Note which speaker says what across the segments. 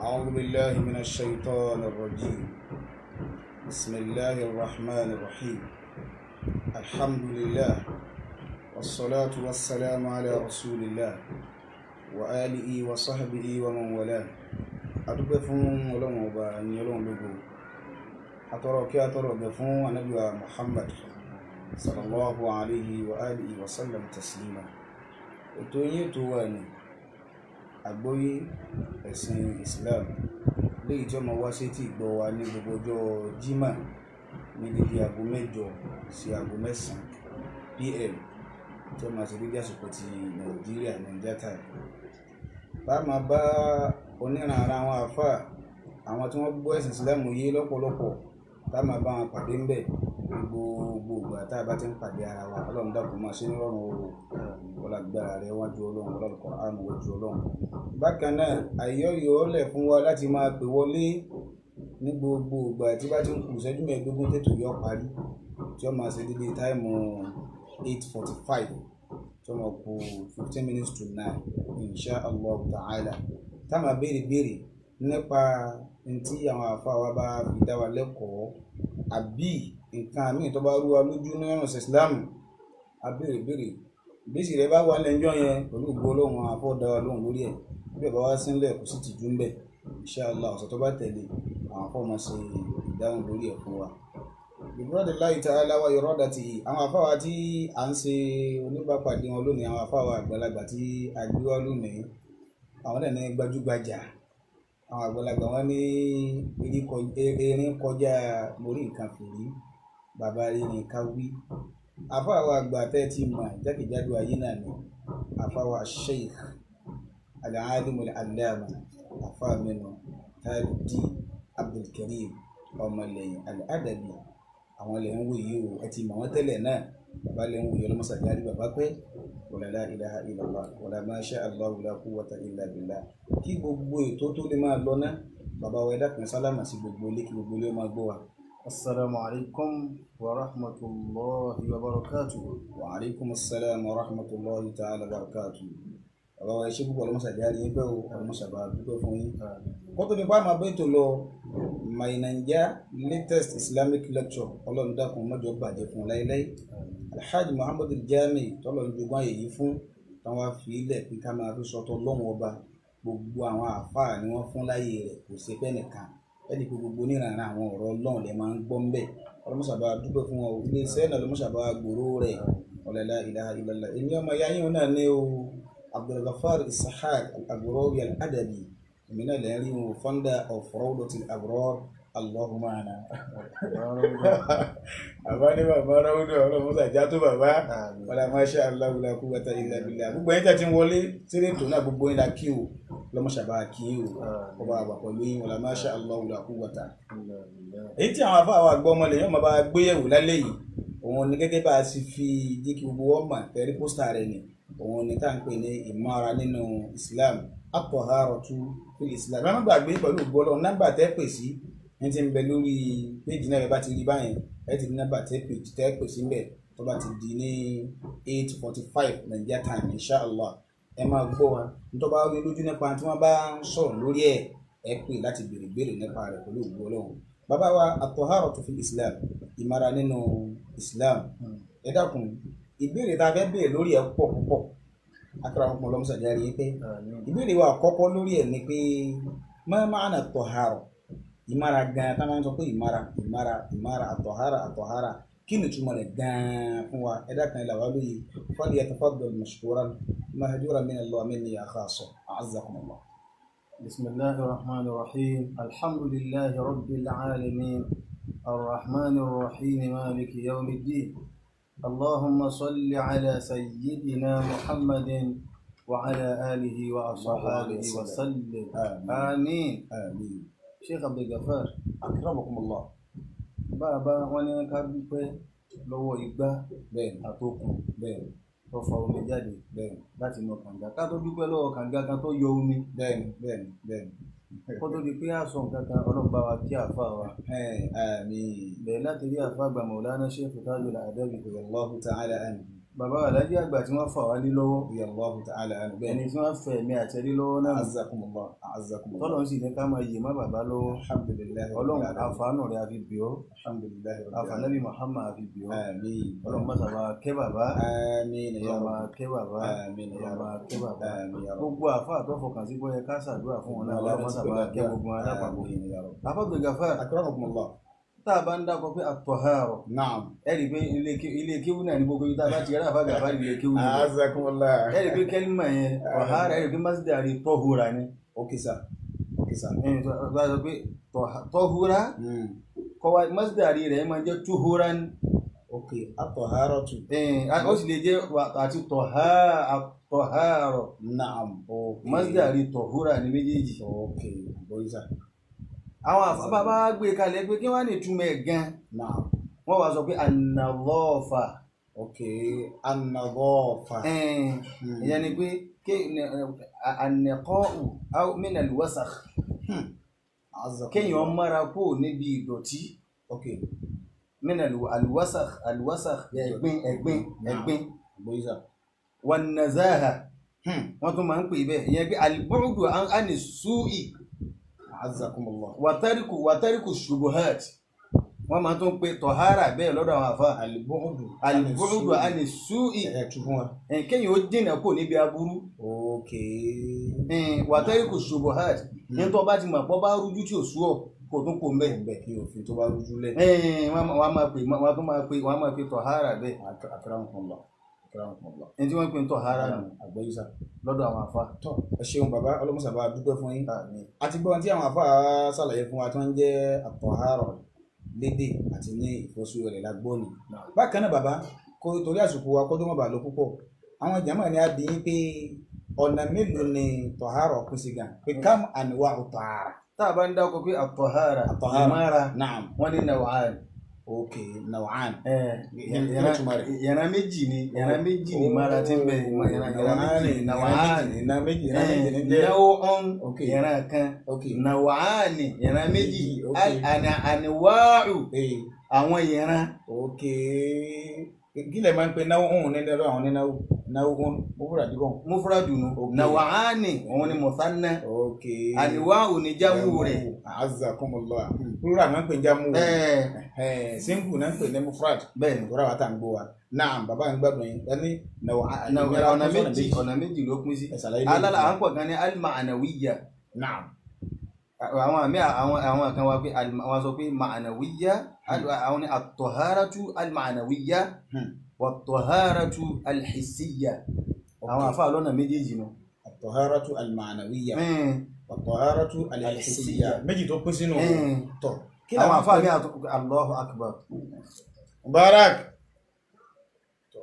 Speaker 1: أعوذ بالله من الشيطان الرجيم بسم الله الرحمن الرحيم الحمد لله والصلاة والسلام على رسول الله وآله وصحبه ومن والاه adúpẹ́ fún ọlọ́run ọba ẹ̀yìn ọlọ́run lógo atọ́rọ kí atọ́rọ gẹ̀ fún anábíwa muhammad sallallahu alayhi wa alihi wa sallam taslima ètò yín ètò wa ní àgbọ́yé ẹ̀sìn islam léyìí tí ó máa wá sí tí ìgbọ́ wa ní gbogbo ọjọ́ jimá ní dídí aago mẹ́jọ sí aago mẹ́sàn-án pm tí ó máa ṣe dídí àsìkò ti nàìjíríà nàìjíríà time bá máa bá oníranra àwọn àfà àwọn tí wọ́n gbọ́ ẹ̀sìn ìsìlámù yé lọ́pọ̀lọpọ̀ tá máa bá wọn pàdé ńbẹ̀ ní gbogbo ìgbà tá a bá ti ń pàdé ara wa ọlọ́run dàpọ̀ máa ṣe nírọ̀rùn o ọlágbára rẹ wájú ọlọ́run ọlọ́run Kùránì wájú ọlọ́run. bákan náà àyọ̀yọ̀ lẹ̀ fún wa láti máa pè wọlé ní gbogbo ìgbà tí bá ti ń kù ìṣẹ́jú mẹ́ẹ̀ẹ́dógún tètò yọ parí tí ó máa ṣe dédé táìmù eight forty five tí ó máa kù fifteen minutes to nine insha allah ta'ala tá máa béèrè béèrè nípa ntí àwọn àfáà wa bá fi dá wa lẹ́kọ̀ọ́ àbí nǹkan míì tó bá rú wa lójú ní ọ̀nà ìsìlámù a béèrè béèrè bísí rẹ bá wà lẹ́jọ́ yẹn pẹ̀lú ògbó ọlọ́run àwọn afọ́ dá wa lóhùn lórí ẹ̀ bí ọba wá sílẹ̀ kò sì tìjú ń bẹ̀ insha allah ọ̀sẹ̀ tó bá tẹ̀lé àwọn afọ́ máa ṣe ìdáhùn lórí ẹ̀ fún wa. ìbúrọ̀dì láì ta aláwa ìrọ́dà tì àwọn afáwa tí à ń ṣe oníbàpàdé wọn lónìí àwọn afáwa àgbàlagbà tí a gbé wá lónìí àwọn náà ní gbajúgbajà àwọn àgbàlagbà wọn ní erin kọjá mórí nǹkan fìrí bàbá erin ká wí àfáwà àgbà tẹ́ ti mọ̀ jákèjádò ayé náà ni àfáwà sheikh al-alim al-allama àfáàmínú tajudi abdulkarim ọmọlẹ́yìn al-adabi àwọn lè ń wò yìí o ẹ ti mọ̀ wọ́n tẹ́lẹ̀ náà bàbá lè ń wò yìí ọlọ́mọsàgárí bàbá pẹ́ wala la ilaha illallah wala ma sha Allah la quwwata illa billah kí gbogbo ètò tó lè máa lọ ná bàbá wa ẹ̀dá kan sálámà sí gbogbo ilé kí gbogbo ilé ó máa gbọ́ wa.
Speaker 2: السلام عليكم ورحمة الله وبركاته
Speaker 1: wa alaikum assalam wa rahmatullahi ta'ala wa barakatuh. bàbá wa ẹ ṣé púpọ̀ ọlọ́mọsàgárí yín pẹ́ o ọlọ́mọsàbà dúpẹ́ fún yín. kótó ní bá máa bẹ́ tó lọ my naija latest islamic lecture ọlọ́run dákun mọ́jọ bàjẹ́ fún láéláé alhaji muhammad jami tọ́lọ̀ ń jogún àyè yìí fún táwọn fi ilẹ̀ pé ká máa fi sọtọ́ lọ́wọ́ ọba gbogbo àwọn àáfàá ni wọ́n fún láyè rẹ̀ kò sí fẹ́ nìkan ẹni pé gbogbo oníranran àwọn ọ̀rọ̀ ọlọ́run lè máa ń gbọ́ ń bẹ̀ ọlọ́mọṣàbá dúpẹ́ fún wọn ilé iṣẹ́ náà ọlọ́mọṣàbá gbòòrò rẹ̀ ọ̀lẹ́lá ilaha illallah èmi ọmọ ìyá yín náà ní o abdulgafar isahaq al-aghrawi al-adabi èmi náà lè rí wọn founder of rawdatul abrar allahumma ana bàbá ní bàbá ráwùdọ̀ ọlọ́run sàjá tó bàbá wàlá masha Allah la quwwata illa billah gbogbo ẹ̀yin tẹ̀ tí ń wọlé sílé ètò náà gbogbo yín la kí o lọ́mọṣàbá kí o ọba àgbà pẹ̀lú yín wàlá masha Allah la quwwata. èyí tí àwọn afáwọn àgbọ̀ ọmọ lè yàn máa bá gbéyẹ̀wò lálẹ́ yìí òun ni gẹ́gẹ́ bá a sì fi jẹ́ kí gbogbo wọn mà tẹ̀rí pósítà rẹ̀ ni òun ni tá à ń pè ní ìmọ̀ra nínú Islam at-taharatu fil Islam ẹ má gbàgbé pẹ̀lú ògbọ́lọ́ nọ́mbà tẹ́ pè sí ní ti ń bẹ lórí péjì náà ẹ bá ti rí báyẹn ẹ ti ní nọ́mbà tẹ péjì tẹ pè sí mbẹ tó bá ti di ní eight forty five Nigeria time inshallah ẹ máa gbọ́ wa nítorí bá rí lójú nípa tí wọ́n bá ń sọ̀rọ̀ lórí ẹ̀ ẹ pè láti béèrè béèrè nípa rẹ̀ pẹ̀lú ògbó ọlọ́run bàbá wa at-taharatu fil Islam ìmara nínú Islam ẹ dákun ìbéèrè tá a fẹ́ béèrè lórí ẹ̀ pọ̀ púpọ̀ akara ọmọ ọlọ́mọsàdé rí i pé ìbéèrè wa àkọ́kọ́ lórí ẹ̀ ni pé ma ma'na at-tahara ìmára gan tá máa ń sọ pé ìmára ìmára ìmára àtọ̀hárà àtọ̀hárà kí ni túmọ̀ rẹ̀ gan fún wa ẹ̀dá kan ìlà wa lóye fọ́lì yatafaddal mashkuran mahjuran min Allah minni ya khassa a'azzakum Allah.
Speaker 2: بسم الله الرحمن الرحيم الحمد لله رب العالمين الرحمن الرحيم مالك يوم الدين اللهم صل على سيدنا محمد وعلى آله وأصحابه وسلم آمين
Speaker 1: Àmín.
Speaker 2: Sheikh Abdul Gafar
Speaker 1: akramakum Allah.
Speaker 2: bàbá wọn ní ká dúpẹ́ lọ́wọ́ igbá
Speaker 1: bẹ́ẹ̀ni
Speaker 2: àtòkùn
Speaker 1: bẹ́ẹ̀ni
Speaker 2: tó fa omi jáde
Speaker 1: bẹ́ẹ̀ni
Speaker 2: láti inú kànga ká tó dúpẹ́ lọ́wọ́ kànga kan tó yọ omi
Speaker 1: bẹ́ẹ̀ni bẹ́ẹ̀ni bẹ́ẹ̀ni.
Speaker 2: kó tó di pé àṣọ nǹkan kan ọlọ́run bá wa kí àfa wa
Speaker 1: Ẹ̀, Àmín.
Speaker 2: bẹ̀rẹ̀ láti rí àfa àgbà Maulana Sheikh Tajul Adabi
Speaker 1: Allahu ta'ala anhu.
Speaker 2: bàbá alájí àgbà tí wọ́n fà wá lé lọ́wọ́
Speaker 1: radiyallahu ta'ala anhu bẹ́ẹ̀
Speaker 2: ẹni
Speaker 1: ni
Speaker 2: tí wọ́n fẹ̀ mí àtẹ́rí lọ́wọ́ náà
Speaker 1: azakumullah azakumullah
Speaker 2: tọ́lọ́run sì ní ká máa yè má bàbá lọ́wọ́
Speaker 1: alhamdulillahi
Speaker 2: ọlọ́run
Speaker 1: rabbil alamin.
Speaker 2: àfàánù rẹ̀ àfi bì ọ́
Speaker 1: alhamdulillahi rabbil
Speaker 2: àfànàbí Muhammad àfi bì ọ́
Speaker 1: alamin
Speaker 2: ọlọ́run má sábà kẹ́ bàbá
Speaker 1: àmín ya
Speaker 2: ọlọ́run máa
Speaker 1: rabb
Speaker 2: kẹ́ bàbá
Speaker 1: àmín ya
Speaker 2: ọlọ́run máa
Speaker 1: rabb
Speaker 2: kẹ́ bàbá
Speaker 1: àmín ya rabb
Speaker 2: gbogbo àfa àtọ́fọkàn sí bóyá ká ṣàdúrà fún wọn náà ọlọ́run má sábà kẹ́ gbogbo wọn lápapọ̀
Speaker 1: àmín ya rabb
Speaker 2: àfọ̀gbẹ̀ gàfà
Speaker 1: akramakumullah
Speaker 2: tá a bá ń dákọ̀ pé àtọ̀hárọ̀
Speaker 1: naam
Speaker 2: ẹ rí i pé ilé ké- ilé kéwú náà ní gbogbo ibi tá a bá ti rí àfa gàfà ilé kéwú náà
Speaker 1: azakumullah
Speaker 2: ẹ rí i pé kẹ́límà yẹn ọ̀hárà ẹ rí i pé masdari tọ́húra ni
Speaker 1: okay sir okay sir
Speaker 2: ẹni tó bá sọ pé tọ́há- tọ́húra
Speaker 1: mm.
Speaker 2: kọ́wa masdari rẹ̀ máa jẹ́ túhúra ni
Speaker 1: okay at-taharatu
Speaker 2: ẹn, a- ó sì lè jẹ́ wà- àti tọ̀há àtọ̀hárọ̀
Speaker 1: naam okay
Speaker 2: masdari tọ̀húra ni méjèèjì
Speaker 1: okay boy sir
Speaker 2: àwọn àfábá gbé kalẹ̀ pé kí wọ́n á ní túmọ̀ ẹ̀ gan
Speaker 1: naam
Speaker 2: wọ́n wá sọ pé an-nadhafa
Speaker 1: okay an-nadhafa
Speaker 2: ẹn,
Speaker 1: Hmm.
Speaker 2: ìyẹn ni pé ké- ní- à- an-niqa'u aw min al-wasakh
Speaker 1: azakumullah
Speaker 2: kéèyàn mára kó níbi ìdọ̀tí
Speaker 1: okay
Speaker 2: min al- al-wasakh al-wasakh ẹ̀gbin ẹ̀gbin ẹ̀gbin
Speaker 1: boy sir
Speaker 2: wan-nazaha
Speaker 1: hmm.
Speaker 2: wọ́n tún máa ń pè bẹ́ẹ̀ ìyẹn pé al-bu'du an- ani su'i
Speaker 1: azakumullah
Speaker 2: wàtàríkù wàtàríkù ṣubuhat wọ́n máa tún pe tọ̀hárà bẹ́ẹ̀ lọ́dọ̀ àwọn àfa
Speaker 1: al-bu'du
Speaker 2: al-bu'du ani su'i
Speaker 1: ẹ̀ tún fún wa
Speaker 2: ẹn, kéèyàn ó dènà kó níbi aburú
Speaker 1: okay
Speaker 2: ẹn, wàtàríkù ṣubuhat ní tó bá ti mọ̀ pọ́ bá rújú tí ò sú ọ̀ kò tún kò mbẹ́
Speaker 1: bẹ́ẹ̀ kí òfin tó bá rújú lẹ̀
Speaker 2: ẹn, wọ́n á- wọ́n á máa pè wọ́n á tún máa pè wọ́n á máa pe tọ̀hárà bẹ́ẹ̀
Speaker 1: akramakumullah akramakumullah
Speaker 2: ẹni tí wọ́n pè ní tọ̀hárà nù
Speaker 1: àgbẹ̀yí sir
Speaker 2: lọ́dọ̀ àwọn àfa.
Speaker 1: tọ́ ẹ ṣeun bàbá ọlọ́mọsàbà dúpẹ́ fún yín
Speaker 2: Àmín.
Speaker 1: àti gbọ́n tí àwọn àfáà ṣàlàyé fún wa tí wọ́n ń jẹ́ àtọ̀hárọ̀ lédè àti ní ìfọ́sù rẹ̀ lágbóni. bákan náà bàbá kó torí àsìkò wa kó tó mọ̀ bà lọ púpọ̀ àwọn jàmáà ni a dín in pé ọ̀nà mélòó ni tọ̀hárọ̀ pín sí gan pé kam àníwá tọ̀hárà.
Speaker 2: tá a bá ń dákọ̀ pé àtọ̀hárà
Speaker 1: Àtọ̀hárà.
Speaker 2: ìmára
Speaker 1: naam
Speaker 2: wọ́n ní nàwàán
Speaker 1: ok nawaan.
Speaker 2: ìyẹn
Speaker 1: Kí ni túmọ̀ rẹ̀?
Speaker 2: ìyẹn méjì ni ìyẹn méjì ni ìmára ti ń bẹ ìyẹn méjì ni nàwàán
Speaker 1: ìran méjì ìran méjì ní jẹ́
Speaker 2: náwó ọ̀n
Speaker 1: Ok.
Speaker 2: ìran kan
Speaker 1: ok
Speaker 2: nàwàánì ìran méjì
Speaker 1: Ok.
Speaker 2: àníwáàrù
Speaker 1: ee
Speaker 2: àwọn ìran
Speaker 1: ok kí lè máa ń pe náwó òun ní lọ́dọ̀ àwọn onínáwó náwó òun ó fúra dígbọ̀n.
Speaker 2: mufradunu
Speaker 1: Ok.
Speaker 2: nàwàánì òun ni mùsánná
Speaker 1: ok
Speaker 2: àníwáàrù ni jáwù rẹ̀
Speaker 1: azakumullah plural náà ń pè ní jamu
Speaker 2: bẹ́ẹ̀
Speaker 1: Eh, single náà ń pè ní mufrad
Speaker 2: bẹ́ẹ̀ ni
Speaker 1: ìkúra wa tá à ń gbó wa naam bàbá ń gbàgbọ́ yín ẹni náwó
Speaker 2: Nàwà- ọ̀nà méjì ọ̀nà méjì ló pín sí
Speaker 1: ẹ̀sàlàyé
Speaker 2: alala à ń pọ̀ kan ní al-ma'nawiyya
Speaker 1: naam
Speaker 2: àwọn àmì àwọn àwọn kan wá pé al- wọ́n sọ pé ma'nawiyya al- àwọn ní at-taharatu al-ma'nawiyya
Speaker 1: Hmm.
Speaker 2: wat-taharatu al-hissiyya àwọn àfa lọ́nà méjèèjì nù.
Speaker 1: at-taharatu al-ma'nawiyya
Speaker 2: Mm,
Speaker 1: at-taharatu al-hissiyya
Speaker 2: Al-hissiyya.
Speaker 1: méjì tó pín sínú
Speaker 2: mm.
Speaker 1: tọ kí
Speaker 2: àwọn
Speaker 1: làwọn
Speaker 2: àfa mi àtọ Allahu akbar
Speaker 1: mubarak tọ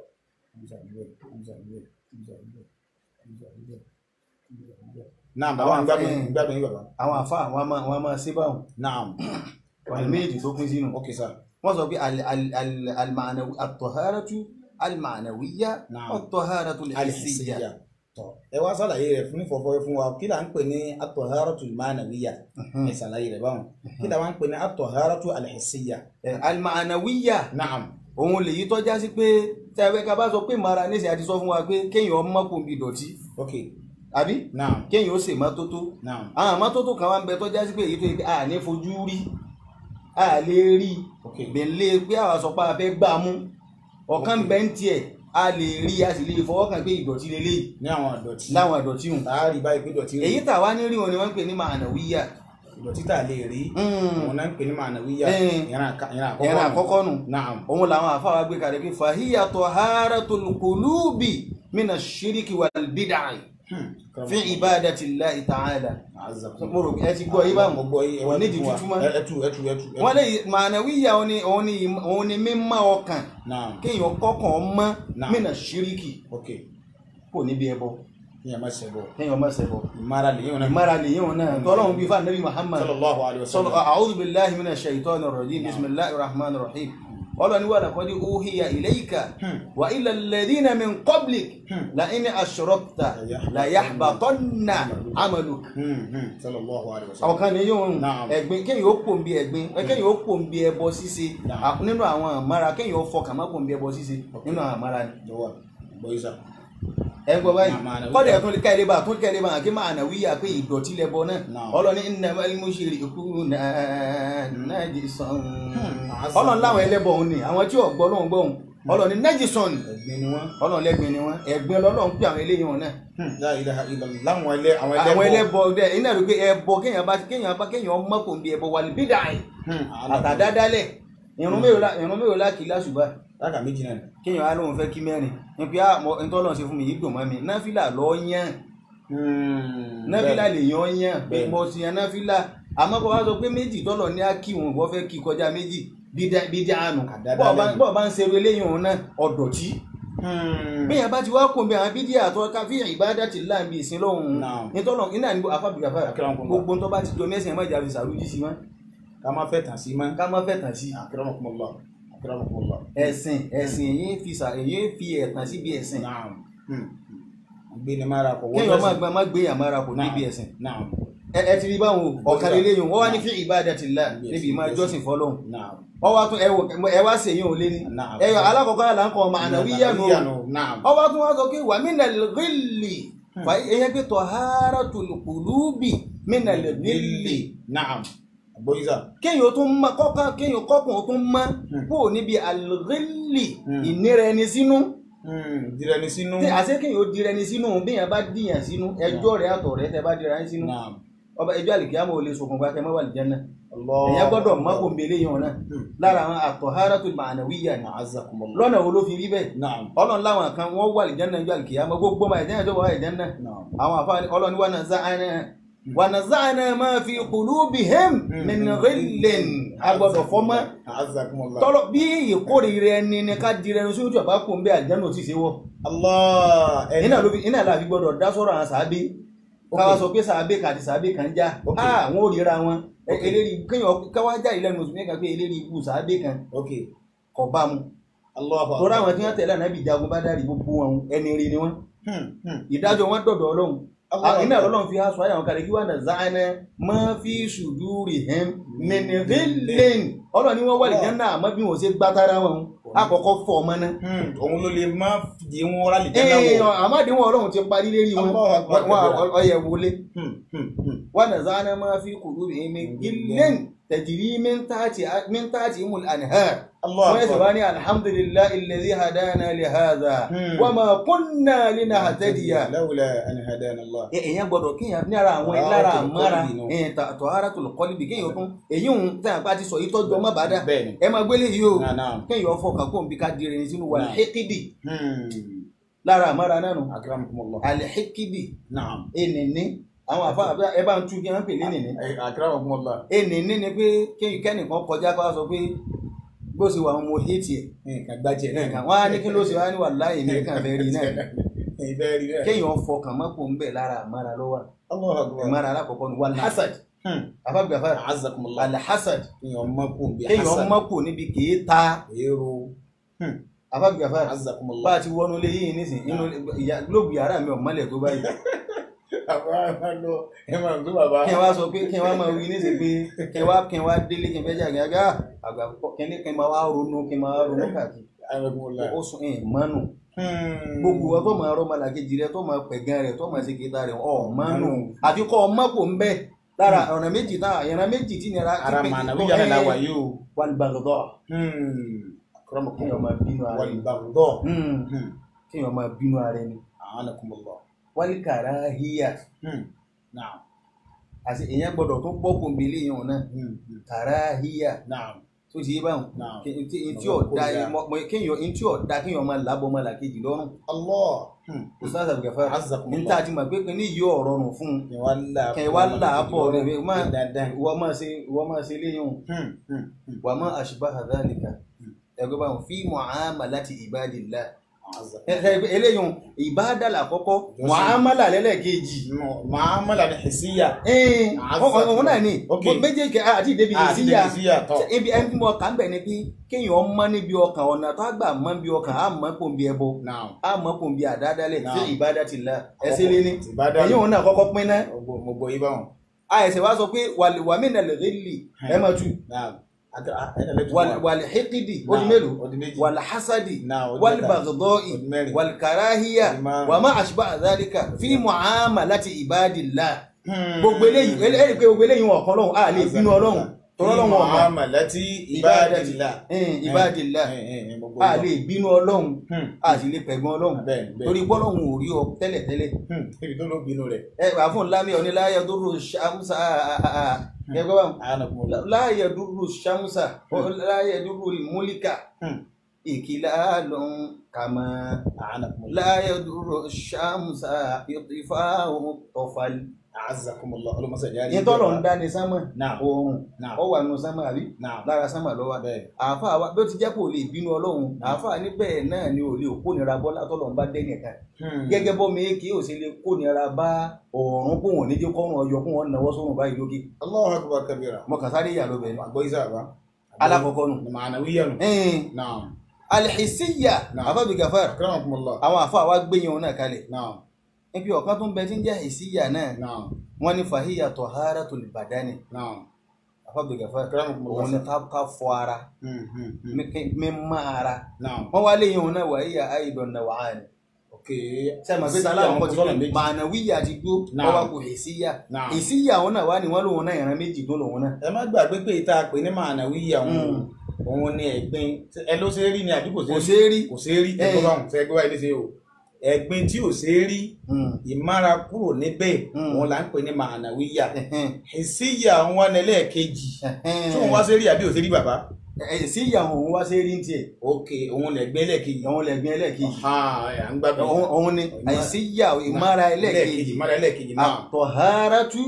Speaker 1: naam bàbá ń gbádùn yín gbádùn yín bàbá
Speaker 2: àwọn àfa wọn máa wọn máa ṣe báwọn
Speaker 1: naam
Speaker 2: ọ̀nà méjèèjì tó pín sínú.
Speaker 1: ok sir
Speaker 2: wọ́n sọ pé al- al- al- al-ma'nawi- at-taharatu al-ma'nawiyya
Speaker 1: Naam.
Speaker 2: wat-taharatu al-hissiyya.
Speaker 1: alìsíyà tọ ẹ wá sàlàyé rẹ̀ fún ìfọ̀fọ̀ fún wa kí là ń pè ní at-taharatu al-ma'nawiyya ẹ sàlàyé rẹ̀ báwọn kí là ń pè ní at-taharatu al-hissiyya
Speaker 2: Eh, al-ma'nawiyya
Speaker 1: naam
Speaker 2: òun lèyí tọ́já sí pé tẹ́wẹ́ ká bá sọ pé mara níṣẹ́ àti sọ fún wa pé kéèyàn mọ́kùn bí dọ̀tí
Speaker 1: ok
Speaker 2: àbí
Speaker 1: naam
Speaker 2: kéèyàn ó ṣe mọ́tótó
Speaker 1: naam
Speaker 2: àwọn mọ́tótó kan wá ń bẹ tọ́já sí pé èyí tó yẹ pé a ní fojú rí a lè rí
Speaker 1: ok
Speaker 2: gbẹ̀lẹ́ pé àwọn sọ pé a fẹ́ gbà mú ọ̀kan bẹ ń tiẹ̀ a lè rí a sì lè fọwọ́ kàn pé ìdọ̀tí lélẹ́yìí
Speaker 1: ní àwọn ìdọ̀tí
Speaker 2: láwọn ìdọ̀tí hùn
Speaker 1: tààrí báyìí pé ìdọ̀tí rí
Speaker 2: èyí tàwa ní rí wọn ni wọ́n ń pè ní ma'nawiyya
Speaker 1: ìdọ̀tí tà lè rí òun náà ń pè ní ma'nawiyya
Speaker 2: Eh.
Speaker 1: ìran àká- ìran
Speaker 2: ẹ̀rọ
Speaker 1: àkọ́kọ́
Speaker 2: àkọ́kọ́ nù
Speaker 1: naam
Speaker 2: òun làwọn àfáwà gbé kalẹ̀ pé fàhíyà taharatul qulubi mina shiriki wal bid'ah
Speaker 1: Hmm.
Speaker 2: fi ibadatillahi ta'ala
Speaker 1: Azakum.
Speaker 2: mo rò pé ẹ ti gbọ́ yí báwọn
Speaker 1: mo gbọ́ yí ẹ wá
Speaker 2: nídìí
Speaker 1: tuntun wa.
Speaker 2: tútù mọ́
Speaker 1: Ẹ- ẹtù ẹtù ẹtù ẹtù.
Speaker 2: wọ́n lè ma'nawiyya òun ni òun ni òun ni mímọ́ ọkàn
Speaker 1: naam
Speaker 2: kéèyàn kọ́kàn mọ́
Speaker 1: Naam.
Speaker 2: mina shiriki
Speaker 1: ok
Speaker 2: kò níbi ẹbọ
Speaker 1: ìyẹn má ṣe bọ̀
Speaker 2: kéèyàn má ṣẹbọ
Speaker 1: ìmára lè yín wọn náà.
Speaker 2: ìmára lè yíwọn náà tọ́lọ́hún bí fún anabi muhammad
Speaker 1: sallallahu alayhi wa
Speaker 2: صلى
Speaker 1: sallam.
Speaker 2: أعوذ بالله من الشيطان الرجيم بسم الله الرحمن الرحيم ọlọ́ni wà làkọ́dí uhiya ilayka wa ila alladhina min qablik la in ashrakta la yahbatanna amaluk
Speaker 1: sallallahu alaihi wasallam
Speaker 2: àwọn kan ní yóò
Speaker 1: Naam.
Speaker 2: ẹ̀gbin kéèyàn ó pò ń bí ẹ̀gbin kéèyàn ó pò ń bí ẹbọ ṣíṣe
Speaker 1: Naam.
Speaker 2: à- nínú àwọn àmàrà kéèyàn ó fọkàn má pò ń bí ẹbọ ṣíṣe nínú àwọn àmàrà ni
Speaker 1: lọ́wọ́ bọ́ísà
Speaker 2: ẹ gbọ́ báyìí
Speaker 1: Naam, ma'anawi.
Speaker 2: kọ́dà ẹ̀tún kẹ́lẹ́ bá tún kẹ́lẹ́ bá kí máa nà wíyà pé ìdọ̀tí lẹ́bọ náà
Speaker 1: Naam.
Speaker 2: ọlọ́ni innamal mushrikuna najisun
Speaker 1: Hmm.
Speaker 2: ọlọ́ni láwọn ẹlẹ́bọ òun ni àwọn tí ò gbọ́ lóhùn gbọ́ òun ọlọ́ni najisun
Speaker 1: ẹ̀gbin ni wọ́n
Speaker 2: ọlọ́ni lẹ́gbin ni wọ́n ẹ̀gbin lọ́lọ́run pé àwọn eléyìí wọn náà
Speaker 1: la ilaha illallah láwọn ẹlẹ́ àwọn
Speaker 2: àwọn
Speaker 1: ẹlẹ́bọ
Speaker 2: ẹlẹ́bọ dẹ iná rí pé ẹbọ kéèyàn bá kéèyàn bá kéèyàn mọ́kò ń bí ẹbọ wà ní bídà ẹ̀
Speaker 1: Hmm,
Speaker 2: àtàdádálẹ̀ irun mélòó la irun mélòó la kì í lásùbà
Speaker 1: láka méjì náà
Speaker 2: kéèyàn á lóun fẹ́ kí mẹ́rin ní pé àmọ́ ntọ́lọ́run ṣe fún mi yìí dùn mọ́ mi náfìlà lọ́ọ́ yán náfìlà lè yan yàn
Speaker 1: Bẹ́ẹ̀.
Speaker 2: mo ti yan náfìlà àmọ́ kó wá sọ pé méjì tọ́lọ̀ ní akíwọn wọ́n fẹ́ kí kọjá méjì bídí àánú
Speaker 1: Àdáda lẹ́nu.
Speaker 2: bọ́ọ̀ bá ń ṣerú eléyìí òun náà ọ̀dọ̀tí bẹ́ẹ̀ bá ti wá kún bí àwọn bídí àtọ́ káfí ìbádà ti láàbí ìsìn lọ́hùn
Speaker 1: Naam.
Speaker 2: nítọ́lọ̀ iná ní afábìgàfà
Speaker 1: Akramakumullah.
Speaker 2: gbogbo tó bá ti jọ mẹ́sìn ẹ̀mọ́ ìjà fi sàrújí sí wọn
Speaker 1: ká má fẹ́ tàn sí mọ́
Speaker 2: ká má fẹ́ tàn sí
Speaker 1: akramakumullah akramakumullah
Speaker 2: ẹ̀sìn ẹ̀sìn èyí fi sà èyí fi ẹ̀tàn síbi ẹ̀sìn
Speaker 1: naam Hmm. gbé ni mara kọ
Speaker 2: kéèyàn má gbà má gbé àmàrà kò níbi ẹ̀sìn
Speaker 1: naam
Speaker 2: ẹ ẹ ti rí báwọn ọ̀kan eléyìí wọ́n wá ní fi ìbádàtìlá
Speaker 1: Yes,
Speaker 2: níbi ìmọ̀
Speaker 1: yes.
Speaker 2: ìjọsìn fọlọ́hùn
Speaker 1: naam
Speaker 2: wọ́n wá tún ẹ wò ẹ wá sí èyí ò lé ní
Speaker 1: Naam.
Speaker 2: ẹyọ alákọ̀ọ́kọ́ yà là ń kọ́ ma'nawiyyan nù
Speaker 1: naam
Speaker 2: wọ́n wá tún wá sọ pé wà minal ghilli fà ẹyẹ pé taharatul qulubi minal ghilli
Speaker 1: naam boyiza
Speaker 2: kéèyàn tún mọ kọ́kàn kéèyàn kọ́kùn tún mọ́
Speaker 1: Hmm.
Speaker 2: kó níbi al-ghilli
Speaker 1: Hmm.
Speaker 2: ìnira ẹni sínú
Speaker 1: dìrẹ ni sínú
Speaker 2: tí àṣẹ kéèyàn ó dira ẹni sínú bí yẹn bá dìyàn sínú ẹjọ́ rẹ̀ àtọ̀ rẹ̀ tẹ́ bá dira ẹni sínú
Speaker 1: naam
Speaker 2: ọba ẹjọ́ àlìkíyàmọ̀ ò lè ṣokùnfà kẹ́ mọ́ wà lìjẹ́ náà
Speaker 1: allah
Speaker 2: èyàn gbọ́dọ̀ mọ́kò mbélé yìí wọn náà
Speaker 1: Hmm.
Speaker 2: lára àwọn at-taharatul ma'nawiyya ni
Speaker 1: azakumullah
Speaker 2: lọ́nà wo ló fi rí bẹ́ẹ̀
Speaker 1: naam
Speaker 2: ọlọ́run láwọn kan wọ́n wà lìjẹ́ náà ìjọ àlìkíyàmọ̀ gbogbo ọmọ ìjẹ́ náà tó wà ìjẹ́ náà
Speaker 1: naam
Speaker 2: àwọn àfáàní ọlọ́run wà náà záàná wà náà záàná ma fi qulubihim min ghillin agbọ́dọ̀ fọ́mọ́
Speaker 1: azakumullah
Speaker 2: tọ́lọ́ bí ìkórìíra ẹni ni ká di ẹni sójú ọ̀bá kò ń bẹ àjẹ́nà ò tí ì ṣe wọ́
Speaker 1: allah ẹni
Speaker 2: iná ló fi iná làfi gbọ́dọ̀ dá sọ́rọ̀ àwọn sàábé káwá sọ pé sàábé kan àti sàábé kan já
Speaker 1: Ok.
Speaker 2: àwọn ò ríra wọn
Speaker 1: Ok.
Speaker 2: eléri kéèyàn káwá já ìlẹ́nu mùsùlùmí kan pé eléri ikú sàábé kan
Speaker 1: ok
Speaker 2: kò bá mu
Speaker 1: allah
Speaker 2: tọ́ra àwọn tí wọ́n tẹ̀lé ànábì jagun bá dárì gbogbo wọn ẹni rí ni wọn
Speaker 1: Hmm, hmm.
Speaker 2: ìdájọ́ wọn dọ̀dọ̀ ọlọ́run
Speaker 1: Allah
Speaker 2: iná ọlọ́run fi aṣọ àyàwọn kalẹ̀ kí wọ́n nà záánà máa fi ṣùdúrì hẹ́m mẹ́nìrìlẹ́n ọlọ́run ni wọ́n wà lìjẹ́ náà àmọ́ bí wọ́n ṣe gbátara wọn àkọ́kọ́ fọ́ ọmọ náà
Speaker 1: Hmm, òun ló lè má di wọn rálì jẹ́ náà
Speaker 2: ee
Speaker 1: wò
Speaker 2: àmàdéwọn ọlọ́run ti parí lérí wọn
Speaker 1: Allahu Akbar.
Speaker 2: wọn ọyẹ wọlé
Speaker 1: Hmm, hmm, hmm.
Speaker 2: wọn nà záánà máa fi kùdú rẹ̀ mi gílẹ́n tẹ̀jìrí mẹ́ntàtì mul anhar
Speaker 1: allah
Speaker 2: wọ́n yẹ
Speaker 1: akbar
Speaker 2: sọ ní alhamdulillahi alladhi hadana li hadha
Speaker 1: Hmm.
Speaker 2: wa ma kunna linahtadiya
Speaker 1: lawla an hadana allah
Speaker 2: èèyàn gbọ́dọ̀ kéèyàn ní ara àwọn
Speaker 1: Taharatul
Speaker 2: lára àmọ́ra
Speaker 1: qalbi nù.
Speaker 2: taharatul qalbi kéèyàn tún èyí ń tẹ́ àpá ti sọ yìí tọ́jú ọmọ bàdà
Speaker 1: bẹ́ẹ̀ ni
Speaker 2: ẹ máa gbélé yìí o
Speaker 1: náà náà
Speaker 2: kéèyàn fọkàn kó n bí ká di irin sínú wà
Speaker 1: Naam.
Speaker 2: hekidi
Speaker 1: Hmm.
Speaker 2: lára àmọ́ra náà nù
Speaker 1: akramakumullah
Speaker 2: alhekidi
Speaker 1: naam
Speaker 2: ènìní àwọn àfa àbí ẹ bá ń tú kí wọ́n pè lénìní
Speaker 1: Eh, akramakumullah
Speaker 2: ènìní ni pé kéèyàn kẹ́nìkan kọjá kó wá sọ pé bó ṣe wà mo hétì ẹ̀
Speaker 1: nǹkan gbájẹ náà
Speaker 2: nǹkan wọ́n á ní kí ló ṣe wá ní wà láì ní kàn fẹ́ rí náà
Speaker 1: ìfẹ́ rí rẹ̀
Speaker 2: kéèyàn fọkàn mọ́pò ń bẹ̀ lára àmọ́ra lọ́wọ́
Speaker 1: allah akbar
Speaker 2: àmọ́ra alákọ̀ọ́kọ́ ni wal hasad
Speaker 1: Hmm.
Speaker 2: àfàgbàfà
Speaker 1: azakumullah
Speaker 2: alhasad
Speaker 1: kéèyàn mọ́ kó bí
Speaker 2: kéèyàn mọ́kò níbi kìí ta
Speaker 1: èrò
Speaker 2: àfàgbàfà bá
Speaker 1: azakumullah
Speaker 2: a ti wọnú ilé yìí nísìn inú ìyá- lóògùn yàrá mi ò mọ́lẹ̀ tó báyìí
Speaker 1: àbá máa lọ ẹ máa gbé bàbá
Speaker 2: kí n wá sọ pé kí n wá máa wí nísìn pé kí n wá kí n wá délé kí n fẹ́ jàgé àgá àgbà pọ̀ kí n ní kí n máa wá ronú kí n máa wá ronú káàkiri
Speaker 1: akramakumullah
Speaker 2: ó sùn ẹ̀ mọ́nù
Speaker 1: Hmm.
Speaker 2: gbogbo wa tó máa rọ́ máa làkejì rẹ tó máa pẹ̀gàn rẹ tó máa ṣe kéta rẹ ọ̀ mọ́nù àfi kọ́ ọmọ kò ń bẹ́ lára ọ̀nà méjì náà ìran méjì tí nira
Speaker 1: ara màánà wíyà náà láwà yìí o
Speaker 2: wàlúbàgọ́dọ̀
Speaker 1: Hmm. akramakumullah
Speaker 2: kéèyàn máa bínú ara ẹni
Speaker 1: والبغضاء
Speaker 2: Hmm,
Speaker 1: Hmm.
Speaker 2: kéèyàn máa bínú ara ẹni
Speaker 1: أعانكم الله
Speaker 2: wálíkàrá híyà
Speaker 1: Hmm. نعم
Speaker 2: àti èèyàn gbọ́dọ̀ tó gbọ́kùn bí léyìn ọ̀nà
Speaker 1: Hmm. Hmm.
Speaker 2: kàráhíyà
Speaker 1: نعم
Speaker 2: tó ti yé báwọn
Speaker 1: Naam.
Speaker 2: Kí- tí tí
Speaker 1: Ọ̀rọ̀
Speaker 2: ọ̀dà
Speaker 1: kórìíra.
Speaker 2: kéèyàn tí ọ̀dà kéèyàn máa lábọ́ máa làkejì lọ́rùn
Speaker 1: الله Hmm.
Speaker 2: ustaz abdulgafar
Speaker 1: عزكم
Speaker 2: ní
Speaker 1: الله
Speaker 2: tá a ti mọ̀ pé kí ní yí ọ̀rọ̀ nù fún un
Speaker 1: wàhálà
Speaker 2: kẹ wá là á bọ̀ rẹ̀ rẹ̀ má
Speaker 1: dandan
Speaker 2: ìwọ máa ṣe ìwọ máa ṣe léyìn o
Speaker 1: Hmm. Hmm. Hmm.
Speaker 2: wà má ashbaha dhalika ẹgbẹ́ báwọn fi mu'amalati ibadillah eléyìí ìbáàdà làkọ́kọ́
Speaker 1: Ìjọsìn.
Speaker 2: muamala lẹ́lẹ́kejì
Speaker 1: muamala ni hisiya
Speaker 2: ẹ̀ẹ́n
Speaker 1: Azza.
Speaker 2: òun náà ni
Speaker 1: Ok.
Speaker 2: méjèèjì àti ìdèbí
Speaker 1: àti
Speaker 2: ìsíyà
Speaker 1: hisiya tọ
Speaker 2: ibi ẹni tí mo kà ń bẹ̀ ni pé kéèyàn mọ́ níbi ọkàn ọ̀nà tó àgbà mọ́ níbi ọkàn á mọ́ kó ń bí ẹbọ
Speaker 1: naam
Speaker 2: á mọ́ kó ń bí àdádálẹ̀
Speaker 1: Naam.
Speaker 2: sí ìbádà ti la ẹsẹ̀ lé ní
Speaker 1: ìbádà
Speaker 2: ẹ̀yìn òun náà kọ́kọ́ pín náà
Speaker 1: mo gbọ́ yí báwọn
Speaker 2: àìsẹ̀ wá sọ pé wàmínà lè rí ẹ̀ máa tù
Speaker 1: naam àti ẹ̀ẹ́dẹ̀lẹ́tù
Speaker 2: wàlìhíkìdì ó di mélòó
Speaker 1: ó di méjì
Speaker 2: wàlìhásádì
Speaker 1: náà ó di mẹ́ta
Speaker 2: wàlìbàgọ́dọ́ì
Speaker 1: ó di mẹ́rin
Speaker 2: wàlìkàráhíyà
Speaker 1: ó di márùn-ún.
Speaker 2: wàmá àṣìbá àdálíkà fi mọ̀hámà láti ìbádìlá
Speaker 1: Hmm.
Speaker 2: gbogbo eléyìí eléyìí pé gbogbo eléyìí wọn kan lọ́hùn a lè bínú ọlọ́hun tọ́lọ́ lọ́hùn ọ̀mà
Speaker 1: muamalati ibadillah
Speaker 2: ìbádìlá
Speaker 1: Eh, eh, eh, mo gbọ́
Speaker 2: a
Speaker 1: yí
Speaker 2: lè bínú ọlọ́hun
Speaker 1: Hmm.
Speaker 2: a sì lè pẹ̀gbọ́n ọlọ́hun
Speaker 1: bẹ́ẹ̀ bẹ́ẹ̀
Speaker 2: torí bọ́lọ́hun ò rí ọ tẹ́lẹ̀tẹ́lẹ̀
Speaker 1: Hmm. ibi tó ló bínú rẹ̀
Speaker 2: ẹ wà fún lámì oníláyà dúró ṣàmùsà ẹgbẹ́ bá
Speaker 1: anakumula
Speaker 2: láyà dúró ṣàmùsà láyà dúró múlíkà
Speaker 1: Hmm.
Speaker 2: ìkìlá lọ́hùn kàmá
Speaker 1: anakumula
Speaker 2: láyà dúró ṣàmùsà ìtìfà tọ̀fàlì.
Speaker 1: azakumula olùmọ̀sá jáde
Speaker 2: yẹn tọ́lọ̀ ń dá ní sánmà
Speaker 1: Náà.
Speaker 2: oòrùn
Speaker 1: náà
Speaker 2: ó wà nù sánmà àbí
Speaker 1: náà
Speaker 2: lára sánmà lọ́wọ́
Speaker 1: bẹ́ẹ̀
Speaker 2: àáfàá wa bí ó ti jẹ́ kó lè bínú ọlọ́run àáfàá níbẹ̀ náà ni ò lè kónira bọ́lá tọ́lọ̀ ń bá dẹ́nì kan
Speaker 1: Hmm.
Speaker 2: gẹ́gẹ́ bọ́ mi kì í ò sì lè kónira bá ọ̀run kó wọn níjẹ́ kọ́run ọyọ kó wọn náwó sórun báyìí lókè
Speaker 1: Allahu akbar kabira
Speaker 2: mo kàn sáré yà lóbẹ̀ ni
Speaker 1: àgbọ̀ isa ba
Speaker 2: alákọ̀ọ́kọ́ nù.
Speaker 1: ma'anawiya nù
Speaker 2: ẹ̀ẹ́n
Speaker 1: naam
Speaker 2: alihisiya
Speaker 1: Náà.
Speaker 2: àfàbí gafar
Speaker 1: akramakumullah
Speaker 2: àwọn àfàá wa gbé yẹn náà kalẹ̀
Speaker 1: naam
Speaker 2: ibi ọ̀kan tó ń bẹ tí ń jẹ́ hisiya náà
Speaker 1: naam
Speaker 2: wọ́n ní fàhíyà taharatul badani
Speaker 1: naam
Speaker 2: àfàbí gafar
Speaker 1: akramakumullah
Speaker 2: òun ni ká ká fọ ara
Speaker 1: Hmm, hmm, hmm.
Speaker 2: mímọ́ ara
Speaker 1: naam
Speaker 2: wọ́n wá léyìn òun náà wà íyà àìdọ̀ náà wà á ní.
Speaker 1: okay
Speaker 2: sẹ́mi àgbẹ̀
Speaker 1: Sí
Speaker 2: sálà
Speaker 1: àwọn
Speaker 2: àwọn ti
Speaker 1: kọ́sọ́nà
Speaker 2: gbé
Speaker 1: méjì.
Speaker 2: mànàwíyà ti gbó
Speaker 1: Náà.
Speaker 2: wọ́n wá kó èsíyà
Speaker 1: naam
Speaker 2: èsíyà òun náà wá ní wọ́n lòun náà ìran méjì tó lòun náà.
Speaker 1: ẹ má gbàgbé pé ìta pè ní ma'anawiya òun
Speaker 2: Mm.
Speaker 1: òun ni ẹ̀gbin ẹ ló ṣe é rí ni àbí kò ṣe
Speaker 2: kò
Speaker 1: é rí
Speaker 2: ṣeé rí.
Speaker 1: kò ṣe é rí
Speaker 2: Eh.
Speaker 1: ẹgbẹ́ báwọn fẹ́ gbé wáyé léṣe o ẹ̀gbin tí ò ṣe é rí
Speaker 2: Mm.
Speaker 1: ìmára kúrò níbẹ̀
Speaker 2: Mm.
Speaker 1: òun là ń pè ní ma'anawiya
Speaker 2: Ẹ̀hẹ́n.
Speaker 1: ìsíyà wọn ní ẹlẹ́ẹ̀kejì
Speaker 2: Ẹ̀hẹ́n.
Speaker 1: tí òun wá sí rí àbí ò sí rí bàbá
Speaker 2: èsíyà òun wá ṣeé rí ní tiẹ̀
Speaker 1: ok òun lè gbé ẹlẹ́ẹ̀kejì
Speaker 2: òun lẹ̀gbìn ẹlẹ́ẹ̀kejì
Speaker 1: Ah, ẹ̀, à ń gbàgbé
Speaker 2: òun òun ni àìsíyà ìmára ẹlẹ́ẹ̀kejì
Speaker 1: ìmára ẹlẹ́ẹ̀kejì náà
Speaker 2: àtọ̀hárátú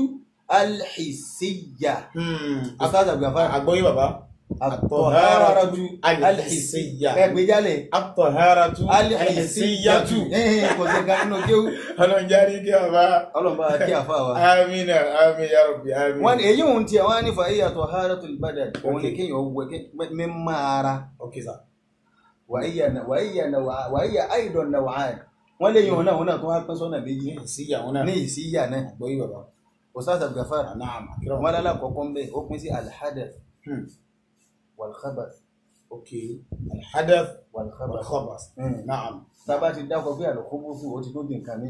Speaker 2: alhìsíyà.
Speaker 1: Hmm.
Speaker 2: Ustaz Abdulgafar
Speaker 1: àgbọ́yé bàbá
Speaker 2: àtọ̀hárátú
Speaker 1: alhìsíyà
Speaker 2: ẹgbẹ́jálẹ̀
Speaker 1: àtọ̀hárátú
Speaker 2: alhìsíyàtú
Speaker 1: alhìsíyàtú
Speaker 2: kò sí ká nínú kéwú
Speaker 1: ọlọ́run járí kí bàbá
Speaker 2: ọlọ́mọba kí àfa wa.
Speaker 1: amina amin ya rabbi amin
Speaker 2: wọ́n ní èyí òun tiẹ̀ wọ́n á ní fàáyà tó haratul badal òun ni
Speaker 1: Ok.
Speaker 2: kéèyàn wọ mímọ́ ara
Speaker 1: ok sir
Speaker 2: wàáyà na wàáyà na wà- wàáyà àìdọ̀ na wàáyà wọ́n lè yàn náà wọn náà tó wá pín sọ́nà méjì
Speaker 1: ìsíyà wọn náà
Speaker 2: ní ìsíyà náà
Speaker 1: àgbọ́yé bàbá
Speaker 2: Ustaz Abdulgafar
Speaker 1: naam
Speaker 2: wọn lálẹ́ àkọ́kọ́ ń bẹ̀ ó pín sí alhadath
Speaker 1: Hmm.
Speaker 2: walkhabath
Speaker 1: ok alhadath
Speaker 2: walkhabath
Speaker 1: walkhabas
Speaker 2: Hmm.
Speaker 1: naam
Speaker 2: tábà ti dákọ̀ pé àlùkùbùsù ó ti tó di nǹkan mi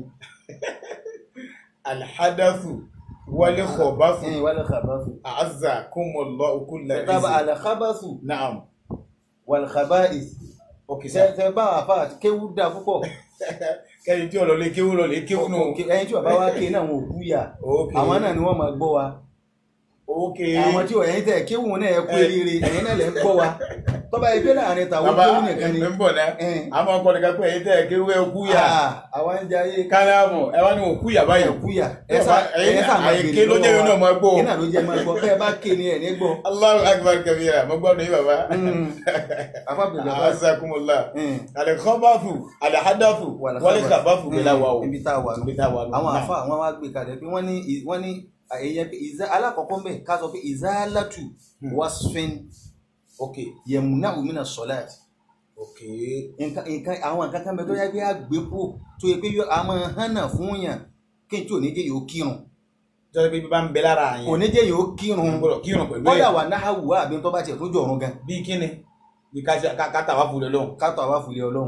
Speaker 1: alhadathu walkhabasu
Speaker 2: walkhabath
Speaker 1: a'azzakumullahu kulla
Speaker 2: tábà
Speaker 1: izin
Speaker 2: alkhabathu
Speaker 1: naam
Speaker 2: walkhaba'ith
Speaker 1: ok sir
Speaker 2: tẹ bá àfa àti kéwú dá púpọ̀
Speaker 1: kẹ́yìn tí ọ̀lọ́lé kéwú lọ́lé kéwú nù
Speaker 2: ẹyin tí bàbá wa ké náà wọn ò kú yà
Speaker 1: ok
Speaker 2: àwọn náà ni wọ́n máa gbọ́ wa
Speaker 1: ok
Speaker 2: àwọn tí ẹ̀yin tẹ̀ kéwù náà ẹ kú eré ẹ̀yin náà lè ń gbọ́ wa tọ́ba ẹgbẹ́ láàrin tàwọn
Speaker 1: bàbá
Speaker 2: kéwù nìkan ni
Speaker 1: ẹ̀ ń bọ̀ náà
Speaker 2: ẹn,
Speaker 1: àmọ́ ọkọ̀ nìkan pé ẹ̀yin tẹ́ kéwú ẹ kú yà
Speaker 2: ah, àwa ń jayé
Speaker 1: kálámù ẹ wá ní òkú yà báyìí
Speaker 2: ẹ kú yà ẹ sá
Speaker 1: ẹ̀yin
Speaker 2: ẹ sá máa
Speaker 1: àyèké
Speaker 2: gbèrè
Speaker 1: ló jẹ́ yóò náà máa gbọ́
Speaker 2: ẹ̀yin náà ló jẹ́ máa gbọ́ bẹ́ẹ̀ bá ké ni ẹ̀ ní gbọ́
Speaker 1: Allahu akbar kabira mo gbọ́ ní bàbá
Speaker 2: afábìlì bàbá
Speaker 1: asakumula alikọbafu alihadathu walikọbafu bẹ̀rẹ̀ wa o
Speaker 2: ibi tá a wà nù
Speaker 1: ibi tá a wà nù.
Speaker 2: àwọn
Speaker 1: Náà.
Speaker 2: àfa àwọn wa gbé kalẹ̀ pé wọ́n ní wọ́n ní èèyàn pé ìzá alákọ̀ọ́kọ́ mbẹ́ ká sọ pé ìzálàtù
Speaker 1: Hmm.
Speaker 2: wasfin
Speaker 1: ok
Speaker 2: yẹmúnà òmìnà sọ́láàtì
Speaker 1: ok
Speaker 2: nǹkan nǹkan àwọn nǹkan kan bẹ tó yẹ pé àgbépo tó yẹ pé yọ àmọ́ hànà fún yàn kí n tí ò ní jẹ́ yóò kírun
Speaker 1: jọ́sọ̀ pé bí bá ń bẹ lára
Speaker 2: kò
Speaker 1: yẹn
Speaker 2: ní jẹ́ yóò kírun
Speaker 1: gbọ́dọ̀ kírun pẹ̀lú
Speaker 2: kọ́dà
Speaker 1: ẹ̀
Speaker 2: wà náà wà àbí tó bá tiẹ̀ tó jọ̀run gan
Speaker 1: bí kíni bí káta wà fúlẹ̀ lọ́hùn
Speaker 2: kátó àwa fìlẹ̀ ọlọ́run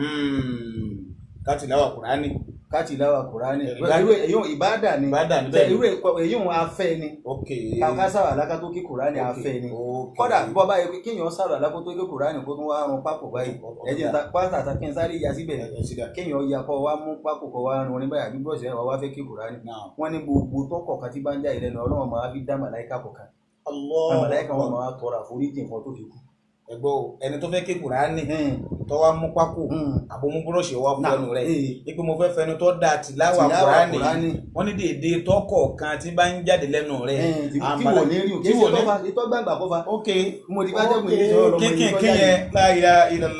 Speaker 1: káti láwà kùránì
Speaker 2: káàtì láwa kùránì
Speaker 1: Ìbádà-
Speaker 2: irú èyí ìbáàdà ni
Speaker 1: Ìbádà ni
Speaker 2: tẹ
Speaker 1: bẹ́ẹ̀ ni.
Speaker 2: irú ẹ̀kọ́- èyí òun afẹ́ ni
Speaker 1: ok
Speaker 2: kàkásàrò alákàtó kí kùránì
Speaker 1: Ok,
Speaker 2: afẹ́ ni
Speaker 1: ok.
Speaker 2: kọ́dà bọ́ báyìí pé kéèyàn sàrò alákàtó kí kùránì kó tún wá run pákó báyìí
Speaker 1: Ok,
Speaker 2: ẹ̀jẹ̀ ta pátá ta kí n sáré ya síbẹ̀
Speaker 1: ẹ ṣídà
Speaker 2: kéèyàn ya kọ́ wá mú pákó kọ́ wá run ní báyìí àbí bọ́ọ̀sì ẹ̀ wá fẹ́ kí kùránì
Speaker 1: náà
Speaker 2: wọ́n ní gbogbo tọkọ̀ kan tí bá ń já ìlẹ́nu ọlọ́run máa fi dá màláìka kọ̀ọ̀kan
Speaker 1: Allah
Speaker 2: màláìka wọn máa tọrọ àforíjì nǹkan tó fi kú.
Speaker 1: ẹgbọ́ o, ẹni tó fẹ́ ké kùránì tó wá mú pákó àbò mú búrọ́ọ̀ṣì wá fún ẹnu rẹ̀ ipe mo fẹ́ fẹnu tó da tìláwà kùránì wọ́n ní dèédé tọkọ̀ kan tí bá ń jáde lẹ́nu rẹ̀
Speaker 2: tí wò ní rí o kí
Speaker 1: tí wò
Speaker 2: ṣe
Speaker 1: ní
Speaker 2: tọ́ba ìtọ́ gbàgbà kọ́fà
Speaker 1: ok
Speaker 2: mo ti bá jẹ́kùn yìí sọ̀rọ̀ lọ́mọ
Speaker 1: kíkìn
Speaker 2: yìí
Speaker 1: kíyẹn la ilaha illallah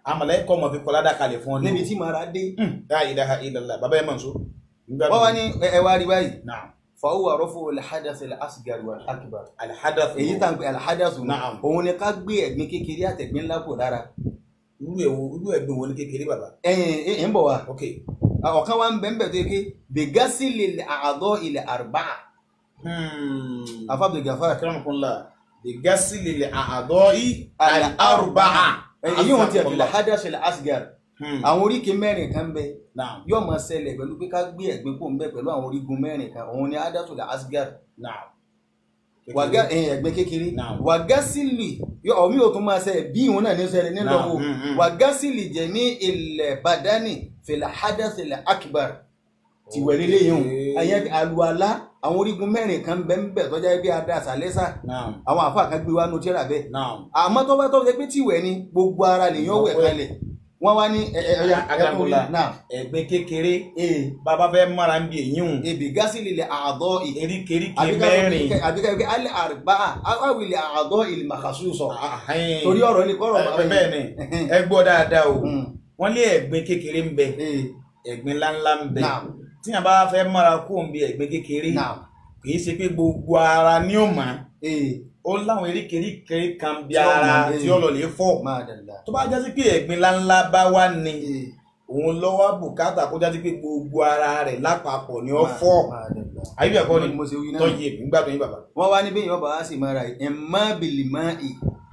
Speaker 1: àmàlẹ́ kọ́ mọ̀ fi kọ́ ládàá kalẹ̀ fún ọ
Speaker 2: níbi tí màá dé
Speaker 1: la ilaha illallah bàbá ẹ̀ mọ̀ nsó.
Speaker 2: wọ́n wá ní ẹ ẹ wá rí báyìí
Speaker 1: naam
Speaker 2: fàáwà rọ́fò alhadath al-asghar wal akbar
Speaker 1: alhadath
Speaker 2: èyí tá à ń pè alhadath
Speaker 1: Na'am.
Speaker 2: òun ni ká gbé ẹ̀gbin kékeré àtẹ̀gbin ńlá kò lára
Speaker 1: irú ẹ̀wò irú ẹ̀gbìn wo ní kékeré bàbá.
Speaker 2: ẹ̀yìn ẹ̀ ń bọ̀ wá
Speaker 1: ok
Speaker 2: ọ̀kan wa ń bẹ̀ ń bẹ̀ tó yẹ ké bẹ̀gásílì àádọ́ ilẹ̀ àrùbá afábìlì gàfà
Speaker 1: akramakumullah bigasili li a'dha'i al-arba'a.
Speaker 2: èyí wọn ti ẹ̀fìlẹ̀ hadath al-asghar àwọn oríkèé mẹ́rin kan bẹ
Speaker 1: naam
Speaker 2: yóò máa ṣẹlẹ̀ pẹ̀lú pé ká gbé ẹ̀gbin kò ń bẹ̀ pẹ̀lú àwọn orígun mẹ́rin kan òun ni hadath al-asghar
Speaker 1: naam.
Speaker 2: wàgá ẹ̀yìn ẹ̀gbin kékeré
Speaker 1: Naam.
Speaker 2: wàgásílì ọ̀mí ò tún máa ṣẹlẹ̀ bí ìhun náà ní ṣẹlẹ̀
Speaker 1: Naam,
Speaker 2: nílọ́wọ́
Speaker 1: mm, mm.
Speaker 2: wàgásílì jẹ́ ní ilẹ̀ badani fìlà hadath al-akbar ti wẹ̀ nílé yìí hùn àyẹn àlùalá àwọn orígun mẹ́rin kan bẹ́ẹ̀ ń bẹ̀ tọ́jà bí adá àṣàlẹ́sà
Speaker 1: naam
Speaker 2: àwọn àfa kan gbé wa nu tíra bẹ́ẹ̀
Speaker 1: naam.
Speaker 2: àmọ́ tó bá tó ṣe pé tìwẹ̀ ni gbogbo ara lèyàn wẹ̀
Speaker 1: Ọ̀pẹ.
Speaker 2: kalẹ̀ wọ́n wá ní ẹ ẹ ọya ẹkùn rí
Speaker 1: Akramakumullah.
Speaker 2: náà
Speaker 1: ẹ̀gbin kékeré
Speaker 2: ee
Speaker 1: bàbá fẹ́ mara ń bi èyí hùn
Speaker 2: ebi gásìlì lè àádọ́ ì
Speaker 1: eríkèéríkèé mẹ́rin.
Speaker 2: àbíká wípé alẹ́ àrùbá awìlẹ̀ àádọ́ ìlì màkàsù sọ
Speaker 1: Ahin.
Speaker 2: torí ọ̀rọ̀ ní kọ́rọ̀
Speaker 1: Ẹ- bẹ́ẹ̀ ni ẹ gbọ́ dáadáa o
Speaker 2: Mm.
Speaker 1: wọ́n lé ẹ̀gbin kékeré ń bẹ
Speaker 2: ee
Speaker 1: ẹ̀gbin ńláńlá ń bẹ
Speaker 2: Naam.
Speaker 1: tí a bá fẹ́ mara kó ń bi ẹ̀gbin kékeré
Speaker 2: náà
Speaker 1: kì í ṣe pé gbogbo ara ni ó mọ̀
Speaker 2: ee
Speaker 1: ó láwọn eríkèéríkèé kan bí
Speaker 2: Tí ó
Speaker 1: ara
Speaker 2: mọ̀,
Speaker 1: tí
Speaker 2: ee.
Speaker 1: ó lọ lè fọ́
Speaker 2: máa dàda
Speaker 1: tó bá jásí pé ẹ̀gbin ńláńlá bá wà ní
Speaker 2: ee
Speaker 1: òun lọ́wọ́ bùkátà kó jásí pé gbogbo ara rẹ̀ lápapọ̀ ni ó fọ́
Speaker 2: máa dàda
Speaker 1: ayé bí ẹ̀kọ́ ni
Speaker 2: mo ṣe wí náà
Speaker 1: tọ́jú èmi nígbà tó yín bàbá.
Speaker 2: wọ́n wá níbí ìyọ́bà á sì máa ra ẹ̀ má bìlì má ì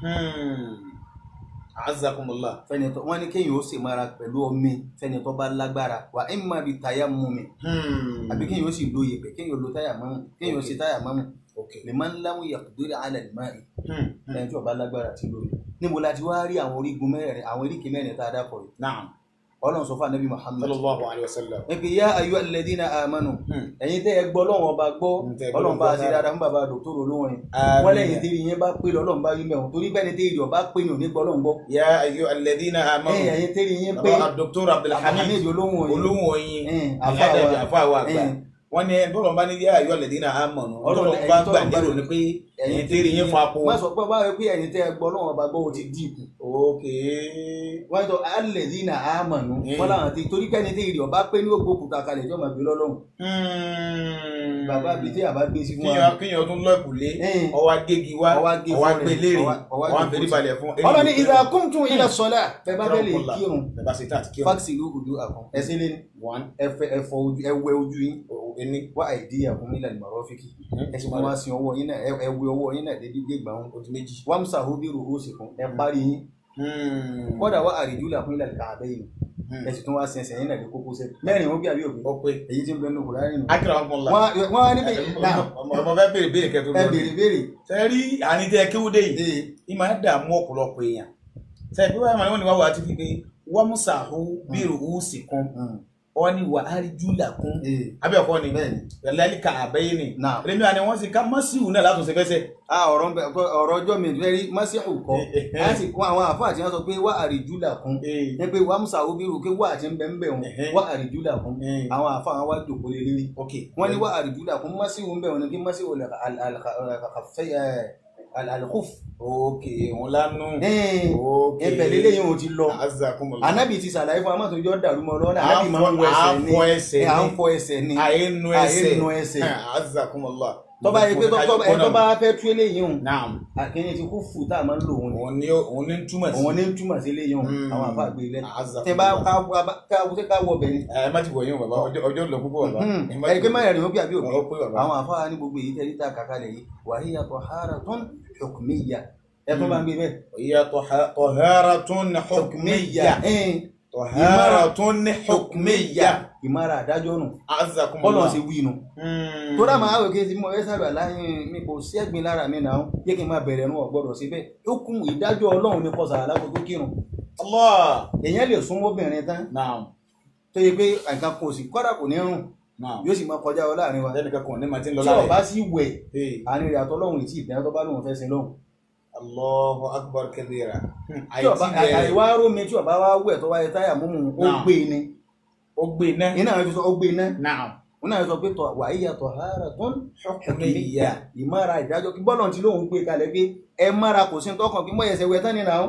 Speaker 1: azakumullah
Speaker 2: fẹ́ni tó wọ́n ní kéèyàn ó sì máa ra pẹ̀lú omi fẹ́ni tó bá lágbára wà ẹ̀ má bi táyà mú mi àbí kéèyàn ó sì lo yèpẹ̀ kéèyàn ó lo táyà mọ́mù kéèyàn ó sì táyà mọ́mù
Speaker 1: ok
Speaker 2: lè máa ń láwọn yàtúndórí alẹ́ lè máa ì ẹni tí ó bá lágbára ti lórí níbo la ti wá rí àwọn orígun mẹ́rin àwọn eríkè mẹ́rin tá a dápọ̀ yìí
Speaker 1: naam
Speaker 2: ọlọ́run sọ fún anabi muhammad
Speaker 1: sallallahu alayhi wa sallam.
Speaker 2: ẹ pé yá ayú alladhina amanu
Speaker 1: Hmm.
Speaker 2: ẹ̀yin tẹ́ ẹ gbọ́ ọlọ́run ọba gbọ́
Speaker 1: Hmm, tẹ́ ẹ gbọ́
Speaker 2: ọlọ́run bá a ṣe
Speaker 1: gbọ́
Speaker 2: dáadáa fún bàbá dòkítọ́rù olórin
Speaker 1: Àmín.
Speaker 2: wọ́n lẹ́yìn tí ìyẹn bá pé lọ́lọ́run bá yí mẹ́wọ̀n torí bẹ́ẹ̀ ni tí ìrì ọba pé ní òní gbọ́ ọlọ́run gbọ́
Speaker 1: ya ayu alladhina amanu
Speaker 2: ẹ̀yìn ẹ̀yin tí ìyẹn pé
Speaker 1: baba dr abdulhamid
Speaker 2: Abdulhamid olóhùn òyìn
Speaker 1: olóhùn oyin
Speaker 2: ẹ̀yìn
Speaker 1: aláàdájọ
Speaker 2: àfáà
Speaker 1: àfáà wa
Speaker 2: wa
Speaker 1: àgbà
Speaker 2: ẹ̀yìn
Speaker 1: wọn ní bọ́lọ̀ bá ní ya ayu alladhina amanu
Speaker 2: Ọlọ́run
Speaker 1: ọlọ́run bá
Speaker 2: ẹ̀yin
Speaker 1: gbà
Speaker 2: tọ́lọ̀ bá
Speaker 1: lérò ni pé ẹ̀yin tí rí yín fún apò.
Speaker 2: wọ́n sọ pé báwo pé ẹ̀yin tẹ́ ẹ gbọ́ ọlọ́run ọba gbọ́ ó ti dìbò
Speaker 1: ok
Speaker 2: wọ́n sọ alladhina amanu
Speaker 1: Hmm.
Speaker 2: wọ́n láwọn ti torí pé ẹni tí ìrì ọba pé ní ògbó òkúta kalẹ̀ jọ́ máa gbé lọ́lọ́run bàbá bíi tí àbá gbé sí fún wa
Speaker 1: kíyàn kíyàn tún lọ́ọ̀kùlé
Speaker 2: ẹ̀yìn
Speaker 1: ọwọ́ agégi wá
Speaker 2: Ọwọ́ agé
Speaker 1: ọwọ́
Speaker 2: fún
Speaker 1: agbé
Speaker 2: rẹ̀,
Speaker 1: léèrè
Speaker 2: ọwọ́- ọwọ́
Speaker 1: ọwọ́
Speaker 2: agé
Speaker 1: àfẹ́rí
Speaker 2: fún
Speaker 1: balẹ̀ fún.
Speaker 2: ọlọ́ni idha kumtum ila salah bẹ́ẹ̀ bá fẹ́ lè kírun
Speaker 1: bẹ́ẹ̀ bá ṣe tá àti kírun.
Speaker 2: fáksìlú ojú àkàn ẹsẹ̀ lé ní
Speaker 1: one
Speaker 2: ẹfẹ ẹfọ ojú ẹwẹ ojú yín
Speaker 1: ẹni
Speaker 2: wá àìdí àkún nílẹ̀ ìmọ̀rọ́fíkì ẹsẹ̀ wọn wá sí ọwọ́ yín náà ẹ- ẹwẹ ọwọ́ yín náà dédé gbé gbàùn
Speaker 1: ojú méjì.
Speaker 2: wàmsà hóbírù ó sì kún ẹ parí yín kọ́dà wá àrídú làkún ilẹ̀ kàbẹ́ yìí ẹsẹ̀ tó wá sí ẹsẹ̀ yín náà dé kókó sẹ́ mẹ́rin wọn bí àbí òbí
Speaker 1: ó pé
Speaker 2: èyí tí ń bẹ nínú kùránì nù.
Speaker 1: akérè àwọn ọmọ
Speaker 2: wọ́n wọ́n á níbi náà
Speaker 1: ọmọ fẹ́ béèrè béèrè kẹtù
Speaker 2: ẹ béèrè béèrè
Speaker 1: sẹ́rí àníjẹ́ kéwúdé yìí
Speaker 2: ee
Speaker 1: ìmọ̀ ẹ̀ dààmú ọ̀pọ̀lọpọ̀ èèyàn sẹ́rí pé wọ́n máa ń wá wà á ti fi pé wọ́n mú sàhó bírò ó sì kún wọ́n ní wà á rí júlà kún
Speaker 2: ee
Speaker 1: abẹ́ ọ̀kọ́ ni
Speaker 2: bẹ́ẹ̀ni
Speaker 1: lẹ́lẹ́lì ká àbẹ́yé ni
Speaker 2: náà
Speaker 1: èmi àni wọ́n sì ká mọ́síwù náà látúnṣe fẹsẹ̀
Speaker 2: a ọ̀rọ̀ ń bẹ ọ̀rọ̀ ọjọ́ mi fẹ́ rí mọ́síhù kọ́ a sì kún àwọn àfáà tí wọ́n sọ pé wá àrídú làkún ní pé wàmsà hóbírù pé wà á ti ń bẹ ń bẹ wọn wá àrídú làkún àwọn àfáà wọn wá jòkó lé lérí
Speaker 1: ok
Speaker 2: wọ́n ní wá àrídúlà fún masiwu ń bẹ̀ wọ́n ní kí masiwu alkhuf
Speaker 1: ok òun lánú ok
Speaker 2: ẹbẹ̀ lélẹ̀ yìí ò ti lọ
Speaker 1: azakumullah
Speaker 2: anabi ti sàlàyé fún amátò yọ dàrú mọ́ lọ́wọ́
Speaker 1: À
Speaker 2: anabi
Speaker 1: ń
Speaker 2: máa ń wọ
Speaker 1: fọ-
Speaker 2: ẹsẹ̀
Speaker 1: à
Speaker 2: ní
Speaker 1: ń fọ ẹsẹ̀
Speaker 2: ẹ̀ à ń
Speaker 1: ni.
Speaker 2: fọ ẹsẹ̀ ní
Speaker 1: àyẹnu ẹsẹ̀
Speaker 2: àyẹnu ẹsẹ̀
Speaker 1: azakumullah
Speaker 2: tọ́ba yìí pé tọ́ba ẹ tọ́ba fẹ́ tú eléyìí hùn
Speaker 1: naam
Speaker 2: àkínyẹ ti kú fù tá a máa ń lò wọn ni
Speaker 1: òun ni òun ni ń túmọ̀ sí
Speaker 2: òun ní túmọ̀ sí eléyìí hùn
Speaker 1: Mm.
Speaker 2: àwọn àfa gbé lẹ́nu
Speaker 1: azakumullah
Speaker 2: tẹ bá ká ká ká wọ bẹ̀rẹ̀
Speaker 1: ẹ má ti wọ̀ yín o bàbá ọjọ́ ọjọ́ lọ púpọ̀ bàbá ẹ má
Speaker 2: ẹni pé
Speaker 1: ti
Speaker 2: má
Speaker 1: wọ̀
Speaker 2: yẹrin ó bí àbí òbí
Speaker 1: ọ pé bàbá
Speaker 2: àwọn àfa ní gbogbo èyí tẹ́lí tá a kàkálẹ̀ yìí wàhíyà taharatun hukmiyya ẹ tó bá ń gbé bẹ́ẹ̀
Speaker 1: hiya taharatun hukmiyya
Speaker 2: ẹ̀ẹ́n
Speaker 1: taharatun hukmiyya
Speaker 2: ìmára àdájọ́ nù bọ́lọ̀
Speaker 1: azakumullah
Speaker 2: ṣe wí nù. tó dá máa wò kí n ti mọ ẹ sábà láyìn mi kò sí ẹ̀gbin lára mi náà yé kí n máa bẹ̀rẹ̀ nù ọ̀gbọ́dọ̀ síbẹ̀ ó kún ìdájọ́ ọlọ́run ní kọsà aláko tó kírun
Speaker 1: allah
Speaker 2: èèyàn lè súnmọ́ obìnrin tán
Speaker 1: naam
Speaker 2: tó yẹ pé nǹkan kò sí kọ́dà kò ní rùn
Speaker 1: naam
Speaker 2: yóò sì máa kọjá ọ láàrin wa
Speaker 1: lẹ́nu kankan ní ma ti ń lọ
Speaker 2: tí
Speaker 1: lára
Speaker 2: ọba sì wẹ̀
Speaker 1: ẹ̀
Speaker 2: àárín rẹ̀ àtọ́lọ́run ìtì ìdáná tó bá lóun fẹ́ sin lọ́hùn
Speaker 1: allahu akbar kabira
Speaker 2: tí ọba àìwá rómi tí ọba wá wẹ̀ tó wáyé táyà múmu ó
Speaker 1: Náà.
Speaker 2: gbé ni
Speaker 1: ó gbé náà
Speaker 2: iná àwọn fi sọ ó gbé iná
Speaker 1: naam
Speaker 2: wọn náà sọ pé tọ wàhíyà tọ hàrà tó ń hukmiyya ìmára ìdájọ́ kí bọ́lọ̀ tí lóun gbé kalẹ̀ pé ẹ mára kò sí tọkàn kí mọ̀ ẹsẹ̀ wẹ̀ tán nínú àwọn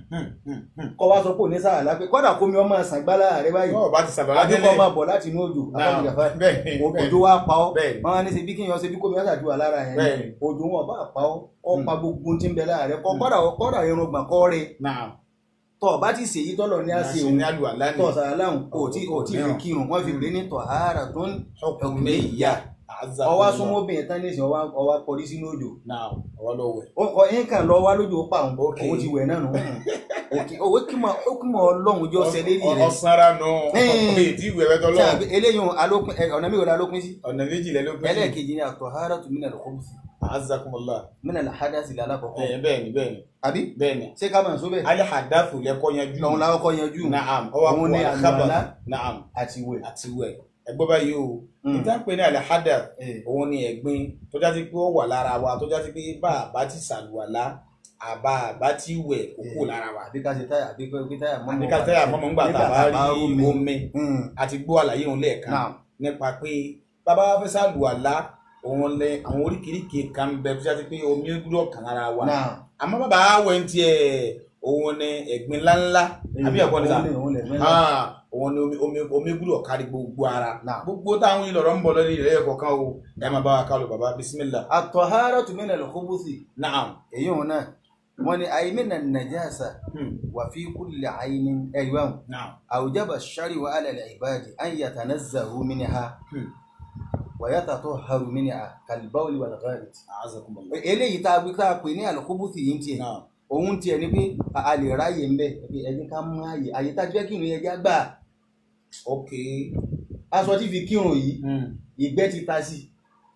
Speaker 2: kọ́ wa sọ pé òní sáà lápẹ́ kọ́dà kó mi ọmọ àṣà gbálá rẹ báyìí
Speaker 1: Bọ́ọ̀ bá ti sàbàlá
Speaker 2: àdúgbò
Speaker 1: délé.
Speaker 2: máa bọ̀ láti inú òjò àbájáde àfáà
Speaker 1: bẹ́ẹ̀
Speaker 2: òjò wa pa ọ́
Speaker 1: Bẹ́ẹ̀ni.
Speaker 2: wọn á ní ṣe bí kíyan ṣe bí kómi ọ̀sà ju àlára yẹn
Speaker 1: Bẹ́ẹ̀ni.
Speaker 2: òjò wọn bá pa ọ́ ọ́ pa gbogbo tí ń bẹ lára rẹ kọ́ kọ́dà kọ́dà irun gbọ̀n kọ́ rẹ
Speaker 1: náà
Speaker 2: tọ́ ọ bá ti ṣèyí tọ́lọ̀ ní àṣẹ
Speaker 1: ṣe
Speaker 2: òun
Speaker 1: ní àlùwàlá ni
Speaker 2: tọ́ sàrà láhùn kò tí kò tí fi
Speaker 1: mìíràn.
Speaker 2: kírun wọ́n fi pè ní tọ̀ ààrà tó ń
Speaker 1: hukmiyya
Speaker 2: ọwá súnmọ́ obìnrin tán nísìnyí ọwá ọwá kọrí sínú òjò
Speaker 1: náà ọwọ́ ló wẹ̀.
Speaker 2: Ó- ọ yín kàn lọ wá lójú ó pa òun
Speaker 1: Ok.
Speaker 2: òun ti wẹ̀ náà nù òkè owó kí mọ ó kí mọ ọlọ́run jọ ṣẹ lérí rẹ
Speaker 1: ọ̀sára nù
Speaker 2: Ẹ́ẹ̀.
Speaker 1: ọ̀pẹ̀ ìdí ìwé ẹ̀rẹ́
Speaker 2: Ṣé
Speaker 1: tọ́lọ́
Speaker 2: àgbẹ̀ eléyìí alópin ẹ, ọ̀nà mi ò dá lópin sí
Speaker 1: ọ̀nà méjìlá ló pín sí.
Speaker 2: ẹlẹ́ẹ̀kejì ni àtọ̀hárà tó mìnà lọ́kọ́ sí
Speaker 1: azakumullah
Speaker 2: mìnà làhádà sí lálákọ̀ọ́kọ́
Speaker 1: bẹ́ẹ̀ bẹ́ẹ̀ni bẹ́ẹ̀ni
Speaker 2: àbí
Speaker 1: bẹ́ẹ̀ni
Speaker 2: ṣé ká máa sọ bẹ́ẹ̀
Speaker 1: alihadafu lẹ́kọ́ yanjú
Speaker 2: lọ́hun lákọ́kọ́ yanjú
Speaker 1: naam ọwọ́
Speaker 2: Òun ni
Speaker 1: àpò
Speaker 2: àlùwàlá.
Speaker 1: àkábà naam
Speaker 2: àti wẹ̀
Speaker 1: àti wẹ̀ ẹgbẹ́ báyìí o
Speaker 2: Mm.
Speaker 1: níta ń pè ní alihadaf
Speaker 2: Eh,
Speaker 1: òun ni ẹ̀gbin tó jásí pé ó wà lára wa tó jásí pé bá a bá ti sàlùwàlá àbá a bá ti wẹ̀ kó kú lára wa
Speaker 2: àbí ká ṣe táyà àbí ká táyà mọ́mọ́
Speaker 1: àbí ká tẹ́yà mọ́mọ́ ńgbà tá a bá rí
Speaker 2: omi.
Speaker 1: omi
Speaker 2: Mm.
Speaker 1: àti gbọ́ àlàyé òun lẹ́ẹ̀kan
Speaker 2: Naam.
Speaker 1: nípa pé bàbá wa fẹ́ sàlùwàlá òun lẹ àwọn oríkèéríkèé kan bẹ tó jásí pé omi gbúdọ̀ kàn lára wa
Speaker 2: Naam.
Speaker 1: àmọ́ bàbá wẹ̀ ń tiẹ̀ òun ni ẹ̀gbin ńláńlá àbí ẹ̀kọ́ ni sà
Speaker 2: Òun lè- òun lè mẹ́lá.
Speaker 1: Ah, òun ni omi omi omi gbúdọ̀ kárí gbogbo ara
Speaker 2: Naam.
Speaker 1: gbogbo táwọn ìlọrọ ń bọ̀ lórí rẹ̀ kọ̀ọ̀kan o ẹ máa bá wa kálù bàbá bisimilá
Speaker 2: àtọ̀hárà tó mìnà lọ́kọ́bùsì
Speaker 1: naam
Speaker 2: èyí òun náà wọ́n ní àyè mìnà nàjàsà
Speaker 1: Hmm.
Speaker 2: wà fi kúlẹ̀ àyìn ẹ̀yọ́n
Speaker 1: naam
Speaker 2: àwùjábà ṣárí wa alẹ́ ìbáàdì an yatanazzahu minha
Speaker 1: Hmm.
Speaker 2: wa yatatahharu minha kalbawli wal gharit.
Speaker 1: azakumullah
Speaker 2: eléyìí tá a gbé tá a pè ní àlọ́kọ́bùsì yìí ń tiẹ̀
Speaker 1: naam
Speaker 2: òun tiẹ̀ ni pé a a lè ráyè ń bẹ̀ pé ẹni ká mú àyè àyè tá a jẹ́ kírun yẹn já gbà
Speaker 1: ok
Speaker 2: aṣọ tí fi kírun yìí
Speaker 1: Hmm.
Speaker 2: ìgbẹ́ ti ta sí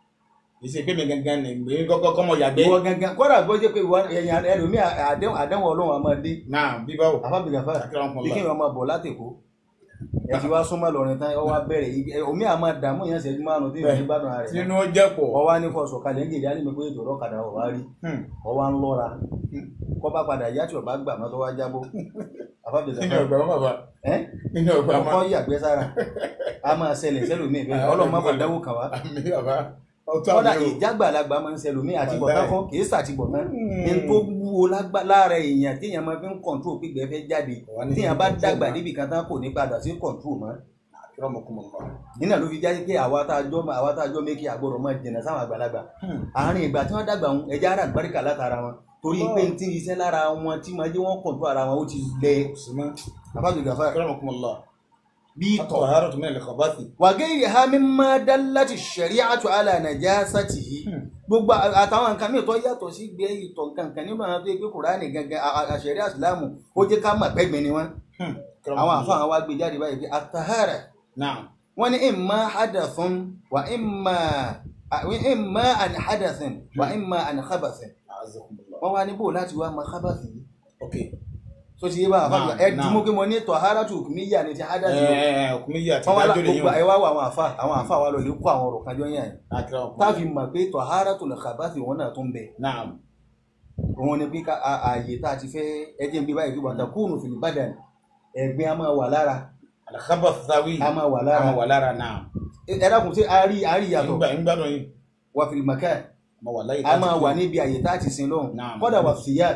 Speaker 1: ìṣe pé mi gangan ni mi kọ́kọ́ kọ́mọ yàgbé
Speaker 2: ìwọ gangan kọ́dà bó jẹ́ pé ìwọ ẹ̀yìn ẹlòmíì àdéhùn àdéhùn ọlọ́run àmọ́ dé
Speaker 1: naam bíbáwò
Speaker 2: àfábìgàfà bí kí
Speaker 1: akérèmọkànlá
Speaker 2: wọn máa bọ̀ látẹ̀kọ́ ẹ ti wá súnmọ́ lọ́rin tán ọ wá bẹ̀rẹ̀ igi- ẹ, omi àmọ́ dààmú yẹn ṣẹ́jú márùn-ún tí ìrìn gbádùn rẹ̀
Speaker 1: tinú jẹ́ pọ̀
Speaker 2: ọ wá ní fọṣọ kalẹ̀ ń gèdè á ní mi pé ètò ọlọ́kadà ọ̀ wá rí
Speaker 1: Hmm.
Speaker 2: ọ wá ń lọ́ra
Speaker 1: Hmm.
Speaker 2: kọ́ bá padà yá tí ọba gbà mọ́ tó wá jábọ́
Speaker 1: nínú
Speaker 2: àfábìgàfà
Speaker 1: ọgbà wọn bàbá
Speaker 2: ẹ́
Speaker 1: nínú ọgbà
Speaker 2: ọkọ
Speaker 1: wọn
Speaker 2: yàgbẹ́ sára a máa ṣẹlẹ̀ sẹ́lòmíì bẹ́ẹ̀
Speaker 1: Ah,
Speaker 2: ọlọ́run má
Speaker 1: ọlọ́run
Speaker 2: fàdáwò kàn wá
Speaker 1: àmì bàbá ọtún
Speaker 2: kọ́dà
Speaker 1: àmì o
Speaker 2: ìjágbàlagbà máa ń ṣẹlòmíì àtibọ̀tán
Speaker 1: Wàláhì.
Speaker 2: fún kì í ṣàtibọ̀tán
Speaker 1: Hmm.
Speaker 2: ní tó wúwo lágbá- lára èèyàn téèyàn máa fi ń kọ̀ǹtró pípẹ́ fẹ́ jáde
Speaker 1: Wà ní
Speaker 2: téèyàn bá
Speaker 1: ìdíje
Speaker 2: dàgbà
Speaker 1: ọgbà.
Speaker 2: níbi kan tán kò ní padà sí kọ̀ǹtró mọ́
Speaker 1: akérèmọkànlá
Speaker 2: nínà ló fi jáde pé àwa tá a jọ àwa tá a jọ méjì àgbọ̀rọ̀ máa jìnnà sáwọn àgbàlagbà
Speaker 1: Hmm.
Speaker 2: àárín ìgbà tí wọ́n dàgbà wọn ẹja ara àgbáríkà látara wọn torí pé n tí iṣẹ́ lára wọn tí máa jẹ́ wọ́n kọ̀ǹtró ara wọn ó ti lẹ
Speaker 1: sima
Speaker 2: àbájọ gàfà
Speaker 1: akérèmọkànlá
Speaker 2: bí tọ̀
Speaker 1: tọ̀hárọ̀ tó mẹ́rin kọ̀bátì
Speaker 2: wàgẹ́yì ha mímọ́ dálátì ṣẹ̀rí'àtu ala najasatihi gbogbo à- àtàwọn nǹkan mìíràn tó yàtọ̀ sí gbé ìtọ̀ nǹkan nínú àwọn tó yẹ pé kùránì gangan à- à- àṣẹ̀rí àsìlámù ó jẹ́ ká mọ̀ pẹ́gbẹ́ ni wọ́n àwọn àfáà wa gbé jáde báyìí pé àtàhárà
Speaker 1: naam
Speaker 2: wọ́n ní imma hadathun wa imma à- imma an hadathin wa imma an khabathin
Speaker 1: azakumullah
Speaker 2: wọ́n wá ní bò láti wá mọ khabathi yìí
Speaker 1: ok
Speaker 2: tó ti yé bá àfáà
Speaker 1: Naam,
Speaker 2: ẹ
Speaker 1: naam.
Speaker 2: dùnmọ́ pé mo ní tọ̀háràtù hukmiyya ní ti hadathi yìí
Speaker 1: ẹ̀ẹ́ ọkùnrin yìí àti
Speaker 2: wọ́n wá
Speaker 1: ìdájọ́ lè
Speaker 2: gbogbo ẹ
Speaker 1: yàn
Speaker 2: wá wọ àwọn àfáà àwọn àfáà wa lọ lè kó àwọn ọ̀rọ̀ kan jọ yẹn
Speaker 1: akérèmọkànlá
Speaker 2: táàfin mọ̀ pé tọ̀háràtul khabathi wọn náà tún bẹ̀
Speaker 1: naam
Speaker 2: òun ni pé ká a- ààyè tá a ti fẹ́ ẹjẹ́ ń bí báyìí pé watakunu fil badan ẹ̀gbin a máa wà lára
Speaker 1: alakaba sawi
Speaker 2: a máa wà
Speaker 1: ama
Speaker 2: lára
Speaker 1: wà lára naam
Speaker 2: ẹ ẹ dákun sí a rí a rí yàtọ̀
Speaker 1: ìgbà ìgbà náà yìí
Speaker 2: wà fil makan
Speaker 1: ma wà láyé
Speaker 2: a máa wà níbi ààyè tá a ti sin lọ́hùn
Speaker 1: Naam.
Speaker 2: kọ́dà wà fìyà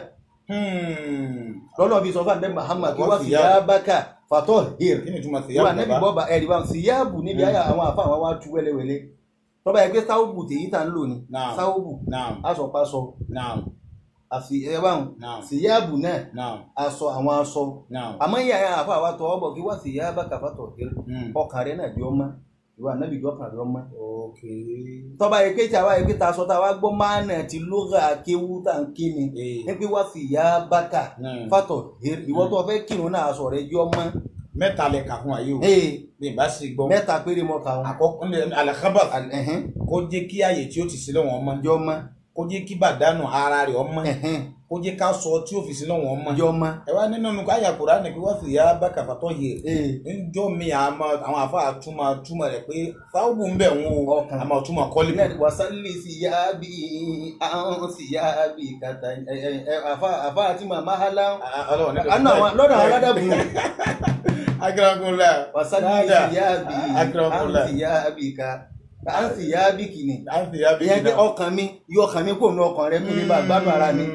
Speaker 2: lọ́lọ́ bí sọ fún àdé Muhammad kí
Speaker 1: Wa
Speaker 2: wà
Speaker 1: thiyab.
Speaker 2: fìyà bákà fatọ́ hìr
Speaker 1: kí ni túmọ̀ sí
Speaker 2: wà
Speaker 1: yàrá
Speaker 2: nẹ́bí
Speaker 1: bàbá
Speaker 2: bọ́ba ẹ̀rí bá fìyàbù níbi àyà àwọn àfa àwọn wa tú wẹ́lẹ́wẹ́lẹ́ tọ́ba yẹ pé sáwùbù tèyí tá ń lò ní
Speaker 1: Naam.
Speaker 2: sáwùbù
Speaker 1: naam
Speaker 2: aṣọpasọ
Speaker 1: naam
Speaker 2: àfi ẹ báwọn
Speaker 1: naam
Speaker 2: fìyàbù náà
Speaker 1: naam
Speaker 2: aṣọ àwọn aṣọ
Speaker 1: naam
Speaker 2: àmọ́ yìí àyà àfa àwa tọwọ́ bọ̀ kí wà fìyà bákà fatọ̀ hìr
Speaker 1: Hmm.
Speaker 2: ọkàn rẹ náà jọ mọ́ ìwà ànábì jọ ọkàn rẹ mọ́
Speaker 1: ok
Speaker 2: tọ́ba yẹ pé tí àwa yẹ pé ta sọ tá a wá gbọ́ máa nà ti lóga kéwú tá n kí ni
Speaker 1: ee
Speaker 2: ní pé wá fi ìyá bákà
Speaker 1: Hmm.
Speaker 2: fatọ̀ ìwọ tó fẹ́ kírun náà aṣọ rẹ jọ mọ́
Speaker 1: mẹ́ta lẹ kà fún ayé o
Speaker 2: ee
Speaker 1: bí n bá sì gbọ́
Speaker 2: mẹ́ta péré mọ́ kàwọn
Speaker 1: àkọ́kọ́ ní alakaba
Speaker 2: ẹ̀hẹ́n
Speaker 1: kó jẹ́ kí ààyè tí ó ti sílẹ̀ wọn mọ́
Speaker 2: jọ mọ́
Speaker 1: kó jẹ́ kí bàdánù ara rẹ̀ ọmọ
Speaker 2: ẹ̀hẹ́n
Speaker 1: kó jẹ́ ká sọ tí ó fi sílẹ̀ wọn mọ́
Speaker 2: jọ mọ́
Speaker 1: ẹ wá nínú nǹkan àyà Kùránì pé wọ́n sì yá bákà fàtọ́ yìí
Speaker 2: ee
Speaker 1: njọ́ mi àmọ́ àwọn àfa àtúmọ̀ túmọ̀ rẹ̀ pé fáwọn ń bẹ̀ wọn o
Speaker 2: Ọkàn.
Speaker 1: àmọ́ túmọ̀ kọ́lé
Speaker 2: ilẹ̀ wasalli siyabi àwọn siyabi kàtà ẹ ẹ ẹ àfa àfa àti màmá hálà
Speaker 1: ọlọ́run
Speaker 2: àná àwọn lọ́dọ̀ àwọn aládàbò
Speaker 1: akérèkúnlá
Speaker 2: wasalli
Speaker 1: Dáadáa.
Speaker 2: siyabi
Speaker 1: Akramakumullah.
Speaker 2: àwọn siyabi ká à ń sì yá bí kìíní
Speaker 1: à ń fi yá bí
Speaker 2: ìyẹn pé ọkàn mi yọ ọkàn mi kò nu ọkàn rẹ kí mi bá gbádùn ara mi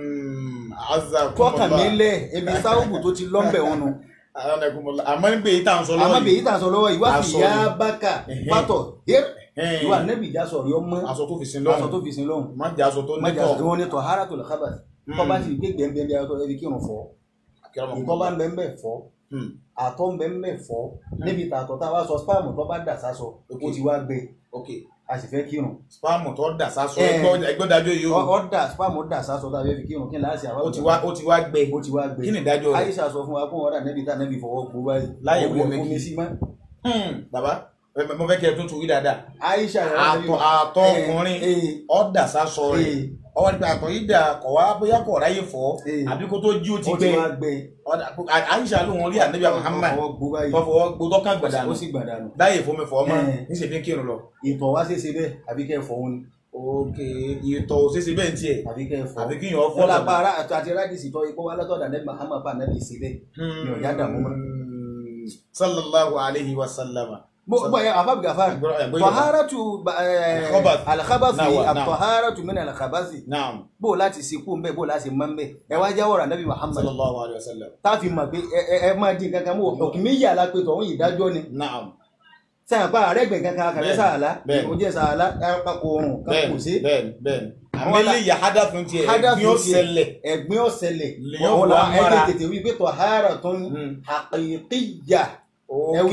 Speaker 2: tó ọkàn mi lẹ̀ ebi sáwùbù tó ti lọ́ńbẹ̀ wọn nu
Speaker 1: àmọ́ nígbà èyí tá à ń sọ lọ́wọ́
Speaker 2: àmọ́ bèyí tà ń sọ lọ́wọ́ ìwà sì
Speaker 1: Aṣọ
Speaker 2: yá
Speaker 1: ni.
Speaker 2: bákà
Speaker 1: Ẹ̀hẹ́n.
Speaker 2: pátọ̀ yẹ
Speaker 1: Ẹ̀hẹ́n.
Speaker 2: ìwà nẹ́bì já sọ̀rọ̀ yọ mọ́
Speaker 1: aṣọ tó fi sin
Speaker 2: aṣọ
Speaker 1: lọ́rùn
Speaker 2: tó fi sin lọ́hùn
Speaker 1: má jẹ́ aṣọ tó
Speaker 2: májà
Speaker 1: nítọ̀
Speaker 2: ìwọ ni tọ̀hárà tó lè kábà tó bá ti gbé gbẹ̀ngbẹ̀ngbẹ̀ ayọ́tọ̀ ẹbí kírun fọ́ ìtọ́ bá ń bẹ́ ń bẹ̀ fọ́ àtọ̀ ń bẹ́ ń bẹ̀ fọ́ níbi tààtọ̀ tá a wá sọ spam tó bá dà sásọ ó
Speaker 1: Ok.
Speaker 2: ti wá gbé
Speaker 1: ok
Speaker 2: a sì fẹ́ kírun
Speaker 1: spam tó dà sásọ
Speaker 2: Ẹ̀.
Speaker 1: ẹgbẹ́ dájọ́ yìí
Speaker 2: Ọ-
Speaker 1: o
Speaker 2: ọ dà spam dà sásọ tá a fẹ́ fi kírun kí n láti àwọn
Speaker 1: ó ti wá ó ti wá gbẹ
Speaker 2: ó ti wá gbé
Speaker 1: kí ni ìdájọ́ rẹ̀
Speaker 2: Aisha sọ fún wa kó wọn dà nẹ́bi tá nẹ́bi fọwọ́ gbó báyìí
Speaker 1: Láyé
Speaker 2: Ó
Speaker 1: wo
Speaker 2: wẹ̀
Speaker 1: mi
Speaker 2: fún
Speaker 1: kí?
Speaker 2: mi sí mọ́
Speaker 1: Hmm, bàbá ẹ, mo fẹ́ kí ẹ tún tu rí dáadáa
Speaker 2: Aisha rẹ̀
Speaker 1: àtọ̀ àtọ̀ ọkùnrin ó dà sásọ rẹ̀ ọwọ́ nípa àtọ̀ yìí dà kọ̀ wá bóyá kọ̀ ráyè fọ́
Speaker 2: Ẹ̀.
Speaker 1: àbí kó tó jí ó ti
Speaker 2: ó ti
Speaker 1: gbẹ
Speaker 2: wá gbé
Speaker 1: Ọ̀dà- Aisha ló wọn rí ànábì Muhammad
Speaker 2: fọwọ́ gbó báyìí
Speaker 1: tó fọwọ́ gbó tọ́kàn gbẹ̀dánù
Speaker 2: ó sì gbàdánù
Speaker 1: láyè fún mi fọ́ ọmọ
Speaker 2: Ẹ̀.
Speaker 1: ní ṣe fi ń kírun lọ.
Speaker 2: ìtọ̀ wá ṣeéṣe bẹ́ẹ̀ àbí kẹ́ ẹ̀ fọ́ òun ni
Speaker 1: ok ìtọ̀ òṣèṣe bẹ́ẹ̀ tiẹ̀
Speaker 2: àbí kẹ́ ẹ̀ fọ́
Speaker 1: àbí kí yàn ọ́ fọ́
Speaker 2: wọ́n lápá ara àti àti rádìsì tọ́ ikú wa látọ̀dà nẹ́bí Muhammad pa nẹ́bí sí bẹ́ẹ̀
Speaker 1: Hmm.
Speaker 2: mi ò yá dààmú mọ́.
Speaker 1: sallallahu alayhi wa sallama.
Speaker 2: gbogbo ẹ̀ afábì gàfárì
Speaker 1: Ẹgbẹ́- ẹgbẹ́ Yorùbá.
Speaker 2: tọ̀hárátù
Speaker 1: Al-khabath.
Speaker 2: alakabasi
Speaker 1: Náà wà, náà.
Speaker 2: àtọ̀hárátù mẹ́rin alakabasi
Speaker 1: naam
Speaker 2: bó láti sekú ń bẹ́ bó láti mọ́ ń bẹ́ ẹ wá jáwọ́ rà nẹ́bí Muhammad
Speaker 1: sallallahu alayhi wa sallam.
Speaker 2: tá a fi mọ̀ pé ẹ ẹ- ẹ máa dín kankan mọ́ òkùnmí yà la pé tọ̀hún ìdájọ́ ni
Speaker 1: naam
Speaker 2: sẹ́yìn pa àrẹ́gbẹ̀ kankan kàfẹ́
Speaker 1: Bẹ́ẹ̀ni,
Speaker 2: sàálà
Speaker 1: bẹ́ẹ̀ni.
Speaker 2: ó jẹ́ sàálà kápá oòrùn kan kò sí
Speaker 1: bẹ́ẹ̀ni bẹ́ẹ̀ni bẹ́ẹ̀ni.
Speaker 2: Àwọn
Speaker 1: àmì lè yà hádà fún tiẹ̀
Speaker 2: Hádà
Speaker 1: ẹ̀gbin ó
Speaker 2: fún tiẹ̀.
Speaker 1: ṣẹlẹ̀.
Speaker 2: ẹ̀gbin ọ̀sẹ̀lẹ̀
Speaker 1: Lèyàn
Speaker 2: ọ̀la
Speaker 1: wà mọ́ra.
Speaker 2: ẹgbẹ́ tètè wí pé tọ̀hárátùn
Speaker 1: Hmm.
Speaker 2: haqiqiyya
Speaker 1: ok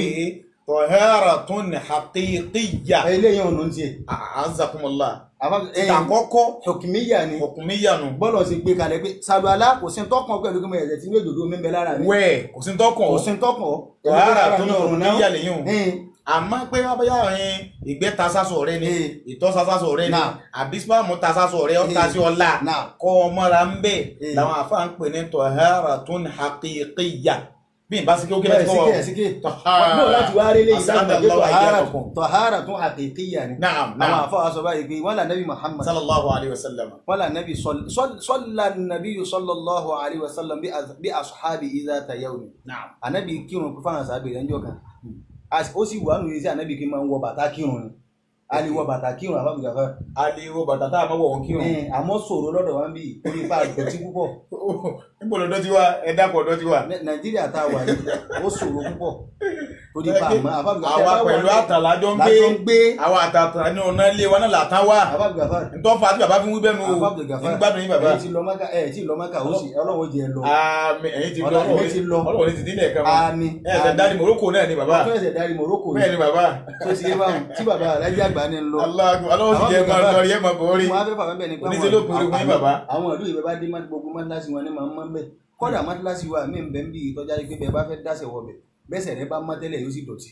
Speaker 1: taharatun haqiqiyya.
Speaker 2: eléyìí ọ̀nà ń tiẹ̀
Speaker 1: azakumullah.
Speaker 2: àbá ẹ̀
Speaker 1: àkọ́kọ́
Speaker 2: òkùnmíyà ni
Speaker 1: hukumiyanu.
Speaker 2: bọ́lọ̀ sì gbé kalẹ̀ pé sàlùwàlá kò sí tọkàn pẹ̀lú kí mo yẹ̀ tí ní òdòdó mi ń bẹ lára mi
Speaker 1: wẹ́ẹ̀ kò sí tọkàn
Speaker 2: kò sí tọkàn
Speaker 1: taharatun hukumiyya lèyìn o.
Speaker 2: ẹ̀ẹ́n
Speaker 1: àmọ́ pé abẹ́yà rẹ̀ ìgbẹ́ ta sásọ rẹ ni
Speaker 2: Ee.
Speaker 1: ìtọ́ sásọ rẹ ni
Speaker 2: Náà.
Speaker 1: àbí spam ta sásọ rẹ ọ̀ta
Speaker 2: Ee.
Speaker 1: sí ọ̀la
Speaker 2: náà
Speaker 1: kọ́ ọmọra ń bẹ̀
Speaker 2: Ee.
Speaker 1: làwọn àfa ń pè ní taharatun haqiqiyya bí n bá sí kí ó kí
Speaker 2: bẹ́ẹ̀
Speaker 1: lẹ́tí kọ́
Speaker 2: síkè síkè bọ́ọ̀ láti wá rí léyìí sáà pé
Speaker 1: As'adallahu
Speaker 2: tọ̀hárà
Speaker 1: iyyakum.
Speaker 2: tọ̀hárà tún haqiqiyya ni
Speaker 1: naam
Speaker 2: àwọn
Speaker 1: naam
Speaker 2: àfọwọ́ sọ báyìí pé wọ́n là nẹ́bí Muhammad
Speaker 1: sallallahu alayhi wa sallam
Speaker 2: wọ́n là nẹ́bí sọ́lá nàbí sallallahu alayhi wa sallam bí as- bí asuhabi idha tayawni
Speaker 1: naam
Speaker 2: ànábì kírun fún àwọn sábẹ̀ rẹ̀ ńjọ́ kan As- ó sì wà nù yìí sí ànábì kí n máa ń wọ bàtà kírun ni a lè wọ bàtà kírun àfàbùgà fẹ́
Speaker 1: aliwo bàtà tá a máa wọ̀ wọ́n kírun
Speaker 2: Ẹ̀, àmọ́ sọ̀rọ̀ lọ́dọ̀ wa ń bí orí ipa àdọ̀tí púpọ̀
Speaker 1: níbo lọ́dọ̀ ti wá ẹ dákọ̀ ọ̀dọ̀ ti wá.
Speaker 2: Ní- nàìjíríà tá a wà yìí ó sọ̀rọ̀ púpọ̀ torí ipa àmọ́ àfàbùgà
Speaker 1: àwa pẹ̀lú àtàlà jọ ń gbé
Speaker 2: lájọ ń gbé
Speaker 1: àwa àtàtà ní ọ̀nà ilé wa náà làtàn wá
Speaker 2: àfàbùgà fẹ́
Speaker 1: ntọ́fà tí bàbá fi ń wí bẹ́ẹ̀ nu o
Speaker 2: àfàbùgà fẹ́
Speaker 1: nígbàdùn yín bàbá.
Speaker 2: ẹ̀ ti lọ mọ́kà ẹ̀ ti lọ mọ́kà ó sì ọlọ́wọ́ jẹ lọ
Speaker 1: àmì ẹ̀yin ti lọ
Speaker 2: Ọlọ́run
Speaker 1: ọlọ́run
Speaker 2: ti lọ.
Speaker 1: ọlọ́run ti dín lẹ́ẹ̀kan mọ́
Speaker 2: àmì
Speaker 1: ẹ̀ ṣẹ̀ dárí Morocco náà ni bàbá
Speaker 2: tó ẹsẹ̀ darí Morocco
Speaker 1: bẹ́ẹ̀ ni bàbá
Speaker 2: tó ti yé báwọn tí bàbá alájí àgbà ní lọ
Speaker 1: aláàgùn ọlọ́run sì jẹ́ máa lọ rí ẹ̀ máa bọ̀ rí
Speaker 2: wọn á fẹ́ fà mẹ́bẹ̀ ni pé
Speaker 1: Oníṣẹ́ ló pinnu fún yín bàbá.
Speaker 2: àwọn ìlú ìbẹ́ bá dé má gbogbo mọ́tíláṣí wọn ní máa ń mọ́ bẹ́ẹ̀ kọ́dà mọ́tíláṣí wa mí ń bẹ́ ń bí ìtọ́jà pé bẹ́ẹ̀ bá fẹ́ dáṣẹ̀ wọ̀ bẹ̀ bẹ́sẹ̀ rẹ bá mọ́ tẹ́lẹ̀ yóò sì dọ̀tí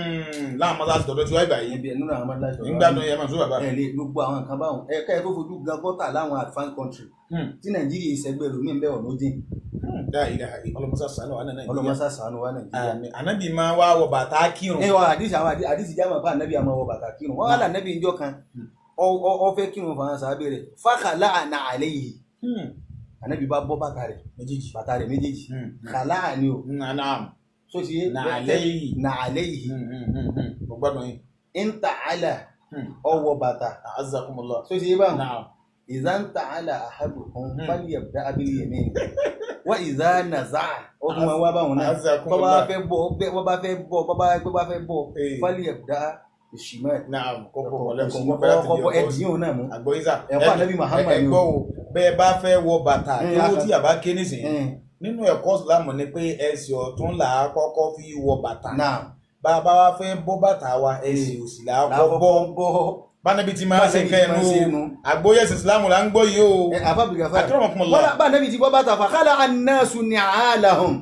Speaker 1: láwọn mọ́sáàsì tọ̀dọ̀ tí wáyé báyìí
Speaker 2: ẹbí ẹ̀ nínú àwọn mọ́tíláṣí wa
Speaker 1: nígbàdùn yẹn máa sún bàbá.
Speaker 2: ẹ̀ lé gbogbo àwọn nǹkan báwọn ẹ̀ ká ẹ̀ tó fojú gan gọ́tà láwọn advanced country tí nàìjíríà ìṣẹ́gbẹ́ lómi ń bẹ́ ọ̀nà dín
Speaker 1: dáa ilẹ̀ ọlọ́mọsá sànù wà náà
Speaker 2: ọlọ́mọsá sànù wa nàìjíríà
Speaker 1: Àmín. ànábì máa wá wọ bàtà kírun
Speaker 2: ẹ wọ àdìsí àwọn àdìsí àdìsí jáàmù pa ànábì àmọ́ wọ bàtà kírun wọn wà lànàbì ìjọ kan ọ- ọ ọ fẹ́ kírun fún àwọn sàábẹ rẹ fàkàlà àná àlẹ yìí
Speaker 1: Hmm.
Speaker 2: ànábì bá bọ́ bàtà rẹ
Speaker 1: méjèèjì.
Speaker 2: bàtà rẹ méjèèjì
Speaker 1: Hmm.
Speaker 2: kàlà àní o
Speaker 1: Hmm, naam.
Speaker 2: so ti yé
Speaker 1: Nà àlẹ́ yìí.
Speaker 2: nà àlẹ yìí
Speaker 1: Hmm, hmm, hmm, hmm. mo gbádùn yín.
Speaker 2: ń tà àlà
Speaker 1: Hmm.
Speaker 2: ọwọ bàtà
Speaker 1: azakumullah.
Speaker 2: so ti yé báwọn
Speaker 1: naam.
Speaker 2: ìzá ń tà àlà àhàdùkún
Speaker 1: Hmm.
Speaker 2: fálì ẹ̀bùdá abílí yẹmí wọ́n ìzá nàzà ó tún wọn wá báwọn náà bọ́ bá
Speaker 1: azakumullah.
Speaker 2: fẹ́ bọ́ bọ́ bá fẹ́ bọ́ bọ́ bá bọ́ bá fẹ́ bọ́
Speaker 1: Eh.
Speaker 2: fálì ẹ̀bùdá ìṣìmọ̀
Speaker 1: naam kọ́kọ́ kọ́lẹ́kọ́ kọ́ bẹ́ẹ̀ láti di
Speaker 2: ọkọ̀
Speaker 1: ọkọ̀
Speaker 2: ẹ̀dín òun náà mú
Speaker 1: àgbọ̀yísà
Speaker 2: Ẹ̀kọ́ Ànábì Muhammad ni o.
Speaker 1: ẹgbọ́ o bẹ́ẹ̀ bá fẹ́ wọ bàtà
Speaker 2: Mm,
Speaker 1: ewu
Speaker 2: aka-
Speaker 1: tí àbá ké nísìnyí
Speaker 2: Ẹn,
Speaker 1: nínú ẹ̀kọ́ ìsìlámù ni pé ẹsẹ̀ ọ̀tún là á kọ́kọ́ fi wọ bàtà
Speaker 2: náà
Speaker 1: bá a bá wá fẹ́ bọ́ bàtà wa ẹsẹ̀ òsì là á kọ́ bọ́
Speaker 2: lákọ̀ọ́kọ́ bọ́
Speaker 1: bánabi ti máa ń ṣe
Speaker 2: Bánabi ti
Speaker 1: nǹkan
Speaker 2: máa ń ṣe
Speaker 1: ẹnu
Speaker 2: nu.
Speaker 1: àgbóyè ìsìlámù là ń gbọ́ yìí o
Speaker 2: àfàbìgàfà
Speaker 1: Akramakumullah.
Speaker 2: wọ́n bá nàbí ti bọ́ bàtà fàkàlà annasu ni'alahum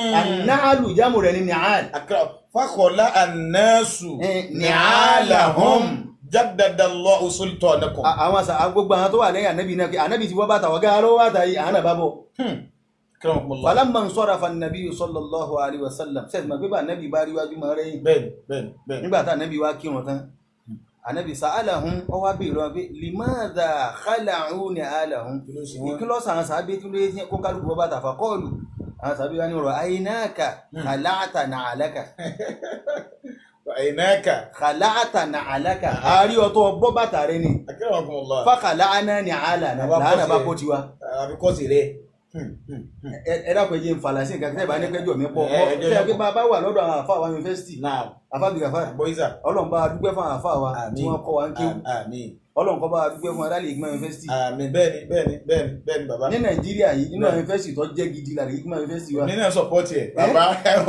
Speaker 2: annalu jámù rẹ̀ ní ni'al
Speaker 1: Akra- fakọ̀lá ànásù
Speaker 2: Eh,
Speaker 1: ni'alahum jaddadallahu sultanakum.
Speaker 2: À- àwọn àṣà gbogbo àwọn tó wà lẹ́yìn ànábì náà pé ànábì ti bọ́ bàtà ọ̀gá arọ́ bàtà yìí àwọn àbá bọ̀
Speaker 1: Akramakumullah.
Speaker 2: falamma sarafa an-nabi sallallahu alaihi wasallam sẹ́ẹ̀tì máa gbé bá ànábì bá rí wájú máa rẹ́yìn
Speaker 1: bẹ́ẹ̀ni bẹ́ẹ̀ni bẹ́ẹ̀ni.
Speaker 2: nígbà tá ànábì wá kírun tán ànábì sa'alahum ó wá béèrè wọn pé limadha khala'u ni'alahum
Speaker 1: kí ló ṣe wọ́n.
Speaker 2: ìkílọ́sà àwọn sàábé tí ló yẹ kó kálukú bọ́ bàtà fàkọ́ọ̀lù àwọn sàábé wa ní ọ̀rọ̀ àyínáàkà kàláàtà nàálẹ́kà
Speaker 1: àyìnáka
Speaker 2: kàláàtà nà àlákà àárí ọtọ bọ́ bàtà rẹ ni
Speaker 1: akérèmọkùnmọlá
Speaker 2: fàkàláàná ni àlà náà
Speaker 1: Àwa
Speaker 2: làánà bá
Speaker 1: kọ́
Speaker 2: kó tiwa
Speaker 1: àbíkọ́sì rẹ.
Speaker 2: Ẹ- ẹ dákun ẹ jẹ́ nfàlàsí nǹkan tẹ́ ẹ bá ní pẹ́jọ́ mi pọ̀
Speaker 1: Ẹ- ẹjọ́
Speaker 2: ṣé ẹ
Speaker 1: yẹn
Speaker 2: pé
Speaker 1: pọ̀.
Speaker 2: bá a bá wà lọ́dọ̀ àwọn àfa wa yunifásitì
Speaker 1: náà
Speaker 2: àfa bìgàfà
Speaker 1: bọ́ísà
Speaker 2: ọlọ́run bá a dúpẹ́ fún àwọn àfa wa tí wọ́n kọ́ wa ń kéwù
Speaker 1: àmín
Speaker 2: ọlọ́run kọ́ bá a dúpẹ́ fún aráàlú ìgbìmọ̀ yunifásitì
Speaker 1: àmín bẹ́ẹ̀ni bẹ́ẹ̀ni bẹ́ẹ̀ni bẹ́ẹ̀ni bàbá.
Speaker 2: ní nàìjíríà yìí nínú àwọn yunifásitì tó jẹ́ gidi lára ìgbìmọ̀ yunifásitì wa
Speaker 1: mi náà sọpọ́tì ẹ̀ bàbá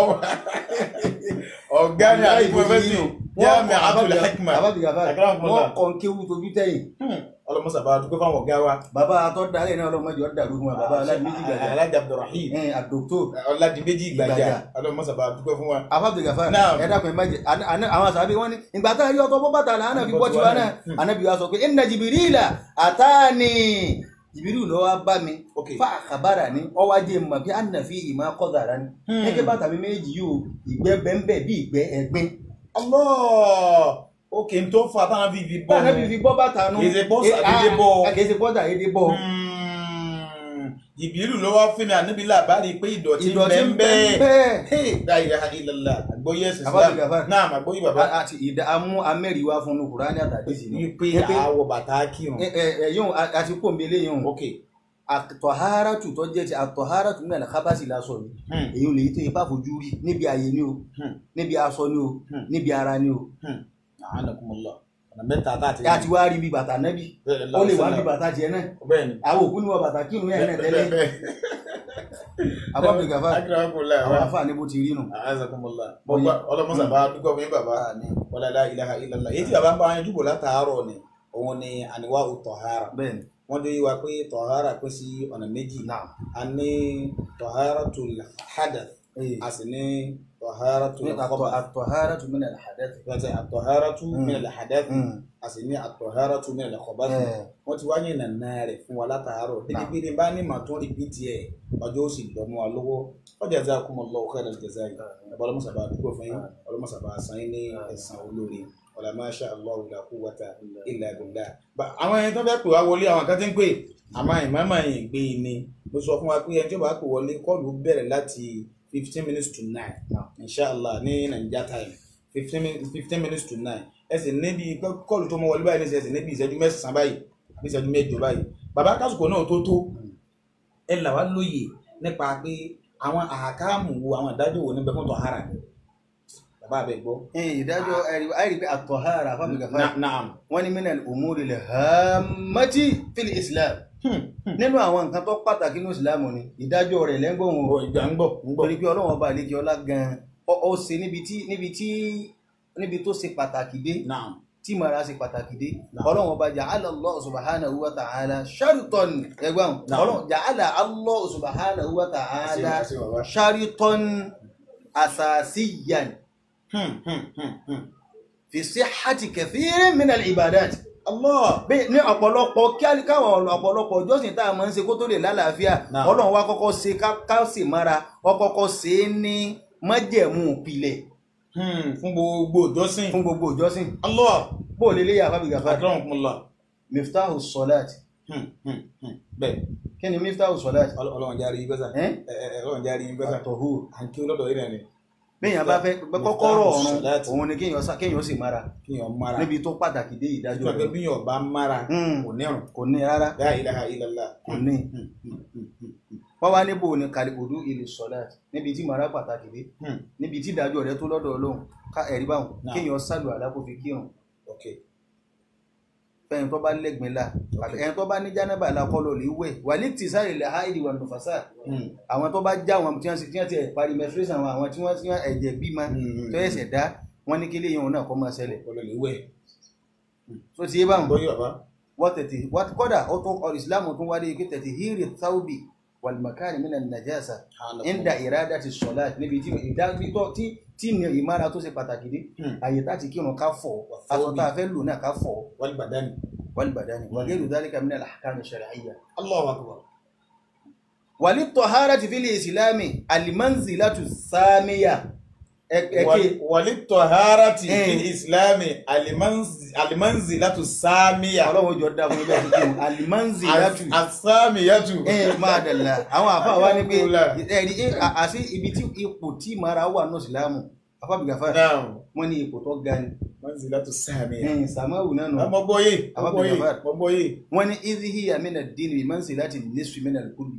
Speaker 1: ọ̀gá ni àdìgbò fẹ́sì yá mi àtúlẹ̀ hekima
Speaker 2: àfa bìgàfà
Speaker 1: Akramakumullah.
Speaker 2: wọ́n kọ́ ń kéwù tójú tẹ̀yìn
Speaker 1: ọlọmọsàbà dúpẹ́ fáwọn ọ̀gá wa
Speaker 2: bàbá atọ́ dalẹ̀ náà ọlọ́mọdé ọ̀dà ló fún wa bàbá aládìméjì gbàjà
Speaker 1: alájà abdulrahim
Speaker 2: ẹ̀ àdókòtò
Speaker 1: ọládìméjì gbàjà
Speaker 2: Gbàjà.
Speaker 1: ọlọmọsàbà dúpẹ́ fún wa.
Speaker 2: afábìlì gàfà
Speaker 1: Naam.
Speaker 2: ẹ dákun ẹ má jẹ àná- àná- àwọn àṣàbí wọn ní ìgbà tá a rí ọtọ bọ́ bàtà làánà fi bọ́ tiwa náà ànábì wa sọ pé inna jìbìrìlà àtàní jìbìrìlù ló wá bá mi
Speaker 1: ok
Speaker 2: fa àkàbàrà ní ọwọ́ ajé mọ̀ bí ànà fi ìmọ̀ akọ́dàrà ní
Speaker 1: Hmm.
Speaker 2: gẹ́gẹ́ bàtà mi méjì yóò ìgbẹ́ bẹ́ńbẹ́ bí ìgbẹ́ ẹ̀gbin
Speaker 1: allah ok n tó fa táwọn fi fi bọ́
Speaker 2: bá ànábì fi bọ́ bàtà nù
Speaker 1: Kì í ṣe bọ́ sàdédé bọ́.
Speaker 2: kì í ṣe bọ́ sàdédé bọ́
Speaker 1: ìbílù ló wá fún mi àníbi làbárí pé ìdọ̀tí
Speaker 2: ìdọ̀tí ń bẹ
Speaker 1: bẹ́ẹ̀
Speaker 2: bẹ́ẹ̀
Speaker 1: Hey, la ilaha illallah àgbóyè ẹ̀sìn
Speaker 2: Abájú
Speaker 1: islam
Speaker 2: Gàfá.
Speaker 1: náà àgbóyè bàbá
Speaker 2: àti ìdá amú amẹ́rì wá fún un kùránì àtàdésì ni
Speaker 1: wípé
Speaker 2: Wípé-
Speaker 1: àwọ̀ bàtà kírun
Speaker 2: ẹ ẹ ẹ yóò àti kò mbélé yóò
Speaker 1: ok
Speaker 2: àtọ̀hárátù tó jẹ́ ti àtọ̀hárátù ní àlàkábàsì lásọ ni
Speaker 1: Hmm.
Speaker 2: èyí ò lè tó ipá fojú rí níbi ààyè ni o
Speaker 1: Hmm.
Speaker 2: níbi aṣọ ni o
Speaker 1: Hmm.
Speaker 2: níbi ara ni o
Speaker 1: anakumullah ọ̀nà mẹ́ta tá a ti
Speaker 2: àti wá rí bí bàtà nẹ́bí ó lè wá bí bàtà tiẹ̀ náà
Speaker 1: bẹ́ẹ̀ ni
Speaker 2: àwọn òkú ni wọ́n bàtà kírun yẹn náà tẹ́lẹ̀ abábí gàfà
Speaker 1: akérèmọkùnrin
Speaker 2: àwọn àfà ní bó ti rí nù.
Speaker 1: azakumullah bọ́gbà ọlọ́mọsàbà dúpọ̀ fún yín bàbá wala la ilaha illallah èyí tí bàbá ń bá wọn dúpọ̀ látàárọ̀ ni òun ni àníwá tọ̀hárà
Speaker 2: bẹ́ẹ̀ ni
Speaker 1: wọ́n dé wa pé tọ̀hárà pín sí ọ̀nà méjì
Speaker 2: náà
Speaker 1: a ní tọ̀háràtul hadath
Speaker 2: ee
Speaker 1: a sì ní tọ̀háràtul khabath
Speaker 2: àtọ̀hárátù min al-hadath.
Speaker 1: gbàtẹ́ àtọ̀háràtu
Speaker 2: Mm.
Speaker 1: min al-hadath
Speaker 2: Mm.
Speaker 1: a sì ní àtọ̀háràtu min al-khabath
Speaker 2: Eh,
Speaker 1: wọ́n ti wáyé nàná rẹ̀ fún wa látàárọ̀
Speaker 2: Náà.
Speaker 1: débi pé ní bá ní màá tún rìpítì ẹ̀ ọjọ́ ó sì lọ́mú wa lọ́wọ́ ọjà jazakumullahu khairal jazaa ẹ̀bọ́ ọlọ́mọsàbà àdúgbò fún yín ọlọ́mọsàbà àṣà yín ní ẹ̀sán olóore wala ma sha Allahu la quwwata illa billah. Ba- àwọn ẹni tó fẹ́ pè wá wọlé àwọn kan ti ń pè àmọ́ ìmọ̀ọ́mọ̀ yìí gbé e ni mo sọ fún wa pé ẹni tí ó bá pè wọlé kọ́ọ̀lù bẹ̀rẹ̀ láti fifteen minutes to nine
Speaker 2: Náà.
Speaker 1: inshallah ní Naija time fifteen fifteen minutes to nine ẹ sì níbi kọ́ọ̀lù tó mọ wọlé báyìí ní ẹ sì níbi ìṣẹ́jú mẹ́sàn-án báyìí àbí ìṣẹ́jú mẹ́jọ báyìí bàbá kásìkò náà tó tó ẹ là wá lóye nípa pé àwọn àkáàmù wo àwọn ìdájọ́ wo níbẹ̀ fún tọ̀hárà ni bàbá àbẹ̀ gbọ́.
Speaker 2: eh, ìdájọ́ ẹ̀rí- àìrí pé àtọ̀hárà fábí gàfà
Speaker 1: Na- naam.
Speaker 2: wọ́n ní min al-umuri al-hammati fil islam nínú àwọn nǹkan tó pàtàkì ní ìsìlámù ni ìdájọ́ rẹ̀ lẹ́gbọ̀n
Speaker 1: Ọ̀,
Speaker 2: wọn
Speaker 1: ìgbà ń gbọ̀ ń gbọ̀.
Speaker 2: torí pé ọlọ́wọ́n ọba àlejò ọlá gan-an ọ- ó ṣe níbi tí níbi tí níbi tó ṣe pàtàkì dé
Speaker 1: naam.
Speaker 2: tí mara ṣe pàtàkì dé
Speaker 1: Naam.
Speaker 2: ọlọ́wọ́n ọba ja'ala Allah subhanahu wa ta'ala sharitan ẹgbọ́n
Speaker 1: Naam.
Speaker 2: ọlọ́wọ́n ja'ala Allah subhanahu wa ta'ala
Speaker 1: Àṣẹ- àṣẹ bàbá.
Speaker 2: sharitan asasiyan
Speaker 1: Hmm, hmm, hmm, hmm.
Speaker 2: fi sihhati kathirin min al-ibadat
Speaker 1: Allah.
Speaker 2: bẹ́ẹ̀ ní ọ̀pọ̀lọpọ̀ kí á káwọn ọ̀pọ̀lọpọ̀ ìjọsìn tá a máa ń ṣe kó tó lè lálàáfíà
Speaker 1: Náà.
Speaker 2: ọlọ́run wa kọ́kọ́ ṣe ká- ká sì mára ọ kọ́kọ́ ṣe é ní májẹ̀mú ìpìlẹ̀
Speaker 1: Hmm, fún gbogbo ìjọsìn.
Speaker 2: fún gbogbo ìjọsìn
Speaker 1: Allah.
Speaker 2: bó o lè lè yà fábí gàfà
Speaker 1: Akramakumullah.
Speaker 2: miftahu salat
Speaker 1: Hmm, hmm, hmm. Bẹ́ẹ̀
Speaker 2: kí ni miftahu salat
Speaker 1: Ọl- Ọlọ́run járe yín gbẹ́sà.
Speaker 2: ẹ́
Speaker 1: Ẹ- ẹ- Ọlọ́run járe yín gbẹ́sà.
Speaker 2: àtọ̀húr
Speaker 1: À ń kí lọ́dọ̀ yín rẹ̀ ni.
Speaker 2: bẹ́yàn bá fẹ́
Speaker 1: Miftahu
Speaker 2: kọ́kọ́rọ́ ọ̀run
Speaker 1: salat.
Speaker 2: òun ni kéèyàn sá- kéèyàn sì mára
Speaker 1: Kí yàn mara.
Speaker 2: níbi tó pàtàkì dé ìdájọ́
Speaker 1: Ìjọba
Speaker 2: rẹ̀
Speaker 1: bí yàn bá mara
Speaker 2: Hmm.
Speaker 1: kò nírun.
Speaker 2: kò ní rárá
Speaker 1: La ilaha illallah.
Speaker 2: kò ní
Speaker 1: Hmm, hmm, hmm, hmm,
Speaker 2: wọ́n wá níbo ni kàlíkòdú ìlú salat níbi tí mara pàtàkì dé
Speaker 1: hmm.
Speaker 2: níbi tí ìdájọ́ rẹ̀ tó lọ́dọ̀ ọlọ́run ká ẹ̀rí báwọn
Speaker 1: Náà.
Speaker 2: kéèyàn sálù àlákò fi kírun
Speaker 1: Ok.
Speaker 2: fẹ́yìn tó bá lẹ́gbẹ̀ẹ́ la àbí ẹni tó bá ní jánábà la kọ́ lọ lè wẹ̀ wàlí tì sáré lè ha ìdìwà nùfàṣà
Speaker 1: Hmm.
Speaker 2: àwọn tó bá já àwọn tí wọ́n ti- tí wọ́n ti ẹ̀ parí menstruation àwọn àwọn tí wọ́n ti wọ́n ẹ̀jẹ̀ bímọ
Speaker 1: Hmm.
Speaker 2: tó ẹ̀sẹ̀ dá wọ́n ní kílé yẹn náà kọ́ máa ṣẹlẹ̀
Speaker 1: Ọlọ́lẹ̀ wẹ̀.
Speaker 2: tó ti yé báwọn
Speaker 1: Gbọ́ yí bàbá.
Speaker 2: wọ́n tètè wọ́n kọ́dà ó tún ọ ìsìlámù tún wáyé pé tètè hírì táwùbì wàlùmọ̀kárì mí nàìjíríà ìndà ìrádà ti sọ̀lá níbi tí ìdágbítọ́ tí tí ní ìmára tó ṣe pàtàkì dé
Speaker 1: Hmm.
Speaker 2: àyè tá ti kírun ká fọ̀ aṣọ tá a fẹ́ lò náà ká fọ̀
Speaker 1: Wal badani.
Speaker 2: والبدن وغير ذلك من الأحكام الشرعية
Speaker 1: Allahu akbar.
Speaker 2: وللطهارة في الإسلام المنزلة السامية ẹ̀kẹ́
Speaker 1: walitọharati
Speaker 2: Eh.
Speaker 1: fi islami alimanzi- alimanzilatu samiya
Speaker 2: ọlọ́run jọ dá fún ibẹ̀ tuntun alimanzilatu
Speaker 1: asamiyatu
Speaker 2: ẹ̀ máa dàlá àwọn àfa wa ní pé
Speaker 1: Alhamdulillah.
Speaker 2: ẹ̀rí ẹ̀, à- àti ibi tí ipò tí mara wà ní ìsìlámù afábìgàfà
Speaker 1: naam
Speaker 2: wọn ní ipò tó ga ni
Speaker 1: manzilatu samiya
Speaker 2: ẹ̀yìn sàmáwù náà nù
Speaker 1: mo gbọ́ yé mo gbọ́ yé
Speaker 2: Abdulgafar.
Speaker 1: mo gbọ́ yé.
Speaker 2: wọn ní izihi amina dini bi mansi láti nisfi mina kuli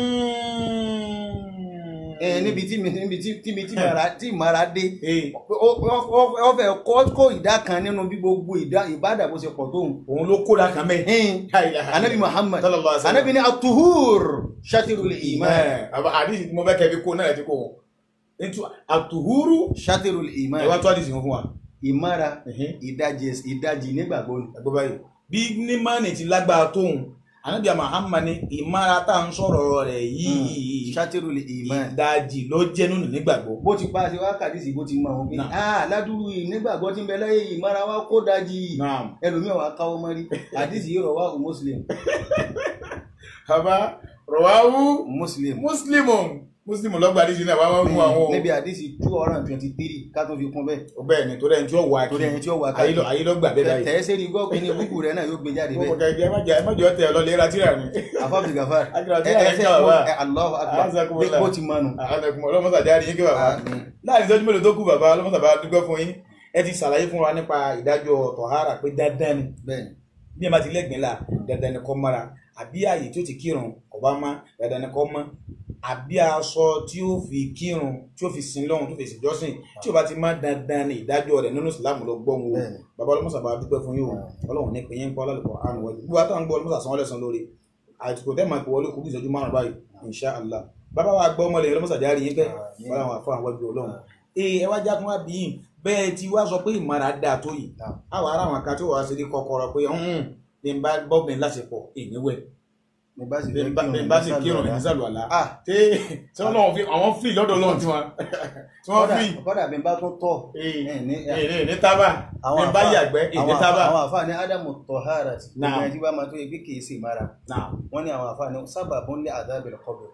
Speaker 2: ẹ níbi tí mi níbi tí tí mi tí mara tí mara dé
Speaker 1: Ee,
Speaker 2: ó- ó- ó- ó fẹ́ kó kó ìdá kan nínú bí gbogbo ìdá ìbádà bó ṣe pọ̀ tóun
Speaker 1: òun ló kóra kan mẹ́.
Speaker 2: ẹ̀yìn anabi muhammad
Speaker 1: sallallahu alaihi wasallam.
Speaker 2: anabi ní atuhur shatirul iman
Speaker 1: Ẹ, àbá àdìsí tí mo fẹ́ kẹ́ fi kó náà ti kó wọn. Ètò àtùhúrú
Speaker 2: shatirul iman
Speaker 1: ẹ wá tó àdìsí fún wa.
Speaker 2: ìmára
Speaker 1: Ẹ̀hìn.
Speaker 2: ìdajì ìdajì nígbàgbọ́ ni
Speaker 1: ẹgbẹ́ báyìí bí nímánì ti lágbára tóun ànábì Muhammad ní ìmára tá à ń sọ̀rọ̀ rẹ̀ yìí
Speaker 2: shatirul iman
Speaker 1: ìdajì ló jẹ́ nínú nígbàgbọ́.
Speaker 2: bó ti paṣẹ wákàtí sí bó ti mọ àwọn pé
Speaker 1: Náà.
Speaker 2: ah ládùúgbò yìí nígbàgbọ́ tí ń bẹ láyé yìí ìmára wa kó dajì
Speaker 1: naam
Speaker 2: ẹlòmíràn wa káwọ́ mọ́rí àdìsí yìí rọ̀ wá o muslim
Speaker 1: bàbá rọ̀wáwú
Speaker 2: muslim
Speaker 1: mùsùlùmù mùsùlùmù lọ́gbà àdìsí náà wá wá fún àwọn
Speaker 2: níbi àdìsí two hundred and twenty three ká tó fi kún bẹ́ẹ̀
Speaker 1: o bẹ́ẹ̀ ni torí ẹni tí ó wà kí
Speaker 2: torí ẹni tí ó wà
Speaker 1: ayé lọ- ayé ló gbà bẹ́ẹ̀ báyìí.
Speaker 2: tẹ̀ sẹ́ni gbọ́ pé ní búkú rẹ̀ náà yóò gbé jáde
Speaker 1: mo
Speaker 2: bẹ́ẹ̀
Speaker 1: kọ̀ kẹ́ ẹ má jẹ́ ẹ má jẹ́ ọ̀tẹ̀ ọlọ́lẹ̀ ra tíra ni.
Speaker 2: afábí gafar
Speaker 1: Akira tí
Speaker 2: ẹ
Speaker 1: a
Speaker 2: ẹ
Speaker 1: yẹ
Speaker 2: fẹ́
Speaker 1: ká
Speaker 2: kó
Speaker 1: bàbá.
Speaker 2: ẹ Allahu akbar
Speaker 1: Azakumullah.
Speaker 2: bó ti mọnu.
Speaker 1: àkàndẹ̀kùn ọlọ́mọsà jáde yín kí bàbá láàrin ìtọ́jú mélòó tó kù bàbá ọlọ́mọsà bá dúpẹ́ fún yín ẹ ti ṣàlàyé fún wa nípa ìdájọ́ tọ̀hárà pé dandan ni
Speaker 2: bẹ́ẹ̀
Speaker 1: bí ẹ bá ti lẹ́gbẹ̀ẹ́ la dandan ni kó mọ́ra àbí ààyè tí ó ti kírun kò bá má dandan ni kó mọ́ àbí aṣọ tí ó fi kírun tí ó fi sin lọ́hùn tó fi sin jọ́sìn tí ó bá ti má dandan ni ìdájọ́ rẹ̀ nínú ìsìlámù ló gbọ́ wọn o
Speaker 2: Bẹ́ẹ̀ni.
Speaker 1: bàbá ọlọ́mọsà bá dúpẹ́ fún yín o ọlọ́run ní pé yín ń kọ́ lálùkọ́ àánú wọlé gbogbo àtàwọn gbọ́ ọlọ́mọsà sanwó lẹ́sàn lórí àtìkò tẹ́ máa pè wọlé kú bí ìṣẹ́jú márùn báyìí insha allah bàbá wa gbọ́ ọmọlẹ̀ ọlọ́mọsà járe yín pẹ́
Speaker 2: Àmín.
Speaker 1: wọ́n làwọn àfọ àwọn ẹgbẹ́ ọlọ́run ee ẹ wá já fún wa bí yìí bẹ́ẹ̀ ti wá sọ pé ìmọ̀ra dáa tó yìí
Speaker 2: Naam.
Speaker 1: àwọn ará àwọn kan tó wàá ṣe ní kọ́kọ́rọ́ pé ọ̀hún bí n bá bọ́ọ̀bìn láṣepọ̀ ìníwẹ̀
Speaker 2: ní bá sì
Speaker 1: bí
Speaker 2: fẹ́
Speaker 1: n bá- bí n bá sì kírun
Speaker 2: ní
Speaker 1: ìnísàlù àlá
Speaker 2: ah
Speaker 1: tí tí wọ́n lọ́wọ́ fi àwọn fìlì lọ́dọ̀ lọ́wọ́ tí wọ́n tí wọ́n
Speaker 2: kọ́dà
Speaker 1: fì
Speaker 2: kọ́dà bí n bá tún tọ̀
Speaker 1: ee
Speaker 2: ẹ̀ ní
Speaker 1: ee ní tábà bí n bá
Speaker 2: àfáà-
Speaker 1: yàgbẹ́ ìní
Speaker 2: àwọn
Speaker 1: tábà
Speaker 2: àfáà- àwọn àfáà ní ádámù tọ̀hárà tí
Speaker 1: Naam.
Speaker 2: gbogbo ẹni tí bá máa tó yẹ pé kì í sì mara
Speaker 1: náà
Speaker 2: wọ́n ní àwọn àfáà ní sábà bó ń lé àdábìrì kọ́bẹ̀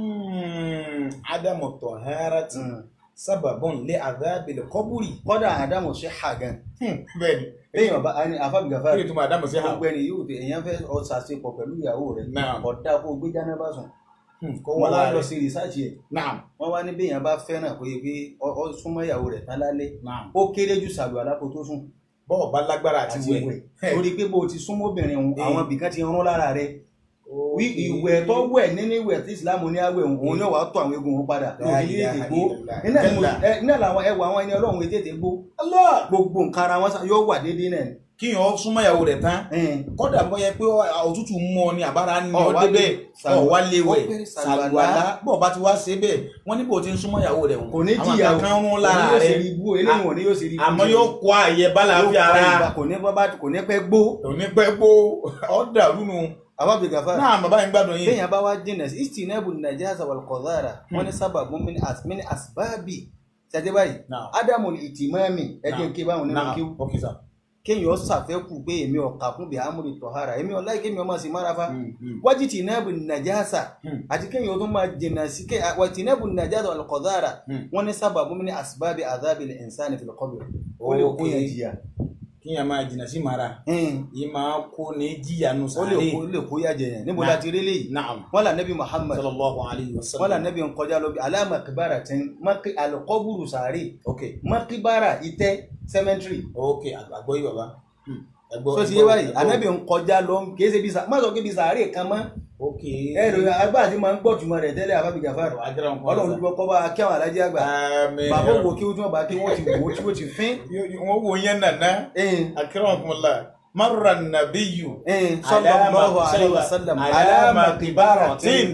Speaker 1: ádámù tọ̀hárátì sábàbọ̀n lé àdábìlẹ̀ kọ́búrì
Speaker 2: kọ́dà àdámù sí hagan
Speaker 1: bẹ́ẹ̀ ni
Speaker 2: lẹ́yìn ọba àní àfábìgàfà
Speaker 1: kí ni túmọ̀ àdámù sí ha
Speaker 2: gbogbo ẹni yóò tẹ èèyàn fẹ́ ọ̀sàṣepọ̀ pẹ̀lú ìyàwó rẹ̀
Speaker 1: Naam.
Speaker 2: ọ̀dà kó gbé jáná bá sùn
Speaker 1: kó
Speaker 2: wọ́n
Speaker 1: wọ́n
Speaker 2: wá
Speaker 1: wá
Speaker 2: lọ
Speaker 1: lọ sí
Speaker 2: sí rìsáàjì ẹ̀
Speaker 1: náà
Speaker 2: wọ́n wá ní béèyàn bá fẹ́ràn pé pé ọ ọ súnmọ́ ìyàwó rẹ̀ tán lálẹ́
Speaker 1: náà
Speaker 2: ó kéré jù sàlù alákò tó sùn
Speaker 1: bọ́ọ̀ bá lágbára àti
Speaker 2: àti
Speaker 1: wẹ̀
Speaker 2: ìwẹ̀ torí pé bó o ti súnmọ́ obìnrin òun
Speaker 1: Eh.
Speaker 2: àwọn ibìkan ti rún lára rẹ̀ wí ìwẹ̀ tó wẹ̀ nínú ìwẹ̀ tí ìsìlámù ní àwẹ̀ òun òun yóò wá tó àwọn egun òun padà
Speaker 1: La
Speaker 2: òun kì í
Speaker 1: ilaha
Speaker 2: tètè gbó
Speaker 1: illallah.
Speaker 2: iná ni mo-
Speaker 1: Kalla.
Speaker 2: ẹ, iná làwọn ẹwà àwọn ẹni ọlọ́run ètè tètè gbó
Speaker 1: Allah
Speaker 2: gbogbo nǹkan ara wọn sá- yóò wà déédéé náà ni.
Speaker 1: kíyàn ó súnmọ́ ìyàwó rẹ̀ tán
Speaker 2: Ẹn.
Speaker 1: kọ́dà bọ́ yẹ pé òtútù mú ọ ní àbára ní
Speaker 2: Ọ̀
Speaker 1: ọ
Speaker 2: wá
Speaker 1: débẹ̀
Speaker 2: lè sàlùwà-
Speaker 1: ọ̀ wá léwẹ̀
Speaker 2: ó pé
Speaker 1: sàlùwàlá
Speaker 2: sàlùwàlá.
Speaker 1: bọ́ọ̀ bá ti wá ṣe bẹ́ẹ̀ wọ́n ní bò ti ń súnmọ́ ìyàwó rẹ̀
Speaker 2: kò ní
Speaker 1: àwọn
Speaker 2: jìyà o
Speaker 1: kankan rún lára
Speaker 2: òun yóò ṣe
Speaker 1: rẹ̀
Speaker 2: rí ibú eléyìí wọn ni yóò ṣe rí ibú
Speaker 1: àmọ́
Speaker 2: jẹ.
Speaker 1: yóò kó ààyè bálàáfíà
Speaker 2: Yóò
Speaker 1: ara
Speaker 2: kọ ìgbà, kò ní bọ́ bá kò ní pẹ́ gbó
Speaker 1: òní pẹ́ gbó ọ̀dà lúnu
Speaker 2: àwọn abìgàfà
Speaker 1: náà bàbá yín gbádùn yín
Speaker 2: téèyàn bá wá jìnà sí istinabu najasa wal qadhara wọn ní sábàbù min as- min asbabi ṣàtẹ́ báyìí
Speaker 1: Náà.
Speaker 2: ádámù ìtìmọ́mì ẹjẹ́ ń ké báwọn nínú
Speaker 1: náà
Speaker 2: kíw
Speaker 1: ok sir
Speaker 2: kéèyàn ṣàfẹ́kù pé èmi ọ̀kà fún bí amúri tọ̀hárà èmi ọ̀la kéèyàn máa sì mára fa
Speaker 1: Mm, mm.
Speaker 2: wájú tìǹbù nàjàsà
Speaker 1: Hmm.
Speaker 2: àti kéèyàn tó máa jìnnà sí ké wà tìǹbù nàjàsà wal qadhara
Speaker 1: Hmm.
Speaker 2: wọn ní sábàbù min asbabi adhabil insani fil qabr ó lè kó yẹn jìyà
Speaker 1: kíyàn máa jìnnà sí mara
Speaker 2: Hmm.
Speaker 1: yìí máa kó ní jìyà nù
Speaker 2: ó lè
Speaker 1: sáré
Speaker 2: kó ó lè kó yà jẹyàn níbo
Speaker 1: Nah.
Speaker 2: la ti rí léyìí
Speaker 1: naam
Speaker 2: wọn là nẹbi muhammad
Speaker 1: sallallahu alayhi wa
Speaker 2: wọn
Speaker 1: sallam
Speaker 2: là nẹbi nkọjá lọ bí alámakibara tẹ maki alikọburu sáré
Speaker 1: ok
Speaker 2: makibara itẹ cemetery
Speaker 1: ok àgbọ̀ yìí bàbá Hmm. ẹgbọ́
Speaker 2: tó ti yé báyìí anabi nkọjá lọ kìí ṣe bí sa má sọ pé bí sáré kan mọ
Speaker 1: ok
Speaker 2: ẹrù agbá àti máa ń gbọ́ tùmọ̀ rẹ̀ tẹ́lẹ̀ àbábíjà fáàrọ̀
Speaker 1: ajara nǹkan
Speaker 2: ọlọ́run dúpọ́ kọ́ bá kí àwọn alájẹ́ àgbà
Speaker 1: àmín
Speaker 2: bàbá òwò kí wọ́n bá kí wọ́n ti wò ó tí wọ́n ti fín
Speaker 1: wọ́n wo yẹn nàná
Speaker 2: ẹ̀ẹ́n
Speaker 1: akramakumullah marra nabiyu
Speaker 2: ẹ̀ẹ́n sallallahu alaihi wasallam
Speaker 1: alama
Speaker 2: alama
Speaker 1: kibaratin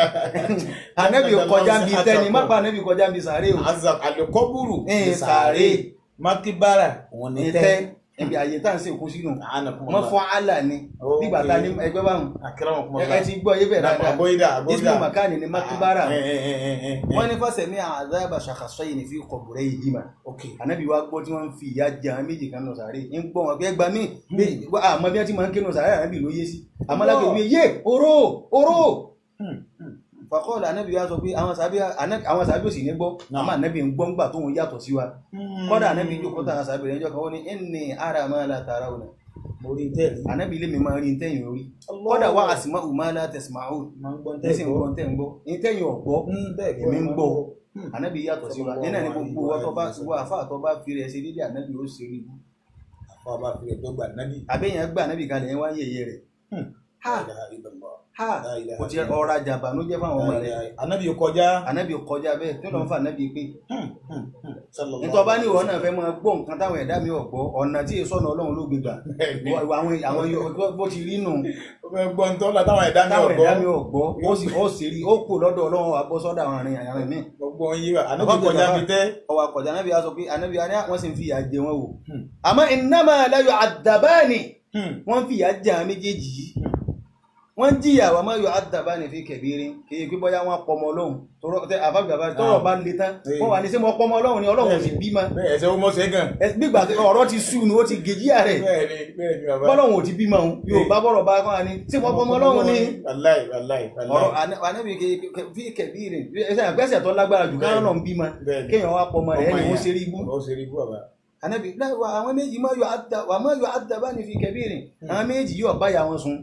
Speaker 2: anabi kọjá ń bi tẹ́ni má pa anabi kọjá ń bi sáré o
Speaker 1: azab alikoburu
Speaker 2: ẹ̀ẹ́n sáré
Speaker 1: makibara wọn ni
Speaker 2: ní
Speaker 1: tẹ
Speaker 2: tẹ́ ẹ̀bi àyè tá à ń sè kó sínú wọ́n
Speaker 1: anakumullah
Speaker 2: fọ́ àlà ni
Speaker 1: Okay.
Speaker 2: nígbà tá a ní ẹgbẹ́ báwọn ẹ
Speaker 1: akramakumullah
Speaker 2: ti gbọ́ yé bẹ́ẹ̀ dáadáa
Speaker 1: aboyida
Speaker 2: ismu
Speaker 1: aboyida
Speaker 2: makani ni makibara
Speaker 1: Ah, eh, eh, eh, eh, eh.
Speaker 2: wọ́n ní fásẹ̀ ní àzábà ṣàkàṣọ́yìn ní fi kọ̀bùrẹ́ yìí mà
Speaker 1: ok
Speaker 2: ànábì wa gbọ́ tí wọ́n ń fi ìyá jẹ àwọn méjì kan lọ sàárè ń gbọ́ wọn pé ẹgbà mí bí àmọ́ bí wọ́n ti máa ń ké lọ sàárè ànábì ló yé sí àmọ́ lágbè wí yé oró oró
Speaker 1: Hmm, hmm.
Speaker 2: fàkọ́ọ̀lù ànábì wa sọ pé àwọn sàbí àwọn sàbí ò sì ní gbọ́
Speaker 1: Náà.
Speaker 2: àmọ́ ànábì ń gbọ́ ńgbà tóun yàtọ̀ sí wa kọ́dà ànábì jókòó tàn sàbí rẹ̀ ń jọ kan ó ní ẹnì ara máa la tààrà òun
Speaker 1: mo rí tẹ́lẹ̀
Speaker 2: ànábì ilé mi máa rí ntẹ́yìn orí kọ́dà wá àsìmọ́ ùmá la tẹ̀sìmáhù
Speaker 1: máa ń gbọ́
Speaker 2: ẹ̀sìn gbọ́ ntẹ́ ń gbọ́ ntẹ́yìn ọ̀gbọ́ èmi ń gbọ́ ànábì yàtọ̀ sí wa nínú ẹni gbogbo wa tó bá wọ àfa tó bá fi rẹ̀ ṣe dédé ànábì ó ṣe rí ibú
Speaker 1: àfa bá fi ẹjọ́ gbà nábì.
Speaker 2: àbẹ́yẹn gbà ànábì kalẹ̀ ẹ̀ wá ń yẹ̀yẹ́ rẹ̀ ha
Speaker 1: La ilaha illallah.
Speaker 2: ha
Speaker 1: La ilaha
Speaker 2: kò tiẹ̀ ọ̀rọ̀ àjàbá ló jẹ́ fáwọn ọmọ rẹ̀
Speaker 1: ànábì kọjá.
Speaker 2: ànábì kọjá bẹ́ẹ̀ tí wọ́n fa ànábì pé
Speaker 1: Sallallahu
Speaker 2: nítorí ọba ní ìwọ náà fẹ́ máa gbọ́ nǹkan táwọn ẹ̀dá mi ò gbọ́ ọ̀nà tí èso ọ̀nà ọlọ́run ló gbé gbà
Speaker 1: Bẹ́ẹ̀ni.
Speaker 2: Wọ- àwọn àwọn yòó- bó ti rí nù
Speaker 1: ó fẹ́ gbọ́ ń tọ́lá táwọn ẹ̀dá mi
Speaker 2: táwọn
Speaker 1: ọ̀gbọ́.
Speaker 2: ẹ̀dá mi ò gbọ́ ó sì ó sì rí ó kù lọ́dọ̀ ọlọ́run wa bọ́ sọ́dọ̀ àwọn arìnrìn àrìn míì
Speaker 1: gbogbo ń yí wa ànábì kọjá fi tẹ́.
Speaker 2: ọwọ́ akọ̀jà anábì á sọ pé anábì á ní wọ́n sì ń fi ìyà jẹ wọn wò àmọ́ innama la yu'addabani wọ́n ń fi ìyà jẹ àwọn méjèèjì yìí wọ́n ń jìyà wà má yu'addabani fi kabirin kì í pé bóyá wọ́n pọmọ ọlọ́run tọrọ tẹ àfàgbàbà tọrọ bá le tán wọ́n wà ní sẹ́ mọ́ pọmọ ọlọ́run ni ọlọ́run ò sì bímọ
Speaker 1: bẹ́ẹ̀ ẹsẹ̀ ó mọ̀ ṣe gan.
Speaker 2: Ẹ- bí ìgbà tí ọ̀rọ̀ ti sú ni ó ti gèjìyà rẹ̀
Speaker 1: bẹ́ẹ̀ni bẹ́ẹ̀ni bàbá.
Speaker 2: bọ́lọ́run ò ti bímọ òun yóò bá bọ̀rọ̀ bá kọ́ ni sí mọ́ pọmọ ọlọ́run ni
Speaker 1: wàláì wàláì
Speaker 2: ọ̀rọ̀
Speaker 1: wàláì.
Speaker 2: anábì fi kabirin ẹsẹ̀ àgbẹ̀sẹ̀ tó lágbára jù káwọn náà ń bímọ
Speaker 1: Bẹ́ẹ̀ni.
Speaker 2: kéèyàn wá pọmọ rẹ̀
Speaker 1: Ọmọ
Speaker 2: ẹni ó
Speaker 1: yẹn.
Speaker 2: ṣe rí ibú
Speaker 1: ó ṣe rí bú bàbá.
Speaker 2: anabi láì wá àwọn méjì máa yọ àdá wà máa yọ àdá bá ní fi kẹbíìrì àwọn méjì yóò báyà wọn sùn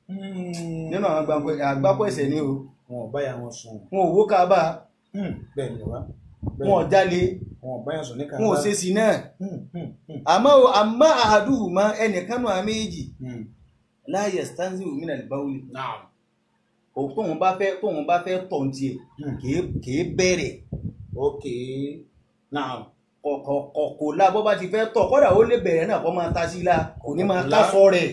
Speaker 2: nínú àwọn àgbàpọ̀- àgbápọ̀ ẹ̀ṣẹ̀ ni o
Speaker 1: wọn ò báyà wọn sùn.
Speaker 2: wọn ò wó kábà
Speaker 1: bẹ́ẹ̀ni bàbá.
Speaker 2: wọn ò jalè
Speaker 1: wọn ò báyà sùn ní kàrá.
Speaker 2: wọn ò ṣe sí náà àmọ́ o àmọ́ àhàdùhù mọ́ ẹnìkan náà àwọn méjì láàyè stanzi òmìnira ìbáwí
Speaker 1: náà.
Speaker 2: tóun bá fẹ́ tóun bá fẹ́ tọ̀ ní tiẹ̀ kìí- kìí bẹ̀rẹ̀
Speaker 1: ok náà.
Speaker 2: kọ̀kọ̀ kò la bọ́ bá ti fẹ́ tọ̀ kọ́dà ó lè bẹ̀rẹ̀ náà kọ́ máa ta sí i la kò ní máa
Speaker 1: Kò
Speaker 2: ká
Speaker 1: lá.
Speaker 2: sọ rẹ̀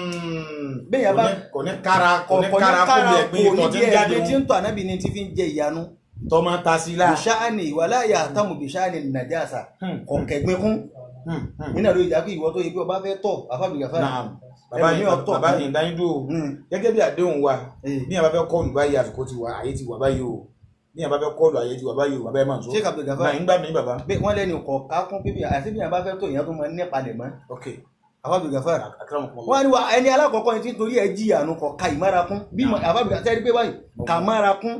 Speaker 2: Béèyàn bá-
Speaker 1: kò ní kára kò ní
Speaker 2: kọ̀kọ̀ ní
Speaker 1: kára kó
Speaker 2: kára
Speaker 1: bí
Speaker 2: kò
Speaker 1: ẹ̀gbin
Speaker 2: ní
Speaker 1: ìtọ̀ tí
Speaker 2: bí
Speaker 1: ń jáde
Speaker 2: ẹ̀gbin tí
Speaker 1: wọn.
Speaker 2: ń tọ̀ ànábì ni ti fi ń jẹ ìyanu
Speaker 1: tọ́ máa ta sí la.
Speaker 2: bìṣáàni wàlá yàtàmù bìṣáàni nàjàsà kọ̀kẹ́gbin kún nínú àlọ́ ìjà pé ìwọ tó yẹ pé ọba fẹ́ tọ̀ àfàbìgàfà
Speaker 1: náà bàbá
Speaker 2: Ẹlòmíì
Speaker 1: yìí
Speaker 2: ọ̀tọ̀.
Speaker 1: bàbá yìí dáyé dúró gẹ́gẹ́ bí àdéhùn wa bí yàrá fẹ́ kọ́ọ̀lù báyìí àsìkò ti wà àyè ti wà báyìí o bí yàrá fẹ́ kọ́ọ̀lù àyè ti wà báyìí o bàbá ẹ̀ máa sọ.
Speaker 2: ṣé kàbìgàfà
Speaker 1: náà ń gbà mí bàbá.
Speaker 2: pé wọ́n lẹ́nu kọ̀ ká kún pípé àti bí yàrá fẹ́ tọ̀ ìyá tó máa ní palẹ̀ mọ́
Speaker 1: ok
Speaker 2: àfàbìgàfà
Speaker 1: akérèmọ kọ́
Speaker 2: wọ́n á ní wa ẹni alákọ̀ọ́kọ́ ni tí torí ẹ jìyà nu kọ̀ ka ìmára kún bí àfàbìgàfà tẹ́rí pé báyìí kà mára kún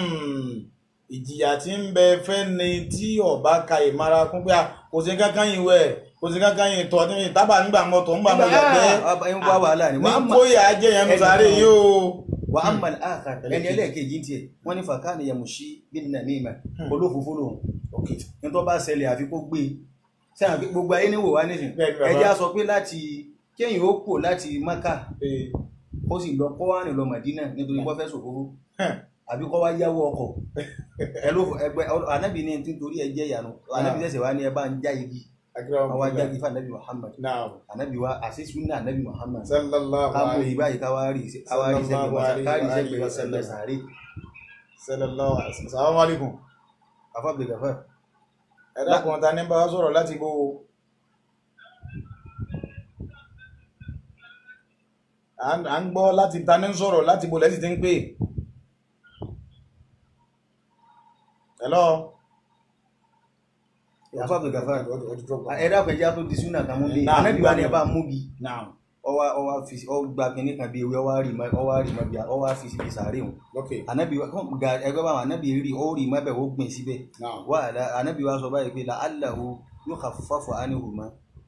Speaker 1: ìjìyà tí ń bẹ fẹ́ ni tí ọba ka ìmara kún pé a, kò sí kankan yìí wẹ̀ kò sí kankan yìí tọ́ ní tábà nígbà mọ́tò ńgbà mọ́ yàgbẹ́
Speaker 2: ẹ̀ ń wá wàhálà ni
Speaker 1: ní
Speaker 2: wàá mọ̀
Speaker 1: kóyà ajé yẹn nu sáré yìí o.
Speaker 2: wa amma al-akhar ẹni ẹlẹ́ẹ̀kejì ń tiẹ̀ wọ́n ní fàkàní yamushi bin namima olófòfó lòun
Speaker 1: ok
Speaker 2: nítorí bá ṣẹlẹ̀ àfi kó gbé e sẹ́yìn àfi gbogbo ayé níwò wá nísìn
Speaker 1: Bẹ́ẹ̀ni bàbá.
Speaker 2: ẹjẹ́ á sọ pé láti kéyìn ó kò láti maka
Speaker 1: ee
Speaker 2: ó sì lọ kọ́ wánì lọ Madina nítorí wọ́n fẹ́ sòfófó
Speaker 1: hẹ́n,
Speaker 2: àbí kọ́ wá yáwó ọkọ̀ ẹ ló fọ ẹgbẹ́ anábì ní nítorí ẹ jẹ́ ìyanu anábì sẹ̀sẹ̀ wá ní ẹ bá ń já igi
Speaker 1: akérèmọ
Speaker 2: àwa
Speaker 1: kọ́
Speaker 2: já igi fún anábì Muhammad
Speaker 1: náà
Speaker 2: anábì wa àṣìṣú ní anábì Muhammad
Speaker 1: sallallahu
Speaker 2: ká mú
Speaker 1: alayhi
Speaker 2: ìbáyìí ká wá rí ká wá rí
Speaker 1: Sallallahu alayhi wa alihi wa
Speaker 2: sẹ́gbẹ̀ẹ́
Speaker 1: sallam.
Speaker 2: sàárè
Speaker 1: sallallahu alayhi salamu alaykum
Speaker 2: afábìlẹ̀ gàfà
Speaker 1: ẹ dákun ta ní bá wa sọ̀rọ̀ láti bó o. à ń à ń gbọ́ láti ta ní sọ̀rọ̀ láti bó lẹ́sìn tí ń pè. hello.
Speaker 2: afábìlẹ̀ gàfà
Speaker 1: ọdún tó gbọ́.
Speaker 2: ẹ dákun ẹjẹ́ á tó di súnà kan mú bí
Speaker 1: Náà,
Speaker 2: anábì wa ni ẹ
Speaker 1: náà.
Speaker 2: bá mú bí
Speaker 1: naam
Speaker 2: ọwá ọwá fi ọgbà kìnní kan bí ewé ọwá rí mọ ọwá rí mọ bí ọwá fi síbi sàárè wọn
Speaker 1: ok
Speaker 2: anabi wa kọ́n ga ẹgbẹ́ báwọn anabi rí ó rí mọ bẹ́ẹ̀ ó gbìn síbẹ̀
Speaker 1: naam.
Speaker 2: wà á anabi wa sọ báyìí pé la alahu yóò kà fáfọ ánìhù mọ.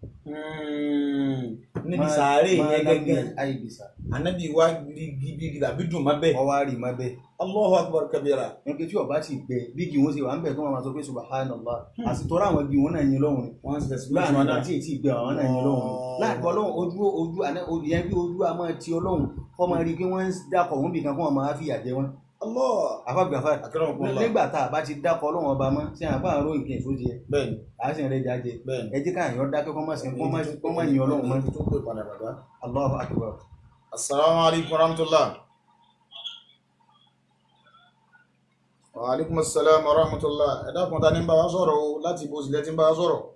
Speaker 1: níbi sàárè yẹn gẹ́gẹ́
Speaker 2: àìbìsà
Speaker 1: anabi wa gidi àbí dùn má bẹ́ẹ̀.
Speaker 2: ọwá rí mọ bẹ́ẹ̀
Speaker 1: allahu akbar kabira.
Speaker 2: nígbà tí ọba ti gbẹ bí kì í wọn ṣe wà ń bẹ tó wọn máa sọ pé subhanallah àsìtọ́rọ̀ àwọn bí wọn náà yin lọ́hùn ni
Speaker 1: wọ́n ti tẹ̀sí
Speaker 2: láàrin ìgbà tí èyí gbẹ àwọn náà yin lọ́hùn ni láàpọ̀ ọlọ́run ojú ojú àná ojú yẹn bí ojú a máa ti ọlọ́run kọ́ máa rí i pé wọ́n ń dákọ̀ wọn bìkan kó wọn máa fìyà jẹ wọn
Speaker 1: allah
Speaker 2: àfàgbàfà
Speaker 1: akramakumullah.
Speaker 2: nígbà tá a bá ti dákọ̀ ọlọ́run ọba mọ́ sí àpá àrò nǹkan èso jẹ
Speaker 1: bẹ́ẹ̀ni
Speaker 2: à á sì ń rẹ jáde
Speaker 1: bẹ́ẹ̀ni.
Speaker 2: ẹ jẹ́ káàyàn dákẹ́ kọ́ máa sìn kọ́ máa kọ́ máa yin ọlọ́run mọ́
Speaker 1: tó pè padà bàbá.
Speaker 2: Allahu akbar
Speaker 1: Assalamu alaikum warahmatullah. Wa alaikum assalam warahmatullah. Ẹ dákun ta ní bá wa sọ̀rọ̀ o láti ibo sílẹ̀ tí ń bá wa sọ̀rọ̀.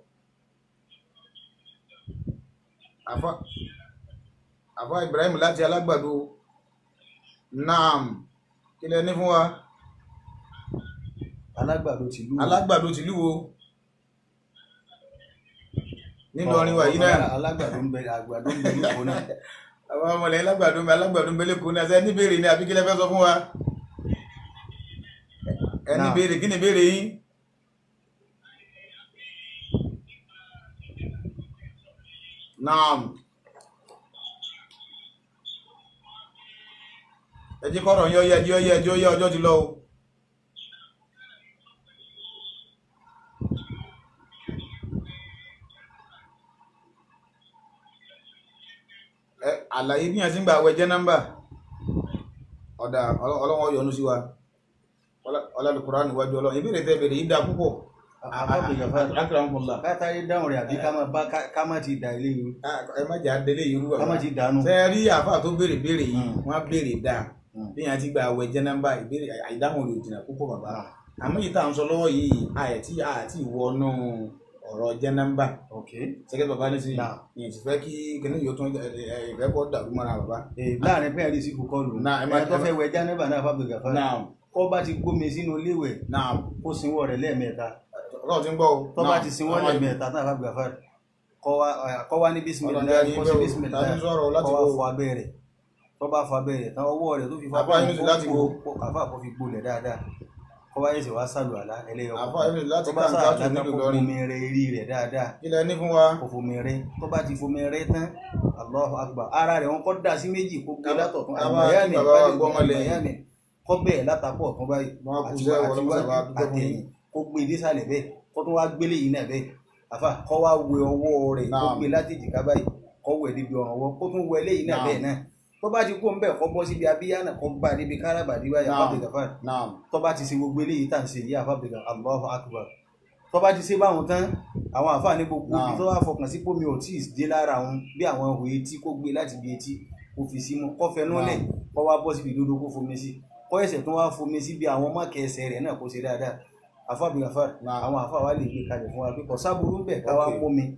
Speaker 1: Àfá Àfá Ibrahim láti alágbàdo. Naam. Kí lẹ ní fún wa?
Speaker 2: alágbàdo tìlú
Speaker 1: Alágbàdo tìlú wo? Nínú orin wa yìí náà.
Speaker 2: alágbàdo ń bẹ àgbàdo ń bẹ lóko náà
Speaker 1: Àwọn ọmọlẹ̀ alágbàdo mi alágbàdo mbẹ́lẹ̀ kò ní ẹsẹ̀ ní béèrè ní àbí kí lẹ fẹ́ sọ fún wa? Ẹ ní
Speaker 2: Náà.
Speaker 1: béèrè kí ni béèrè yín? Naam. Ẹ jí kọ́rọ̀ yọ yẹ jí ọ yẹ jí ó yẹ ọjọ́ ti lọ o. àlàyé bí yẹn ti ń gbà wẹ jẹ́nàmbà ọ̀dà ọlọ́- ọlọ́wọ́ yọ́nú sí wa ọlọ́dúnkúrá níwájú ọlọ́run ìbéèrè tẹ́ bèrè yìí dá púpọ̀ akérèmọ́lá
Speaker 2: kátàrí dáhùn rẹ̀ àbí ká má bá ká má ti dà ilé yìí
Speaker 1: ẹ má jà délé yìí rúbà
Speaker 2: ká má ti dànù.
Speaker 1: ṣe rí àáfà tó béèrè béèrè yìí
Speaker 2: Mm.
Speaker 1: wọ́n á béèrè dáa
Speaker 2: Mm.
Speaker 1: bí yẹn ti gbà wẹ jẹ́nàmbà ìbéèrè àìdáhùn rẹ̀ ò jìnnà púpọ̀ bàbá àmọ́ yìí tá à ń sọ lọ́wọ́ yìí àyẹ̀tí àti ìwọ́nú ọ̀rọ̀ jẹ́nàmbà
Speaker 2: ok
Speaker 1: sẹ́kẹ́ bàbá ní sí
Speaker 2: Náà.
Speaker 1: yìí ti fẹ́ kí kíní yóò tún ìfẹ́ kọ́ dàrú mọ́ra bàbá.
Speaker 2: ee láàrin pé àrí sí kò kọlù
Speaker 1: Náà, ẹ má-
Speaker 2: ẹ tó
Speaker 1: ẹ má-
Speaker 2: fẹ́ wẹ jánẹ́bà náà fábí gàfá
Speaker 1: náà
Speaker 2: kọ́ bá ti gbómi sínú léwẹ̀
Speaker 1: náà
Speaker 2: kó sinwọ́ rẹ̀ lẹ́ẹ̀mẹ́ta
Speaker 1: ọlọ́run ti ń gbọ́ o.
Speaker 2: tó bá ti sinwọ́ lẹ́ẹ̀mẹ́ta náà fábí gàfá kọ́ wá kọ́ wá ní bísímìlá
Speaker 1: Ọlọ́run jẹ́
Speaker 2: kó sí
Speaker 1: ibẹ̀ o.
Speaker 2: bísímìlá
Speaker 1: Ta ni sọ̀rọ̀ láti
Speaker 2: kọ́ wá
Speaker 1: wo?
Speaker 2: fọ abẹ́ rẹ̀ tó bá fọ abẹ́ rẹ̀ tán ọwọ́ rẹ̀ tó fi fọ
Speaker 1: Àfáà
Speaker 2: abẹ́
Speaker 1: Yunus láti wo?
Speaker 2: kàfá kó fi gbolẹ̀ dáadáa kọ́ wá yẹsẹ̀ wá sálù àlá ẹlẹ́yọ̀
Speaker 1: Àfáà Yunus láti
Speaker 2: tó bá
Speaker 1: kàǹkà
Speaker 2: sálù
Speaker 1: tó
Speaker 2: àlá
Speaker 1: nílùú
Speaker 2: kó
Speaker 1: lọ́rin.
Speaker 2: fomi rẹ̀ eré rẹ̀ dáadáa
Speaker 1: kí lẹ ní fún wa.
Speaker 2: kò fomi rẹ̀ tó bá ti fomi rẹ̀ tán Allahu Akbar ara rẹ̀ wọn kọ́ da sí méjì kó gbé
Speaker 1: Ká-
Speaker 2: látọ̀ tún
Speaker 1: ká máa
Speaker 2: àgbàyà
Speaker 1: kí
Speaker 2: ní
Speaker 1: bàbá wa
Speaker 2: ìbálẹ̀
Speaker 1: gbọ́ ọmọ lẹ́yìn.
Speaker 2: àgbàyà ní kọ́ bẹ́ẹ̀ látàpọ̀ tún báyìí
Speaker 1: Wọ́n á kú
Speaker 2: àti
Speaker 1: sẹ́
Speaker 2: wá-
Speaker 1: wọ́n
Speaker 2: àti
Speaker 1: lọ́mọ
Speaker 2: wájú
Speaker 1: sábà dúpẹ́ fún
Speaker 2: àtẹ̀yìn
Speaker 1: yín.
Speaker 2: kó gbé dé sàlẹ̀ bẹ́ẹ̀ kó tún wá gbélé yìí náà bẹ́ẹ̀ àfà kọ́ wá wẹ ọwọ́ rẹ̀ kó
Speaker 1: Naam.
Speaker 2: gbé láti èjìká báyìí kọ́ wẹ̀ níbi ọ̀ràn ọwọ́ kó tún wẹ léyìí náà
Speaker 1: Naam.
Speaker 2: bẹ́ẹ̀ náà tó bá ti kó ń bẹ̀ kọ́ bọ́ síbi abíyá náà kọ́ bá níbi káràbàdì báyìí
Speaker 1: Naam.
Speaker 2: àfàbẹ̀ gàfà
Speaker 1: náà
Speaker 2: tó bá ti ṣe gbogbo eléyìí tá à ń ṣe yìí àfàbẹ̀ gàfà Allahu Akbar tó bá ti ṣe báwọn tán àwọn àfáà ní gbogbo ibi
Speaker 1: Naam.
Speaker 2: tó wá fọkàn sí pómi ò tí ì dé lára òun bí àwọn ihò etí kó gbé láti ibi etí kó fi símú kó fẹnú lẹ̀ kó wá bọ́ síbi ìdodo kó fomi sí kó ẹsẹ̀ tó wá fomi sí bí àwọn mọ́kẹ́ ẹsẹ̀ rẹ̀ náà kó ṣe dáadáa àfáàbí àfáà
Speaker 1: Naam.
Speaker 2: àwọn àfáà wa lè gbé kalẹ̀ fún wa pé kò sábúrú ń bẹ̀ ká wá
Speaker 1: Okay.
Speaker 2: mómi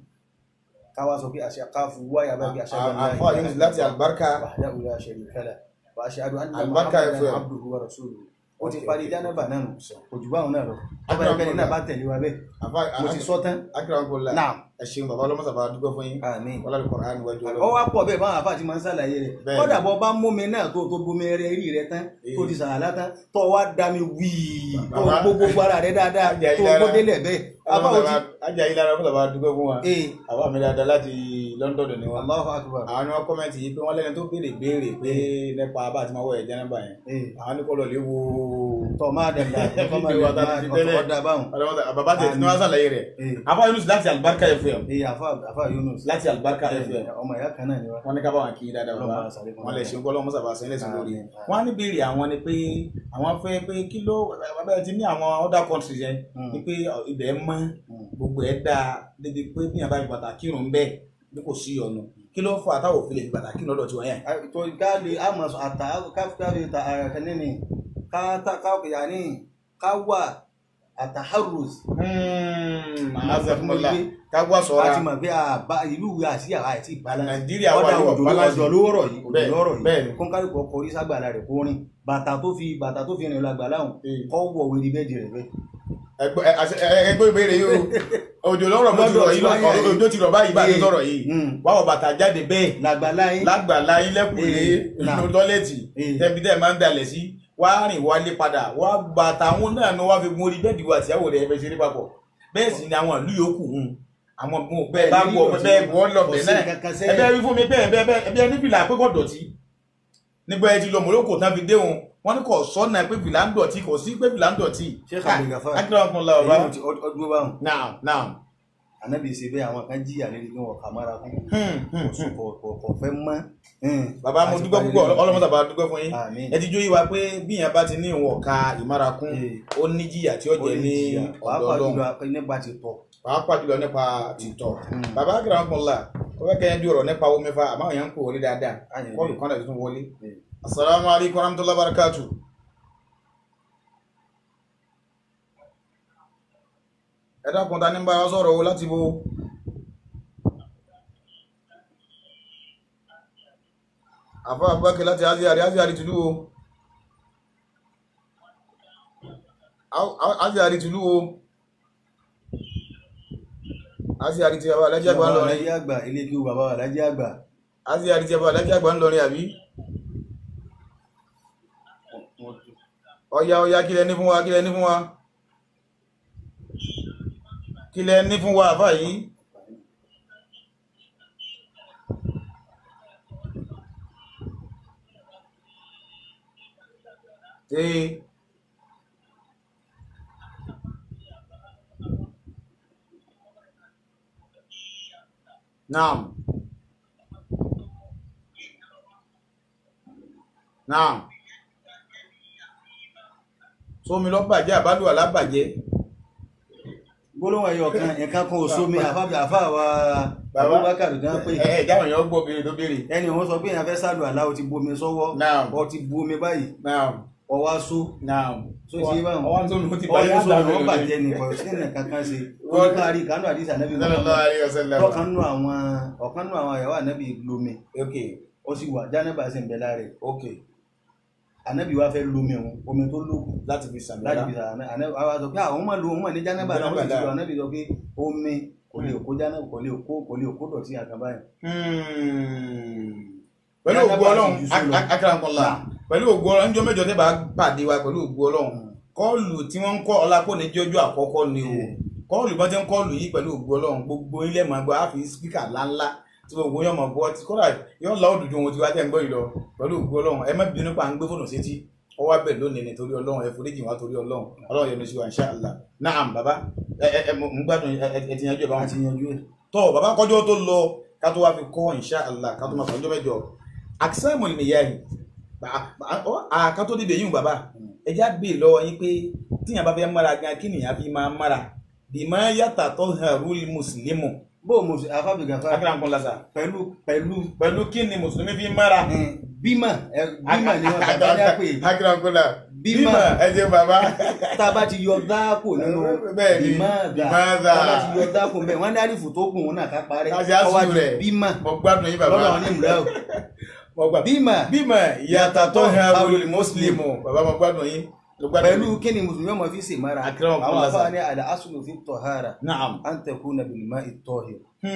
Speaker 2: ká wá sọ pé àṣà ká fún wáyà bá bí àṣà bá ní
Speaker 1: Àfáà Yunus láti àlùbáríkà.
Speaker 2: wahdahu la sharika lahu wa ashhadu anna
Speaker 1: Àlùbáríkà
Speaker 2: Muhammadan
Speaker 1: FM.
Speaker 2: abduhu wa rasuluhu ó ti
Speaker 1: Okay,
Speaker 2: parí
Speaker 1: okay.
Speaker 2: jánàbà náà nù kò jù báwọn náà lọ
Speaker 1: Akram
Speaker 2: ọba ìpẹ́ni náà
Speaker 1: Kola.
Speaker 2: bá tẹ̀lé wa bẹ́ẹ̀
Speaker 1: àfáà
Speaker 2: mo ti sọ tán
Speaker 1: akérèmọ́lá
Speaker 2: náà
Speaker 1: ẹ ṣeun bàbá ọlọ́mọ sábà dúpẹ́ fún yín.
Speaker 2: àmín
Speaker 1: wọ́n lálẹ́ kọ̀ọ̀rọ̀ níwájú
Speaker 2: ọ
Speaker 1: ọlọ́run.
Speaker 2: wá pọ̀ bẹ́ẹ̀ báwọn àfáà ti máa ń ṣàlàyé rẹ̀
Speaker 1: Bẹ́ẹ̀ni.
Speaker 2: kódà bọ́ bá mómi náà tó tó bomi rẹ rí rẹ tán tó ti sàrà látán tó wá dá mi wíì tó
Speaker 1: Bàbá.
Speaker 2: gbó gbogbo ara rẹ dáadáa
Speaker 1: Ajá
Speaker 2: tó
Speaker 1: yìí
Speaker 2: gbó
Speaker 1: lára.
Speaker 2: délẹ̀ bẹ́ẹ̀ àbá
Speaker 1: Ọlọ́mọ
Speaker 2: ò ti
Speaker 1: sábà- ajá yìí lára ọlọ́mọ sábà dúpẹ́ fún wa.
Speaker 2: ee
Speaker 1: àwa mi dáadáa láti London ni wọn.
Speaker 2: Allahu akbar
Speaker 1: àwọn ni wọn kọ́mẹ̀ntì yìí pé wọ́n lẹ́ni tó béèrè béèrè pé nípa bá àti máa wọ̀ ẹ̀jẹ̀ nọ́mbà yẹn.
Speaker 2: ee
Speaker 1: àwọn ní kọ́ lọ lè wo.
Speaker 2: tọ́ máa dàgbà tọ́ máa
Speaker 1: Fídíò wa tá a
Speaker 2: dàgbà
Speaker 1: ti tẹ́lẹ̀.
Speaker 2: ọ̀tọ̀ ọ̀dà báwọn
Speaker 1: Ọlọ́mọ sábà- bàbá tẹ̀ tí wọ́n sàlàyé rẹ̀.
Speaker 2: ee
Speaker 1: àfáà Yunus láti àlùbáríkà FM.
Speaker 2: ee àfa àfa Yunus
Speaker 1: láti àlùbáríkà FM.
Speaker 2: ọmọ ìyá kan náà ni wa
Speaker 1: wọ́n ní ká bá wọn kí i dáadáa bàbá
Speaker 2: Ọlọ́run àṣàlẹ̀ fún
Speaker 1: wọn lè ṣe ń kọ́ lọ́mọ sábà sẹ́yìn lẹ́sìn lórí.
Speaker 2: Àmín, àmín.
Speaker 1: wọ́n á ní béèrè àwọn ni pé àwọn fẹ́ pé kí ló bàbá ẹ ti ní àwọn other countries yẹn
Speaker 2: Mm.
Speaker 1: ni pé ibẹ̀ mọ́
Speaker 2: Mm.
Speaker 1: gbogbo ẹ̀ dáa débi pé bí yàrá bá fi bàtà kírun bẹ́ẹ̀ bí kò sí ọ̀nà kí ló fà táwọn òfin lè fi bàtà kírun lọ́dọ̀ tiwọn yẹn.
Speaker 2: tó káàdì àmọ̀ àtà káfíńtàdì kẹ́ni ni ká tá ká yàní ká wà àtàhárùs
Speaker 1: azakumula kágbá
Speaker 2: a ti
Speaker 1: sọ̀rọ̀
Speaker 2: mọ̀ pé àbá ìlú ìwé àti àwa àti ìbálẹ̀
Speaker 1: nàìjíríà wà
Speaker 2: ọ̀dà
Speaker 1: ní
Speaker 2: òjò
Speaker 1: ọ̀bálàjì
Speaker 2: ọjọ́ ló rọ̀ yìí òjò
Speaker 1: Bẹ́ẹ̀,
Speaker 2: ló rọ̀
Speaker 1: bẹ́ẹ̀
Speaker 2: yìí
Speaker 1: ni.
Speaker 2: kó ń kálukú ọkọ̀ orí ságbàlá rẹ̀ kó rìn bàtà tó fi bàtà tó fi rìn lọ àgbàlá òun
Speaker 1: Ee.
Speaker 2: kọ́ wọ̀ wẹ̀rì bẹ́ẹ̀dì rẹ̀ bẹ́ẹ̀.
Speaker 1: ẹgbẹ́ ẹgbẹ́ ìbéèrè yìí o òjò lọ́rọ̀ bó ti rọ̀ yìí
Speaker 2: Lọ́dọ̀ tí wọ́n yẹ.
Speaker 1: òjò ti rọ̀ báyìí bá a ti sọ̀rọ̀ yìí
Speaker 2: Mm.
Speaker 1: wáwọ̀ bàtà jáde bẹ́ẹ̀
Speaker 2: làgbàlá yín
Speaker 1: lágbàlá ilẹ̀kùnlé
Speaker 2: Ee, náà.
Speaker 1: inú tọ́lẹ̀tì
Speaker 2: Ee.
Speaker 1: tẹ́bi tẹ́ máa ń dalẹ̀ sí wá rìn wálé padà wá bàtà àwọn náà ni wọ́n fi gun orí bẹ́ẹ̀dì wa àtìyàwó rẹ̀ ẹ̀fẹ̀ ṣeré papọ̀ bẹ́ẹ̀ sì ni àwọn ìlú yòókù hùn àwọn mú bẹ́ẹ̀ bá
Speaker 2: Bẹ́ẹ̀
Speaker 1: wọ
Speaker 2: ní
Speaker 1: bẹ́ẹ̀
Speaker 2: ìlú
Speaker 1: wọ́n lọ
Speaker 2: kò
Speaker 1: bẹ́ẹ̀
Speaker 2: sí
Speaker 1: náà
Speaker 2: kankan sẹ́yìn.
Speaker 1: ẹbẹ́ wí fún mi bẹ́ẹ̀ bẹ́ẹ̀ bẹ́ẹ̀ ẹbí ẹni fìlà pé kò dọ̀tí nígbà ẹ ti lọ Morocco tán fi déhùn wọ́n ní kò sọ́nà pé fìlà ń dọ̀tí kò sí pé fìlà ń dọ̀tí.
Speaker 2: Sheikh Abdul Ghaffar.
Speaker 1: akérè ọkùnrin la bàbá.
Speaker 2: èyí ti ọdún báwọn
Speaker 1: naam naam.
Speaker 2: ànábì ṣe bẹ́ẹ̀ àwọn kan jìyà lérí pé wọn kà mára fún
Speaker 1: Hmm, hmm, hmm.
Speaker 2: kò fẹ́ mọ́.
Speaker 1: bàbá mo dúpẹ́ púpọ̀ ọlọ́mọta bá dúpẹ́ fún yín
Speaker 2: Àmín.
Speaker 1: ẹ ti jó yí wa pé bí yẹn bá ti ní ìwọ̀n ka ìmárakún
Speaker 2: Ee.
Speaker 1: ó ní jìyà tí ó jẹ ní ọ̀dọ̀
Speaker 2: pàápàá
Speaker 1: Ọlọ́run
Speaker 2: jùlọ nípa ti tọ̀
Speaker 1: pàápàá jùlọ nípa tìtọ̀
Speaker 2: Mm.
Speaker 1: bàbá akérè ọkùnrin la ó fẹ́ kẹ́yìn bí ọ̀rọ̀ nípa omi fa àmọ́ èèyàn ń kó wọlé dáadáa
Speaker 2: Àyìn
Speaker 1: kọ́ọ̀lù
Speaker 2: bí.
Speaker 1: kan náà tuntun wọlé
Speaker 2: Ee.
Speaker 1: asalaamu alaykum wa rahmatulahi wa barakatu. ẹ dákun ta ní bá wa sọ̀rọ̀ o láti bo. àfọ abubakar láti aziari aziari tìlú o Au- au- aziari tìlú o aziari ti bàbá alájí àgbà
Speaker 2: bàbá
Speaker 1: ńlọrin
Speaker 2: alájí àgbà ilé kí o bàbá alájí àgbà
Speaker 1: aziari ti bàbá alájí àgbà ńlọrin àbí ọya ọya kílẹ̀ ní fún wa kílẹ̀ ní fún wa kílẹ̀ ní fún wa àfà yìí ee naam náà sómi lọ bàjẹ́ àbálù alábàjẹ́
Speaker 2: gbólóhùn ẹyọ kan nǹkan kan ò sómi àfáàbí àfáàwà
Speaker 1: Bàbá.
Speaker 2: Abubakar gan pé
Speaker 1: ẹ ẹ jáwọn èèyàn gbọ́ béèrè tó béèrè
Speaker 2: ẹni òun sọ pé èèyàn fẹ́ sálù àlá o ti bomi sọ́wọ́
Speaker 1: náà
Speaker 2: ọ ti bu omi báyìí
Speaker 1: náà
Speaker 2: ọwá só
Speaker 1: náà
Speaker 2: tó ti yé báwọn
Speaker 1: ọwọ́n tó lù ú ti
Speaker 2: ọwọ́
Speaker 1: bàjẹ́
Speaker 2: tó sọ
Speaker 1: àtàwọn
Speaker 2: wọn
Speaker 1: èèyàn
Speaker 2: bàjẹ́ ni kò sí ní kankan ṣe
Speaker 1: Wọ́n-
Speaker 2: oníkàrí kánú àdìsí ànábì
Speaker 1: sallallahu alaihi wasallam
Speaker 2: tọkàn nù àwọn ọ̀kan nù àwọn àyàwó ànábì lomi
Speaker 1: ok
Speaker 2: ó sì wà jánẹ́bà sì ń bẹ lára rẹ̀
Speaker 1: ok
Speaker 2: ànábì wa fẹ́ lomi òun omi tó lókun
Speaker 1: láti fi sàmì
Speaker 2: láti fi sàrà ànábì wa sọ pé àwọn máa lo òun mọ̀ ní jánẹ́bà náà ó sì ti lọ ànábì sọ pé omi kò lè kó jánẹ́bà kò lè kó kò lè kó dọ̀tí àkàbá yẹn
Speaker 1: pẹ̀lú
Speaker 2: Yàtọ̀
Speaker 1: ògbó
Speaker 2: bá
Speaker 1: ọlọ́run
Speaker 2: ti jù sí lọ.
Speaker 1: akarankọ́lá pẹ̀lú ògbó ọlọ́run níjọ́ mẹ́jọ tẹ́ bá pàdé wa pẹ̀lú ògbó ọlọ́run kọ́ọ̀lù tí wọ́n ń kọ́ ọlápọ̀ ní jọjọ́ àkọ́kọ́ ni o kọ́ọ̀lù bọ́n ti ń kọ́ọ̀lù yìí pẹ̀lú ògbó ọlọ́run gbogbo ilé máa gbọ́ àfi spíkà ńláńlá tí gbogbo yóò mọ̀ bọ́ tí kọ́lá yóò la òdùdú ohun tí wá tẹ̀ ń gbọ́ yìí lọ pẹ̀lú ògbó ọlọ́run ẹ má bínú pa à ń gbé fóònù sétí ó wá bẹ̀ lónìí nítorí ọlọ́run ẹ foríjì wá torí ọlọ́run ọlọ́run yọ́nú sí wa insha Allah naam baba ẹ ẹ ẹ mo ń gbádùn ẹ ẹ ti yanjú ẹ bá wọn
Speaker 2: àti yanjú ẹ̀
Speaker 1: tọ́ bàbá kọjọ́ tó lọ ká tó wá fi kọ́ insha Allah ká tó máa fọ́njọ́ mẹ́jọ àkísàmù nìyẹn ká tó dìde yín bàbá ẹjá gbé lọ́wọ́ yín pé tíyàn bá fẹ́ mára gan kí nìyàn fi máa mára bìmọ̀ yàtà tó harul mùsùlùmù
Speaker 2: bó o mọ̀ sí àfáàbí gàfà
Speaker 1: akíra nǹkan lásà
Speaker 2: pẹ̀lú pẹ̀lú
Speaker 1: pẹ̀lú kí ni mùsùlùmí fi mára
Speaker 2: eh, bímà ẹ, bímà ni wọ́n tàbí ní àpè
Speaker 1: akíra nǹkan là
Speaker 2: Bímọ.
Speaker 1: bímọ ẹ jẹ́ bàbá
Speaker 2: tá a bá ti yọ dáàpò nínú
Speaker 1: Bẹ́ẹ̀ ni,
Speaker 2: bímàdà
Speaker 1: bímàdà.
Speaker 2: tá a bá ti yọ dáàpò bẹ́ẹ̀ wọ́n ní àrífù tó gùn ún náà ká parẹ́
Speaker 1: Ká ṣe àṣù
Speaker 2: ọwọ́ di
Speaker 1: rẹ̀.
Speaker 2: bímà
Speaker 1: mo gbádùn yín bàbá
Speaker 2: lọ́dọ̀ àwọn onímùlẹ̀ o
Speaker 1: mo gbà
Speaker 2: bímà
Speaker 1: bímọ yàtà tó harul mùsùlùmù bàbá mo gbádùn yín mo gbádùn
Speaker 2: pẹ̀lú
Speaker 1: yín.
Speaker 2: kí ni mùsùlùmí ọmọ fi ṣe mara
Speaker 1: Akram
Speaker 2: àwọn
Speaker 1: Kulaza.
Speaker 2: afáà ní àdá asùlù fi tọ̀hárà
Speaker 1: naam
Speaker 2: à ń tẹ̀kú na bìlìmá ìtọ̀hìr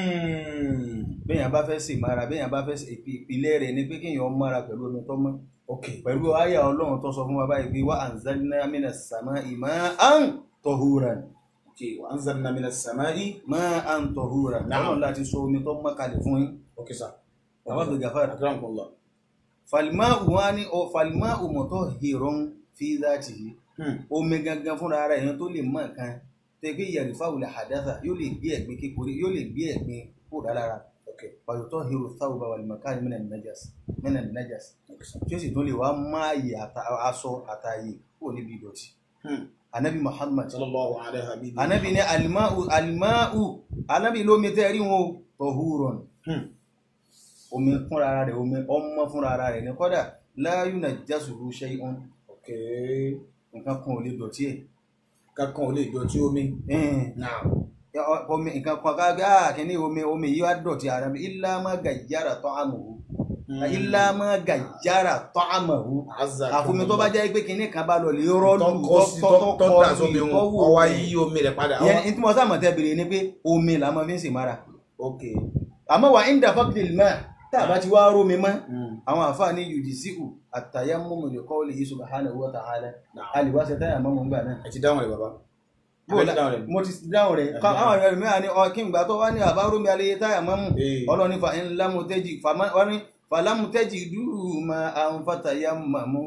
Speaker 1: Hmm.
Speaker 2: bẹ́ẹ̀yàn bá fẹ́ ṣe mara bẹ́ẹ̀yàn bá fẹ́ ṣe ìpì- ìpìlẹ̀ rẹ̀ ni pé kéèyàn mara pẹ̀lú omi tó mọ́
Speaker 1: ok
Speaker 2: pẹ̀lú àyà ọlọ́run tó sọ fún wa báyìí pé wà anzalna minas samai ma'an tahuran
Speaker 1: ok wa anzalna minas samai
Speaker 2: ma'an tahuran
Speaker 1: Na'am.
Speaker 2: ọlọ́run láti sọ omi tó mọ́ kalẹ̀ fún yín
Speaker 1: ok sir
Speaker 2: àwọn àgbẹ̀ gàfàrà
Speaker 1: akramakumullah
Speaker 2: falima'u wa ni ọ falima'u mutahhirun fi dhatihi
Speaker 1: Hmm.
Speaker 2: omi gangan fúnra ara èèyàn tó lè mọ nǹkan tẹgbẹ́ yarfa'u al-hadatha yóò lè gbé ẹ̀gbin kékeré yóò lè gbé ẹ̀gbin kó dára
Speaker 1: ok
Speaker 2: wa yutahhiru thawba wal makani minan najas minan najas
Speaker 1: ok sir
Speaker 2: tí ó sì tún lè wá máa yẹ aṣọ àtàyè kó níbi ìdọ̀tí
Speaker 1: Hmm.
Speaker 2: anabi muhammad
Speaker 1: sallallahu alaihi wa sallam
Speaker 2: anabi ní alimau alimau anabi lómi tẹ́ rí wọn o tahurun
Speaker 1: Hmm.
Speaker 2: omi fúnra ara rẹ̀ omi ọmọ fúnra ara rẹ̀ ní kọ́dà la yunajjasuhu shay'un
Speaker 1: ok
Speaker 2: nǹkan kan ò lè dọ̀tí ẹ̀
Speaker 1: kankan ò lè jọ tí omi
Speaker 2: Ẹn,
Speaker 1: naam
Speaker 2: ya, ọ- omi nǹkan kan ká gbé ah kìíní omi omi yìí wá dọ̀tí ara mi illa ma gayyara ta'amuhu illa ma gayyara ta'amuhu
Speaker 1: azza
Speaker 2: àfomi tó bá jẹ́ pé kìíní kan bá lọ lè rọ́ọ̀lù
Speaker 1: tọkọ sí tọ́ da sómi wọn ọwọ́ yí omi rẹ̀ padà
Speaker 2: ìyẹn ní tí mo sáà mọ̀ tẹ́ bèrè ni pé omi là máa fi ń sèmára
Speaker 1: ok
Speaker 2: àmọ́ wà ń dàfọ́ kìlì mọ́ tá a bá ti wá rómi mọ́
Speaker 1: Hmm.
Speaker 2: àwọn àfáà ní yudisi'u at-tayammumu li qawlihi subhanahu wa ta'ala
Speaker 1: Naam.
Speaker 2: a lè wá ṣe táyà mọ́mọ́ ńgbà náà.
Speaker 1: ẹ ti dáhùn rẹ̀ bàbá
Speaker 2: Bó
Speaker 1: ẹ
Speaker 2: la-
Speaker 1: ti dáhùn rẹ̀
Speaker 2: mo ti dáhùn rẹ̀ ká àwọn ẹ̀rọ mẹ́ta ní ọ kí n gbà tó wá ní àbá rómi alẹ́ táyà mọ́mù
Speaker 1: Ee.
Speaker 2: ọlọ́ni fa in lam taji- fama- wọ́n ní falam tajidu ma'an fatayammamu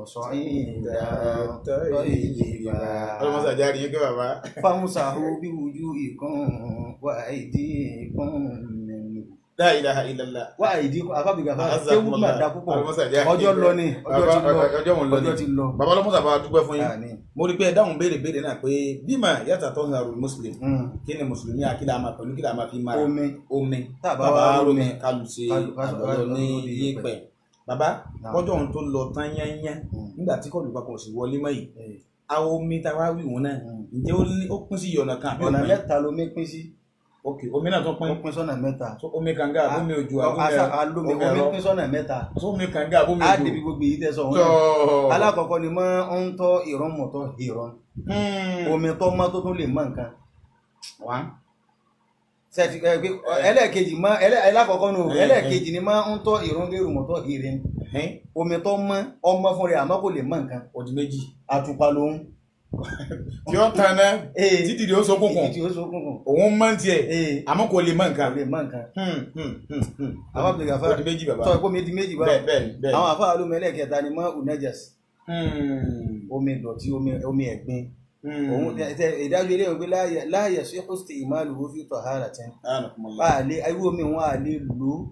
Speaker 2: sa'idan tayyiban
Speaker 1: ọlọmọsà jáde yín kí bàbá
Speaker 2: famsahu biwujuhikum wa aydikum minhu
Speaker 1: la ilaha illallah
Speaker 2: wá àìdí afábìgà fáwọn
Speaker 1: Azza
Speaker 2: kéwù
Speaker 1: kumullah.
Speaker 2: náà dá púpọ̀
Speaker 1: Ọlọ́mọsà jẹ́
Speaker 2: ọjọ́
Speaker 1: àkíyèsí.
Speaker 2: lọ ni ọjọ́ ti lọ
Speaker 1: Bàbá, ọjọ́ wọn lọ ni.
Speaker 2: ọjọ́ ti lọ.
Speaker 1: bàbá ọlọmọsà bá dúpẹ́ fún yín
Speaker 2: Àní.
Speaker 1: mo rí pé ẹ dáhùn béèrè béèrè náà pé bímọ yàtà tó ń harul muslim
Speaker 2: Mm.
Speaker 1: kí ni mùsùlùmí àkílà máa pẹ̀lú kílà máa fi mára
Speaker 2: omi
Speaker 1: omi
Speaker 2: Tàbá
Speaker 1: bàbá
Speaker 2: wá
Speaker 1: rómi
Speaker 2: rómi,
Speaker 1: kálù sí
Speaker 2: kálù- kálù-
Speaker 1: àgbọ̀dọ̀
Speaker 2: kálù
Speaker 1: ní
Speaker 2: lórí
Speaker 1: yípẹ̀ bàbá
Speaker 2: Náà.
Speaker 1: kọjọ́ ohun tó lọ tán yányán
Speaker 2: Mm.
Speaker 1: nígbà tí kọlù papọ̀ sí wọlé mọ́ yìí
Speaker 2: Eh,
Speaker 1: àwọn omi tá a wá wí wọn náà
Speaker 2: Mm.
Speaker 1: ǹjẹ́ ó ní- ó pín sí ọ̀nà kan àbí
Speaker 2: ọ̀nà
Speaker 1: ó pín?
Speaker 2: mẹ́ta lomi pín sí
Speaker 1: ok omi náà tó
Speaker 2: ó
Speaker 1: pín
Speaker 2: pín sọ́nà mẹ́ta
Speaker 1: So, omi kànga àbómi òjò àbómi
Speaker 2: Asa- alomi
Speaker 1: omi
Speaker 2: omi
Speaker 1: ẹ̀rọ
Speaker 2: pín sọ́nà mẹ́ta
Speaker 1: So, omi kànga àbómi
Speaker 2: á
Speaker 1: òjò
Speaker 2: débi gbogbo èyí tẹ́ sọ wọn
Speaker 1: tó
Speaker 2: náà alákọ̀ọ́kọ́ ni mọ́ ń tọ́ ìrọ́n mọ̀tọ́ ìrọ́n
Speaker 1: Hmm.
Speaker 2: omi tó mọ́ tó tún lè mọ́ nǹkan
Speaker 1: wá
Speaker 2: sẹ́ẹ̀tì ẹ pé ẹlẹ́ẹ̀kejì mọ́ ẹlẹ́- ẹlákọ̀ọ́kọ́ nù
Speaker 1: Eh,
Speaker 2: ẹlẹ́ẹ̀kejì ni mọ́ ń tọ́ ìrọ́n gẹ́rù mọ̀tọ́ ìrìn
Speaker 1: ẹ̀hìn
Speaker 2: omi tó mọ́ ọmọ fún rẹ̀ àmọ́ kò lè mọ́ nǹkan
Speaker 1: ọdún méjì
Speaker 2: àtùpà lòun
Speaker 1: tí ó tan náà
Speaker 2: ee
Speaker 1: títí di ó so kúnkùn
Speaker 2: ìdí tí ó sókùnkùn
Speaker 1: òun mọ́ tiẹ̀
Speaker 2: ee
Speaker 1: àmọ́ kò lè mọ́
Speaker 2: kò
Speaker 1: nǹkan
Speaker 2: lè mọ́ nǹkan
Speaker 1: Hmm, hmm, hmm, hmm.
Speaker 2: àwọn àbẹ̀gà fẹ́
Speaker 1: ọdún méjì bàbá
Speaker 2: tọ́ ìpó mi di méjì bá
Speaker 1: bẹ́ẹ̀ bẹ́ẹ̀ bẹ́ẹ̀
Speaker 2: àwọn àfáà lómi ẹlẹ́ẹ̀kẹta ni mọ́ unajas
Speaker 1: Hmm.
Speaker 2: omi ìdọ̀tí omi omi ẹ̀gbin
Speaker 1: Hmm.
Speaker 2: òun tẹ- tẹ- ìdájọ́ ilé ìwé láàyè láàyè sí hosti ìmáàlú ó fi tọ̀ hàrà tẹ́
Speaker 1: Anakumullah.
Speaker 2: bá a lè irú omi wọn a lè lò ó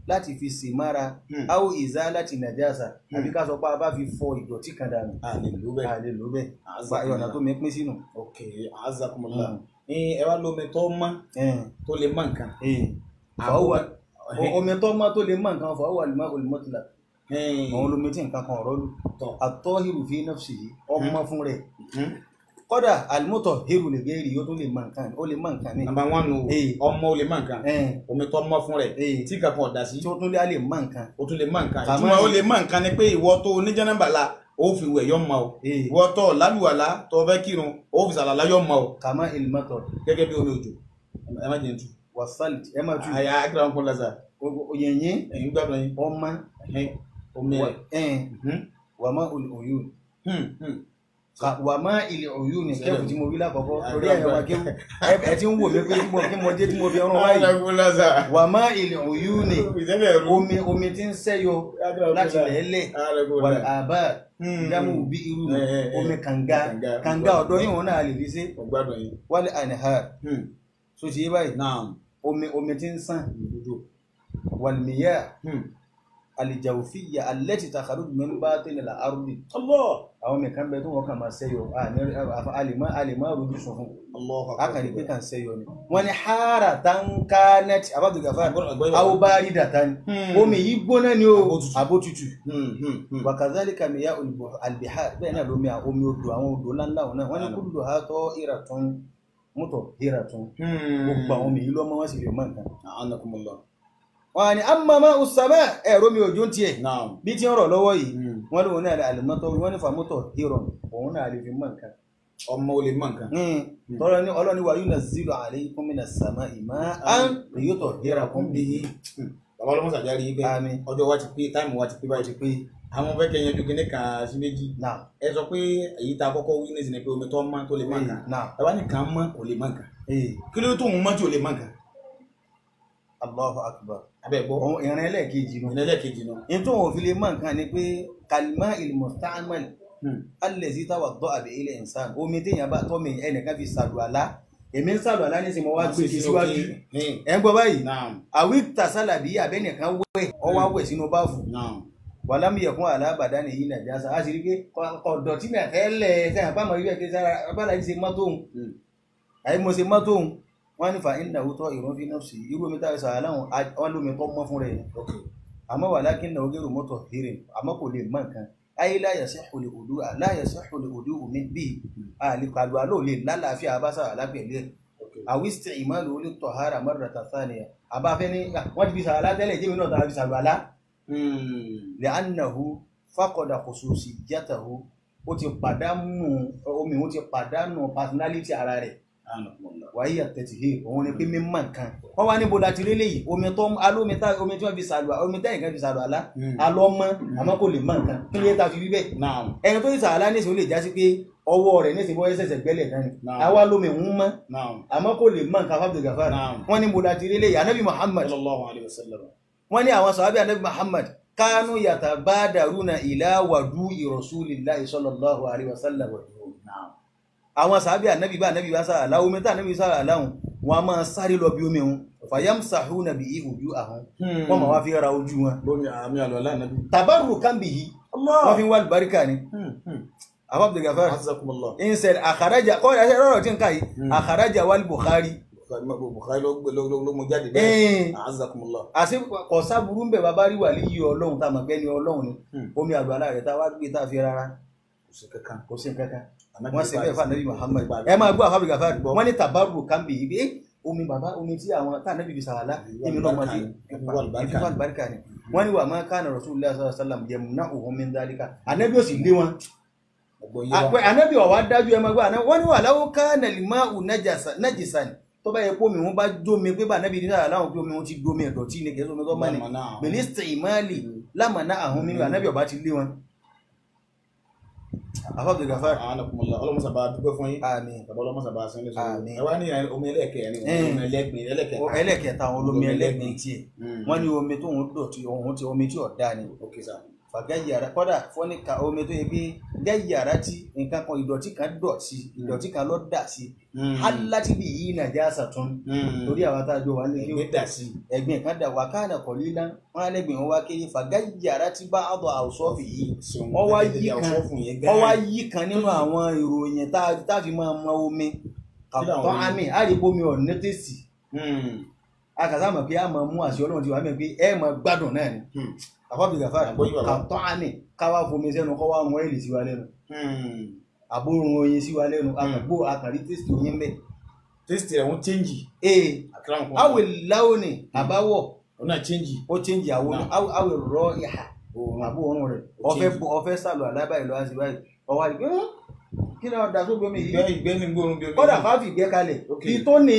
Speaker 2: láti fi sè mára
Speaker 1: Hmm.
Speaker 2: áwò ìzá láti nàjàsà àbí ká sọ pé a bá fi fọ ìdọ̀tí kan dànù
Speaker 1: a lè lò bẹ́ẹ̀.
Speaker 2: a lè lò bẹ́ẹ̀
Speaker 1: Azza
Speaker 2: gba ọ̀nà tó mi pín sínú.
Speaker 1: ok azakumullah
Speaker 2: Hmm.
Speaker 1: ẹ wá lómi tó mọ́
Speaker 2: Eh,
Speaker 1: tó lè mọ nǹkan.
Speaker 2: eh. fàáwà omi tó mọ́ tó lè mọ́ nǹkan fàáwà lè má olùmọ́tìlá àwọn olómi tí nǹkan kan ọ̀rọ̀ lù
Speaker 1: tọ̀
Speaker 2: àtọ́hìrù fi nafsi yìí ọmọ fún rẹ̀
Speaker 1: Hmm.
Speaker 2: kọ́dà àlùmọ́tọ̀ hìrù lè gẹ́rì yóò tó lè mọ nǹkan ó lè mọ nǹkan ní.
Speaker 1: nàmbà wọn nù
Speaker 2: Eh.
Speaker 1: ọmọ ò lè mọ nǹkan
Speaker 2: Eh,
Speaker 1: omi tó mọ́ fún rẹ̀
Speaker 2: eh.
Speaker 1: tí kankan ọ̀dà sí
Speaker 2: tí ó tún lé á lè mọ nǹkan.
Speaker 1: o tún lè mọ nǹkan
Speaker 2: Kàmá
Speaker 1: ìtumọ̀ ó
Speaker 2: ni-
Speaker 1: lè mọ nǹkan ni pé ìwọ tó oníjànàbà la ó fi wẹ̀ yọ mọ o
Speaker 2: Eh,
Speaker 1: ìwọ tó lálùwàlá tó fẹ́ kírun ó fi sàlàlá yọ mọ o
Speaker 2: kàmá ìlmọ́tọ̀
Speaker 1: gẹ́gẹ́ bí omi òjò ẹ má jẹ́ n tu
Speaker 2: wàsálì ẹ máa tu
Speaker 1: àyà akérè àwọn kọ́ńtà sà
Speaker 2: òyìnyín
Speaker 1: ẹ̀yin gbàgbọ́ yín
Speaker 2: ọmọ
Speaker 1: ẹ̀hìn, omi rẹ̀
Speaker 2: ẹ̀ẹ́n wàmá òyìn
Speaker 1: Hmm, hmm.
Speaker 2: wàmá ilẹ̀ òyìn ní kẹ́kù tí mo rí lákọ̀ọ́kọ́
Speaker 1: Ah,
Speaker 2: torí ẹ̀yàn wa kéwù ẹ- ẹ ti ń wò mí pé kí mo kí mo dé tí mo fi ọrùn wáyé
Speaker 1: Akérè sà
Speaker 2: wàmá ilẹ̀ òyìn ní
Speaker 1: ìṣẹ́lẹ̀ ẹ̀rú
Speaker 2: omi omi tí ń sẹ́yọ láti lẹ́lẹ̀ wà àbá dámú bí irú
Speaker 1: Eh, eh, eh.
Speaker 2: omi kànga
Speaker 1: Kànga.
Speaker 2: kànga ọ̀dọ́ yìí wọn náà lè fi ṣe
Speaker 1: ọgbádùn yín
Speaker 2: wálé àníhà so ti yé báyìí
Speaker 1: náà
Speaker 2: omi omi tí ń sàn
Speaker 1: ìdúdú
Speaker 2: wàlmíyà alijawufiya alẹ́tì takharuj min batin al-ardi
Speaker 1: Allah
Speaker 2: àwọn mẹ̀kan bẹ tó wọ́n kàn máa sẹ́yọ àlèmọ́ àlèmọ́ rojú sọ fún
Speaker 1: Allah
Speaker 2: akàrí pé kàn sẹ́yọ ni wọ́n ní hara tankanet abájọgàfà awobari data ni
Speaker 1: Hmm.
Speaker 2: omi yìí gbóná ni o
Speaker 1: Abótútù.
Speaker 2: abótútù
Speaker 1: Hmm, hmm, hmm.
Speaker 2: wakazalika miya albihar bẹ́ẹ̀ náà lómi à- omi odò àwọn odò ńláńlá wọn náà wọ́n ní kullu ha tọ́ iratun mọ́tọ̀ iratun gbogbo àwọn omi yìí lọ́mọ wọn sì lè mọ nǹkan.
Speaker 1: A'anakumullah.
Speaker 2: wọ́n á ní amama usama ẹ̀rọ mi òjò ń tiẹ̀
Speaker 1: Naam.
Speaker 2: bí tí ń rọ̀ lọ́wọ́ yìí
Speaker 1: Hmm.
Speaker 2: wọ́n ní òun náà àlùmọ́tọ́ wọ́n ní fàmọ́tọ̀ hìrọ̀ òun náà lè fi mọ nǹkan.
Speaker 1: ọmọ olè mọ nǹkan.
Speaker 2: tọ́lọ́ ní ọlọ́ni wa yunazzilu alaykum minas sama'i ma'an liyutahhirakum bihi.
Speaker 1: bàbá ọlọ́mọ sàjárí yìí pé
Speaker 2: Àmín.
Speaker 1: ọjọ́ wa ti pé táìmù wa ti pé báyìí ti pé àwọn fẹ́ kẹ́ yanjú kíní kan sí méjì
Speaker 2: náà
Speaker 1: ẹ sọ pé èyí tá a kọ́kọ́ wí nísìnyí pé omi tó mọ́ tó lè mọ nǹkan
Speaker 2: náà
Speaker 1: ẹ wá ní kàn mọ́ kò lè mọ nǹkan
Speaker 2: ee
Speaker 1: kí ló tó ń mọ́ tí ò lè mọ nǹkan
Speaker 2: Allahu akbar.
Speaker 1: abẹ́ gbọ́
Speaker 2: òun ìrìn ẹlẹ́ẹ̀kejì nu.
Speaker 1: ìrìnlẹ̀ kejì náà.
Speaker 2: ní tó wọn fi lè mọ nǹkan ni pé kalima ilmusta'mal allazi tawadda'a bihi al-insan omi téèyàn bá tọ́ mi ẹnìkan fi sàlùwàlá èmi ń sàlùwàlá ní sinmi wá gbé sí síwájú ẹ̀ ń gbọ́ báyìí
Speaker 1: naam
Speaker 2: àwí tàṣálàbí abẹ́nìkan wẹ̀ ọwọ́ wẹ̀ sínú báàfù
Speaker 1: naam
Speaker 2: wàlámù yẹ̀kún alábàdá nìyí nàìjíríà a sì rí pé ọ̀dọ̀ tí mi àtẹ́lẹ̀ sẹ́yìn àpamọ́ ibẹ̀ kí sára abala yìí ṣe mọ́tò òun
Speaker 1: Hmm.
Speaker 2: àyè mo ṣe mọ́tò òun wọ́n ní fa iná òótọ́ ìrún fi náà sí irú omi táwọn sàrà láwọn wọ́n lómi tó mọ́ fún rẹ̀
Speaker 1: ok
Speaker 2: àmọ́ wà lákì náà ogérò mọ́tò hírè àmọ́ kò lè mọ nǹkan ayé láyà sẹ́hùn lè òdu láyà sẹ́hùn lè òdu omi bíi àlìkàlù àlọ́ lè lálàáfíà abáṣà alápẹ̀lẹ́
Speaker 1: ok
Speaker 2: àwísítì ìmáàlú olè tọ̀hárà mọ́rẹ̀ tàtàníyà àbáfẹ́ ní wọ́n ti fi sàrà látẹ́lẹ̀ jẹ́mi náà tàbí sàrà lá lẹ́ànàhù fákọ̀dà khususiyyatahu ó ti pàdánù omi òun ti pàdánù personality ara rẹ̀
Speaker 1: A'anakumullah.
Speaker 2: wàyí àtẹ̀tìhé òun ni pé mímọ̀ nǹkan wọ́n wá níbo láti rí léyìí omi tó alómi tá omi tí wọ́n fi sàlù omi tẹ́yìn kan fi sàlù àlá
Speaker 1: Hmm.
Speaker 2: alọ́mọ àmọ́ kò lè mọ̀ nǹkan kí ló yẹ ta fi rí bẹ́ẹ̀
Speaker 1: naam
Speaker 2: ẹni tó fi sàlù àlá nísìnyí ó lè já sí pé ọwọ́ rẹ̀ nísìnyí bọ́ ẹsẹ̀sẹ̀ gbẹ́lẹ̀ kan ni
Speaker 1: Naam.
Speaker 2: àwa lómi ń mọ́
Speaker 1: naam
Speaker 2: àmọ́ kò lè mọ̀ nǹkan fábílì gàfà
Speaker 1: Naam.
Speaker 2: wọ́n níbo láti rí léyìí anabi muhammad
Speaker 1: sallallahu alayhi wa sallam
Speaker 2: wọ́n ní àwọn sàhábì anabi muhammad kánú yatabadaruna ila wadu'i rasulillahi sallallahu alayhi wa sallam
Speaker 1: naam
Speaker 2: àwọn sàábì ànábì bá ànábì bá sára láwọn omi tá ànábì sára láwọn wọn a máa sáré lọ bí omi wọn fàyàmsàhún nàbí ìhòjú àhún wọn máa wá fi ra ojú wọn
Speaker 1: lómi àmì àlọ́lá nàbí.
Speaker 2: tàbárù kàmbì yìí wọn fi ń wá lùbáríkà ni abab gafar
Speaker 1: azakumullah.
Speaker 2: insel àkàrájà kọ́ ẹ̀ṣẹ̀ rọrọ̀ tí ń ká yìí
Speaker 1: Hmm.
Speaker 2: àkàrájà wal bukhari
Speaker 1: bukhari ló gbé ló ló mú jáde bẹ́ẹ̀.
Speaker 2: ẹ̀ẹ́n
Speaker 1: azakumullah.
Speaker 2: àti kọ̀sá burú ń bẹ̀ bàbá rí wà líyìí ọlọ́run tá a mọ̀ pé ní ọlọ́run ni
Speaker 1: Hmm.
Speaker 2: omi àgbàlá rẹ̀ tá a wá gbé tá a fi rárá
Speaker 1: kò sí kankan.
Speaker 2: kò sí nǹkan kan
Speaker 1: Ànábì
Speaker 2: wọ́n ṣe bẹ́ẹ̀ fún anabi muhammad
Speaker 1: Gbà-
Speaker 2: ẹ máa gbọ́ àfábì gàfà wọ́n ní tàbárù kàmbì yìí pé omi bàbá omi tí àwọn tá anabi fi sàràlá èmi náà máa fi
Speaker 1: Ìwà àlùbáríkà.
Speaker 2: ìfipá àlùbáríkà ni wọ́n ní wà máa kánà rasulullah sallallahu alaihi wasallam yẹmúná òhun mi ń dálíkà anabi ò sì lé wọn
Speaker 1: ọgbọ yé
Speaker 2: àpẹ
Speaker 1: wa.
Speaker 2: anabi ọ̀wá dájú ẹ máa gbọ́ àná wọ́n ní wà láwọ́ kánà lima ù nájìsà ni tó bá yẹ kó omi wọn bá jómi pé bá anabi ní sàràlá wọn pé omi wọn ti domi ẹ̀dọ̀tí ni kẹ́sọ́ omi tó bá ní
Speaker 1: Lámàná àwọn.
Speaker 2: bẹ̀lẹ́sítẹ̀ ìmáàlì lámàná àwọn mímu anabi ọba ti lé wọn. àfábì gàfà
Speaker 1: anakumullah ọlọmọ sábà dúpẹ́ fún yín.
Speaker 2: àmín
Speaker 1: bàbá ọlọmọ sábà sọ ní sọ.
Speaker 2: Àmín.
Speaker 1: ẹ wá ní omi ẹlẹ́kẹ̀ ni
Speaker 2: Eh.
Speaker 1: omi ẹlẹ́gbin ẹlẹ́kẹ̀.
Speaker 2: ẹlẹ́kẹta àwọn olómi
Speaker 1: Olómi
Speaker 2: ẹlẹ́gbin
Speaker 1: ẹlẹ́gbin.
Speaker 2: tiẹ̀
Speaker 1: Mm.
Speaker 2: wọ́n ní omi tó ń dọ̀tí ohun tí omi tí ọ̀dá ni
Speaker 1: ok sir.
Speaker 2: fàgáyàrá kọ́dà fọ́nìkà omi tó yẹ pé gáyàrá tí nǹkan kan ìdọ̀tí kan dọ̀tí ìdọ̀tí kan ló dà sí aláti bí yìí nàìjíríà sàtún torí àwọn àtàjọ wà ní
Speaker 1: ẹgbẹ́ dà sí
Speaker 2: ẹ̀gbìn kan dà wà káànà kọ̀ lílá wọn á lẹ́gbìn wọn wá kéré fàgáyàrá tí bá àbọ̀ àwùsọ́ọ̀fì yìí wọ́n wá yí kan wọ́n wá yí kan nínú àwọn ìròyìn tá tá a fi máa mọ omi kàtọ́ àmì àdìpọ̀mi ọ̀ nẹ́tẹ̀sì akàtà mọ̀ pé a máa mú àṣẹ ọlọ́run ti wà mẹ́ pé ẹ máa gbádùn náà ni àfọ́bì gàfà
Speaker 1: Àgbóyè bàbá.
Speaker 2: kàtọ́ àmì káwá fomi sẹ́nu kọ́ wá rún ẹ́lì sí wa lẹ́nu àbórun oyin sí wa lẹ́nu àkàgbó àkàrí tẹ́sítì oyin bẹ́ẹ̀.
Speaker 1: tẹ́sítì rẹ̀ wọ́n chẹ́ǹjì
Speaker 2: ee
Speaker 1: àkàrà nǹkan
Speaker 2: awè láwọnì àbáwọ̀
Speaker 1: ọ̀nà chẹ́ǹjì
Speaker 2: ó chẹ́ǹjì àwọn
Speaker 1: Náà.
Speaker 2: awè rọ ìhà àbó òórùn rẹ̀
Speaker 1: Ó
Speaker 2: ọ̀fẹ́
Speaker 1: change.
Speaker 2: bọ- ọ̀fẹ́ sàlù àlábàá ìlú àti báyìí ọwọ́ àti pé "Hàn, kí ni ọ̀dà sóbi omi
Speaker 1: ìgbẹ́
Speaker 2: yìí
Speaker 1: ìgbẹ́ ní gbóòórùn bí omi
Speaker 2: kọ́dà fáfì gbé kalẹ̀
Speaker 1: Ok.
Speaker 2: kí tó ní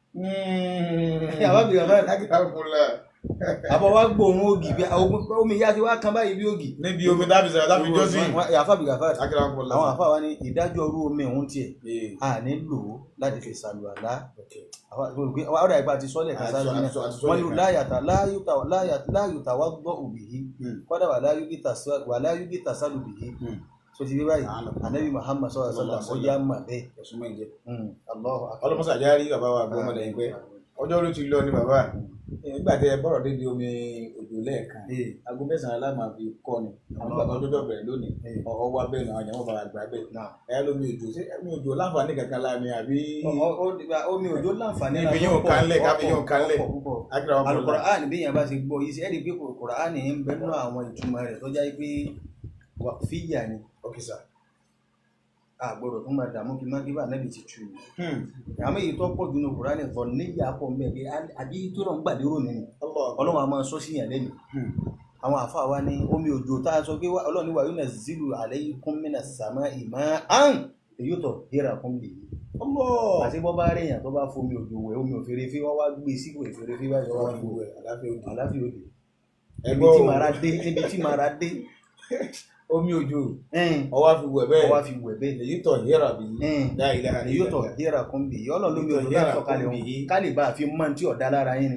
Speaker 2: Àbá bìrì àbá-
Speaker 1: lákìtà kúnlẹ̀
Speaker 2: àbọ̀ wá gbóòórùn ògì bí ogun- omi yá ti wá kan báyìí bí ògì.
Speaker 1: níbi omi dábì sọ̀rọ̀ dábì jọ́sìn
Speaker 2: Wọ́n- àfábì gàfà
Speaker 1: lákìtà kúnlẹ̀
Speaker 2: àwọn àfáà wa ní ìdájọ́ orú omi òun tiẹ̀ a ní lò ó láti fi sàlù àlá ọ̀dà ìgbà ti sọ́lẹ̀ kan sáré náà wọ́n ní láyàtà láyùtà láyùtà wá gbọ́ òbí yìí kọ́dà wà láyùgí tàṣàlù bì yìí so ti rí báyìí anabi muhammad sọ̀rọ̀ sọ́lá ó yá mà bẹ́ẹ̀
Speaker 1: ẹ̀sùn mọ́ ìjẹ́
Speaker 2: Allahu akbar.
Speaker 1: ọlọ́mọsà járí bàbá wa gbọ́ ọmọdé yìí pé ọjọ́ orí ti lọ ní bàbá nígbà tí ẹ bọ̀rọ̀ débi omi òjò lẹ́ẹ̀kan
Speaker 2: Ee,
Speaker 1: aago mẹ́sàn-án aláàmà fi kọ́ ni àwọn bàbá ọjọ́ bẹ̀rẹ̀ lónìí
Speaker 2: ee,
Speaker 1: ọwọ́ wa bẹ́ẹ̀ náà àjàmọ́ fara gbà bẹ́ẹ̀
Speaker 2: náà.
Speaker 1: ẹ lómi òjò ṣé omi òjò láǹfààní kankan la ni àbí
Speaker 2: Ọ- ọ- ọ- omi òjò láǹfààní
Speaker 1: Ibi
Speaker 2: láti
Speaker 1: yóò
Speaker 2: pọ̀,
Speaker 1: kánlẹ̀,
Speaker 2: pọ̀,
Speaker 1: kábí yóò
Speaker 2: pọ̀,
Speaker 1: kánlẹ̀.
Speaker 2: pọ̀, púpọ̀.
Speaker 1: akérè ọmọ ọlọ́run
Speaker 2: Al-Qur'an bí yẹn bá ṣe gbọ́ yìí sí ẹ̀rí pé Qur'an ń bẹ nínú àwọn ìtumọ̀ rẹ̀ tó jẹ́ pé wàfíyà ni
Speaker 1: ok sir
Speaker 2: àgbọ̀dọ̀ tó máa dààmú kí má kí bá nẹ́bi ti tu àmọ́ èyí tó pọ̀ jù ní Qur'an tó níyà pọ̀ ń bẹ̀ pé àbí tó náà ń gbàdérò nínú ọlọ́run a máa sọ sí yàn lẹ́nu àwọn àfa wa ní omi òjò tá a sọ pé wá- ọlọ́run ní wàá yóò zilu alaykum minas sama'i ma'an èyí tó yẹra kún bì í
Speaker 1: ọlọ́
Speaker 2: àti bọ́ bá rí èèyàn tó bá fomi òjò wẹ̀ omi òfèrèfé wọ́n wá gbé sípò ìfèrèfé báyìí wọ́n wá fi wẹ̀
Speaker 1: àláfíà òjò
Speaker 2: àláfíà òde níbi
Speaker 1: ẹgbọ́
Speaker 2: tí màrá dé níbi tí màrá dé
Speaker 1: omi òjò
Speaker 2: ẹ̀ẹ́n,
Speaker 1: ọwọ́ fi wẹ̀ bẹ́ẹ̀
Speaker 2: wọ́n wá fi wẹ̀ bẹ́ẹ̀
Speaker 1: èyí tọ̀ yẹ́ra bí
Speaker 2: ẹ̀ẹ́n,
Speaker 1: láìlẹ́
Speaker 2: èyí tó yẹra kún bì í ọlọ́run lómi òjò
Speaker 1: Yẹra
Speaker 2: náà sọ̀kalẹ̀
Speaker 1: kún bì í.
Speaker 2: òun ká lè bá a fi mọ́ tí ọ̀dá lára yín ni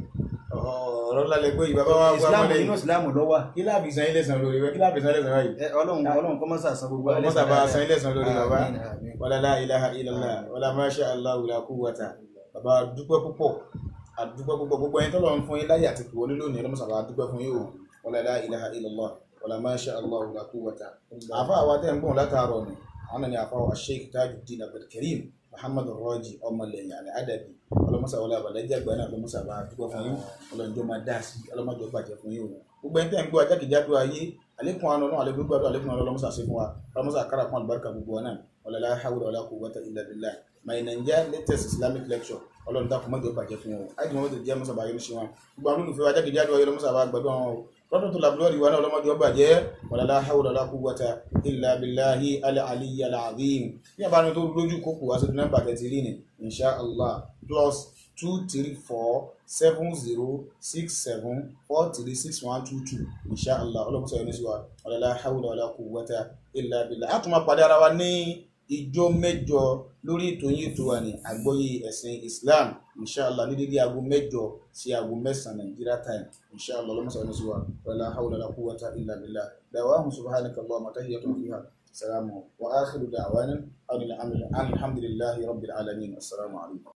Speaker 1: ọ̀rọ̀ lálẹ́ pé ìbábá wa gbọ́
Speaker 2: ìsìlámù
Speaker 1: ọmọdé
Speaker 2: inú ìsìlámù lọ́wọ́
Speaker 1: kí láàbì san ilé san lórí rẹ kí láàbì san ilé san báyìí
Speaker 2: ọlọ́run ọlọ́run kọ́ mọ́sà san gbogbo
Speaker 1: ọlọ́mọ sábà san ilé san lórí bàbá
Speaker 2: Àmín, àmín.
Speaker 1: wàlá la ilaha illallah wàlá masha Allah la quwwata bàbá dúpẹ́ púpọ̀ àdúpẹ́ púpọ̀ gbogbo ẹni tọ́lọ̀ ń fún yín láyé àti kìwọlé lónìí ọlọ́mọ sábà dúpẹ́ fún yín o wàlá la ilaha illallah wàlá masha Allah la quwwata àfa àwa tẹ́ ń gbọ́n látàárọ̀ ni àwọn ni àfa wa sheikh tajuddin abdulkareem muhammad rọjì ọmọlẹ́yìn àlẹ́ àdàbí ọlọ́mọsà wọlé àbàlẹ́jẹ́ àgbà náà ọlọ́mọsà bá dúpẹ́ fún yín ọlọ́njọ́ máa dá sí ọlọ́mọdé bàjẹ́ fún yín o gbogbo ẹni tẹ́ ń gbọ́ ajákèjádò ayé àlékún àánú ọlọ́run àlékún gbàdúrà àlékún àánú ọlọ́mọsà sí fún wa ọlọ́mọsà kára fún àlùbáríkà gbogbo wa náà wala la hawla wala quwwata illa billah my naija latest islamic lecture ọlọ́run dákun mọ́jọ bàjẹ́ fún wọn àìdí mọ́tò jẹ́ mọ́sà bàjẹ́ ní ṣe wọn gbogbo àwọn olùfẹ́ wa jákèjádò ayé ọlọ́mọsà bá gbàdúrà wọn o lọ́dún tó labúlọ́ọ̀dì wa náà ọlọ́mọdé ọba jẹ́ wala la hawla wala quwwata illa billahi al-aliyyi al-azim bí àbánu tó lójú kókò wá sí nọ́mbà tẹ̀tí rí ni insha allah plus two three four seven zero six seven four three six one two two insha allah ọlọ́mọsà yẹn ní sí wa wala la hawla wala quwwata illa billah a tún máa pàdé ara wa ní ìjọ mẹ́jọ lórí ètò yìí tó wà ní àgbọ́yé ẹ̀sìn islam inshallah ní dédé aago mẹ́jọ sí aago mẹ́sàn-án nigeria time inshallah lọ́mọ́sá ní sí wa wala hawla wala quwwata illa billah da'wahum subhanaka allahumma tahiyyatun fiha salamu wa akhiru da'wana alhamdulillahi rabbil alamin assalamu alaikum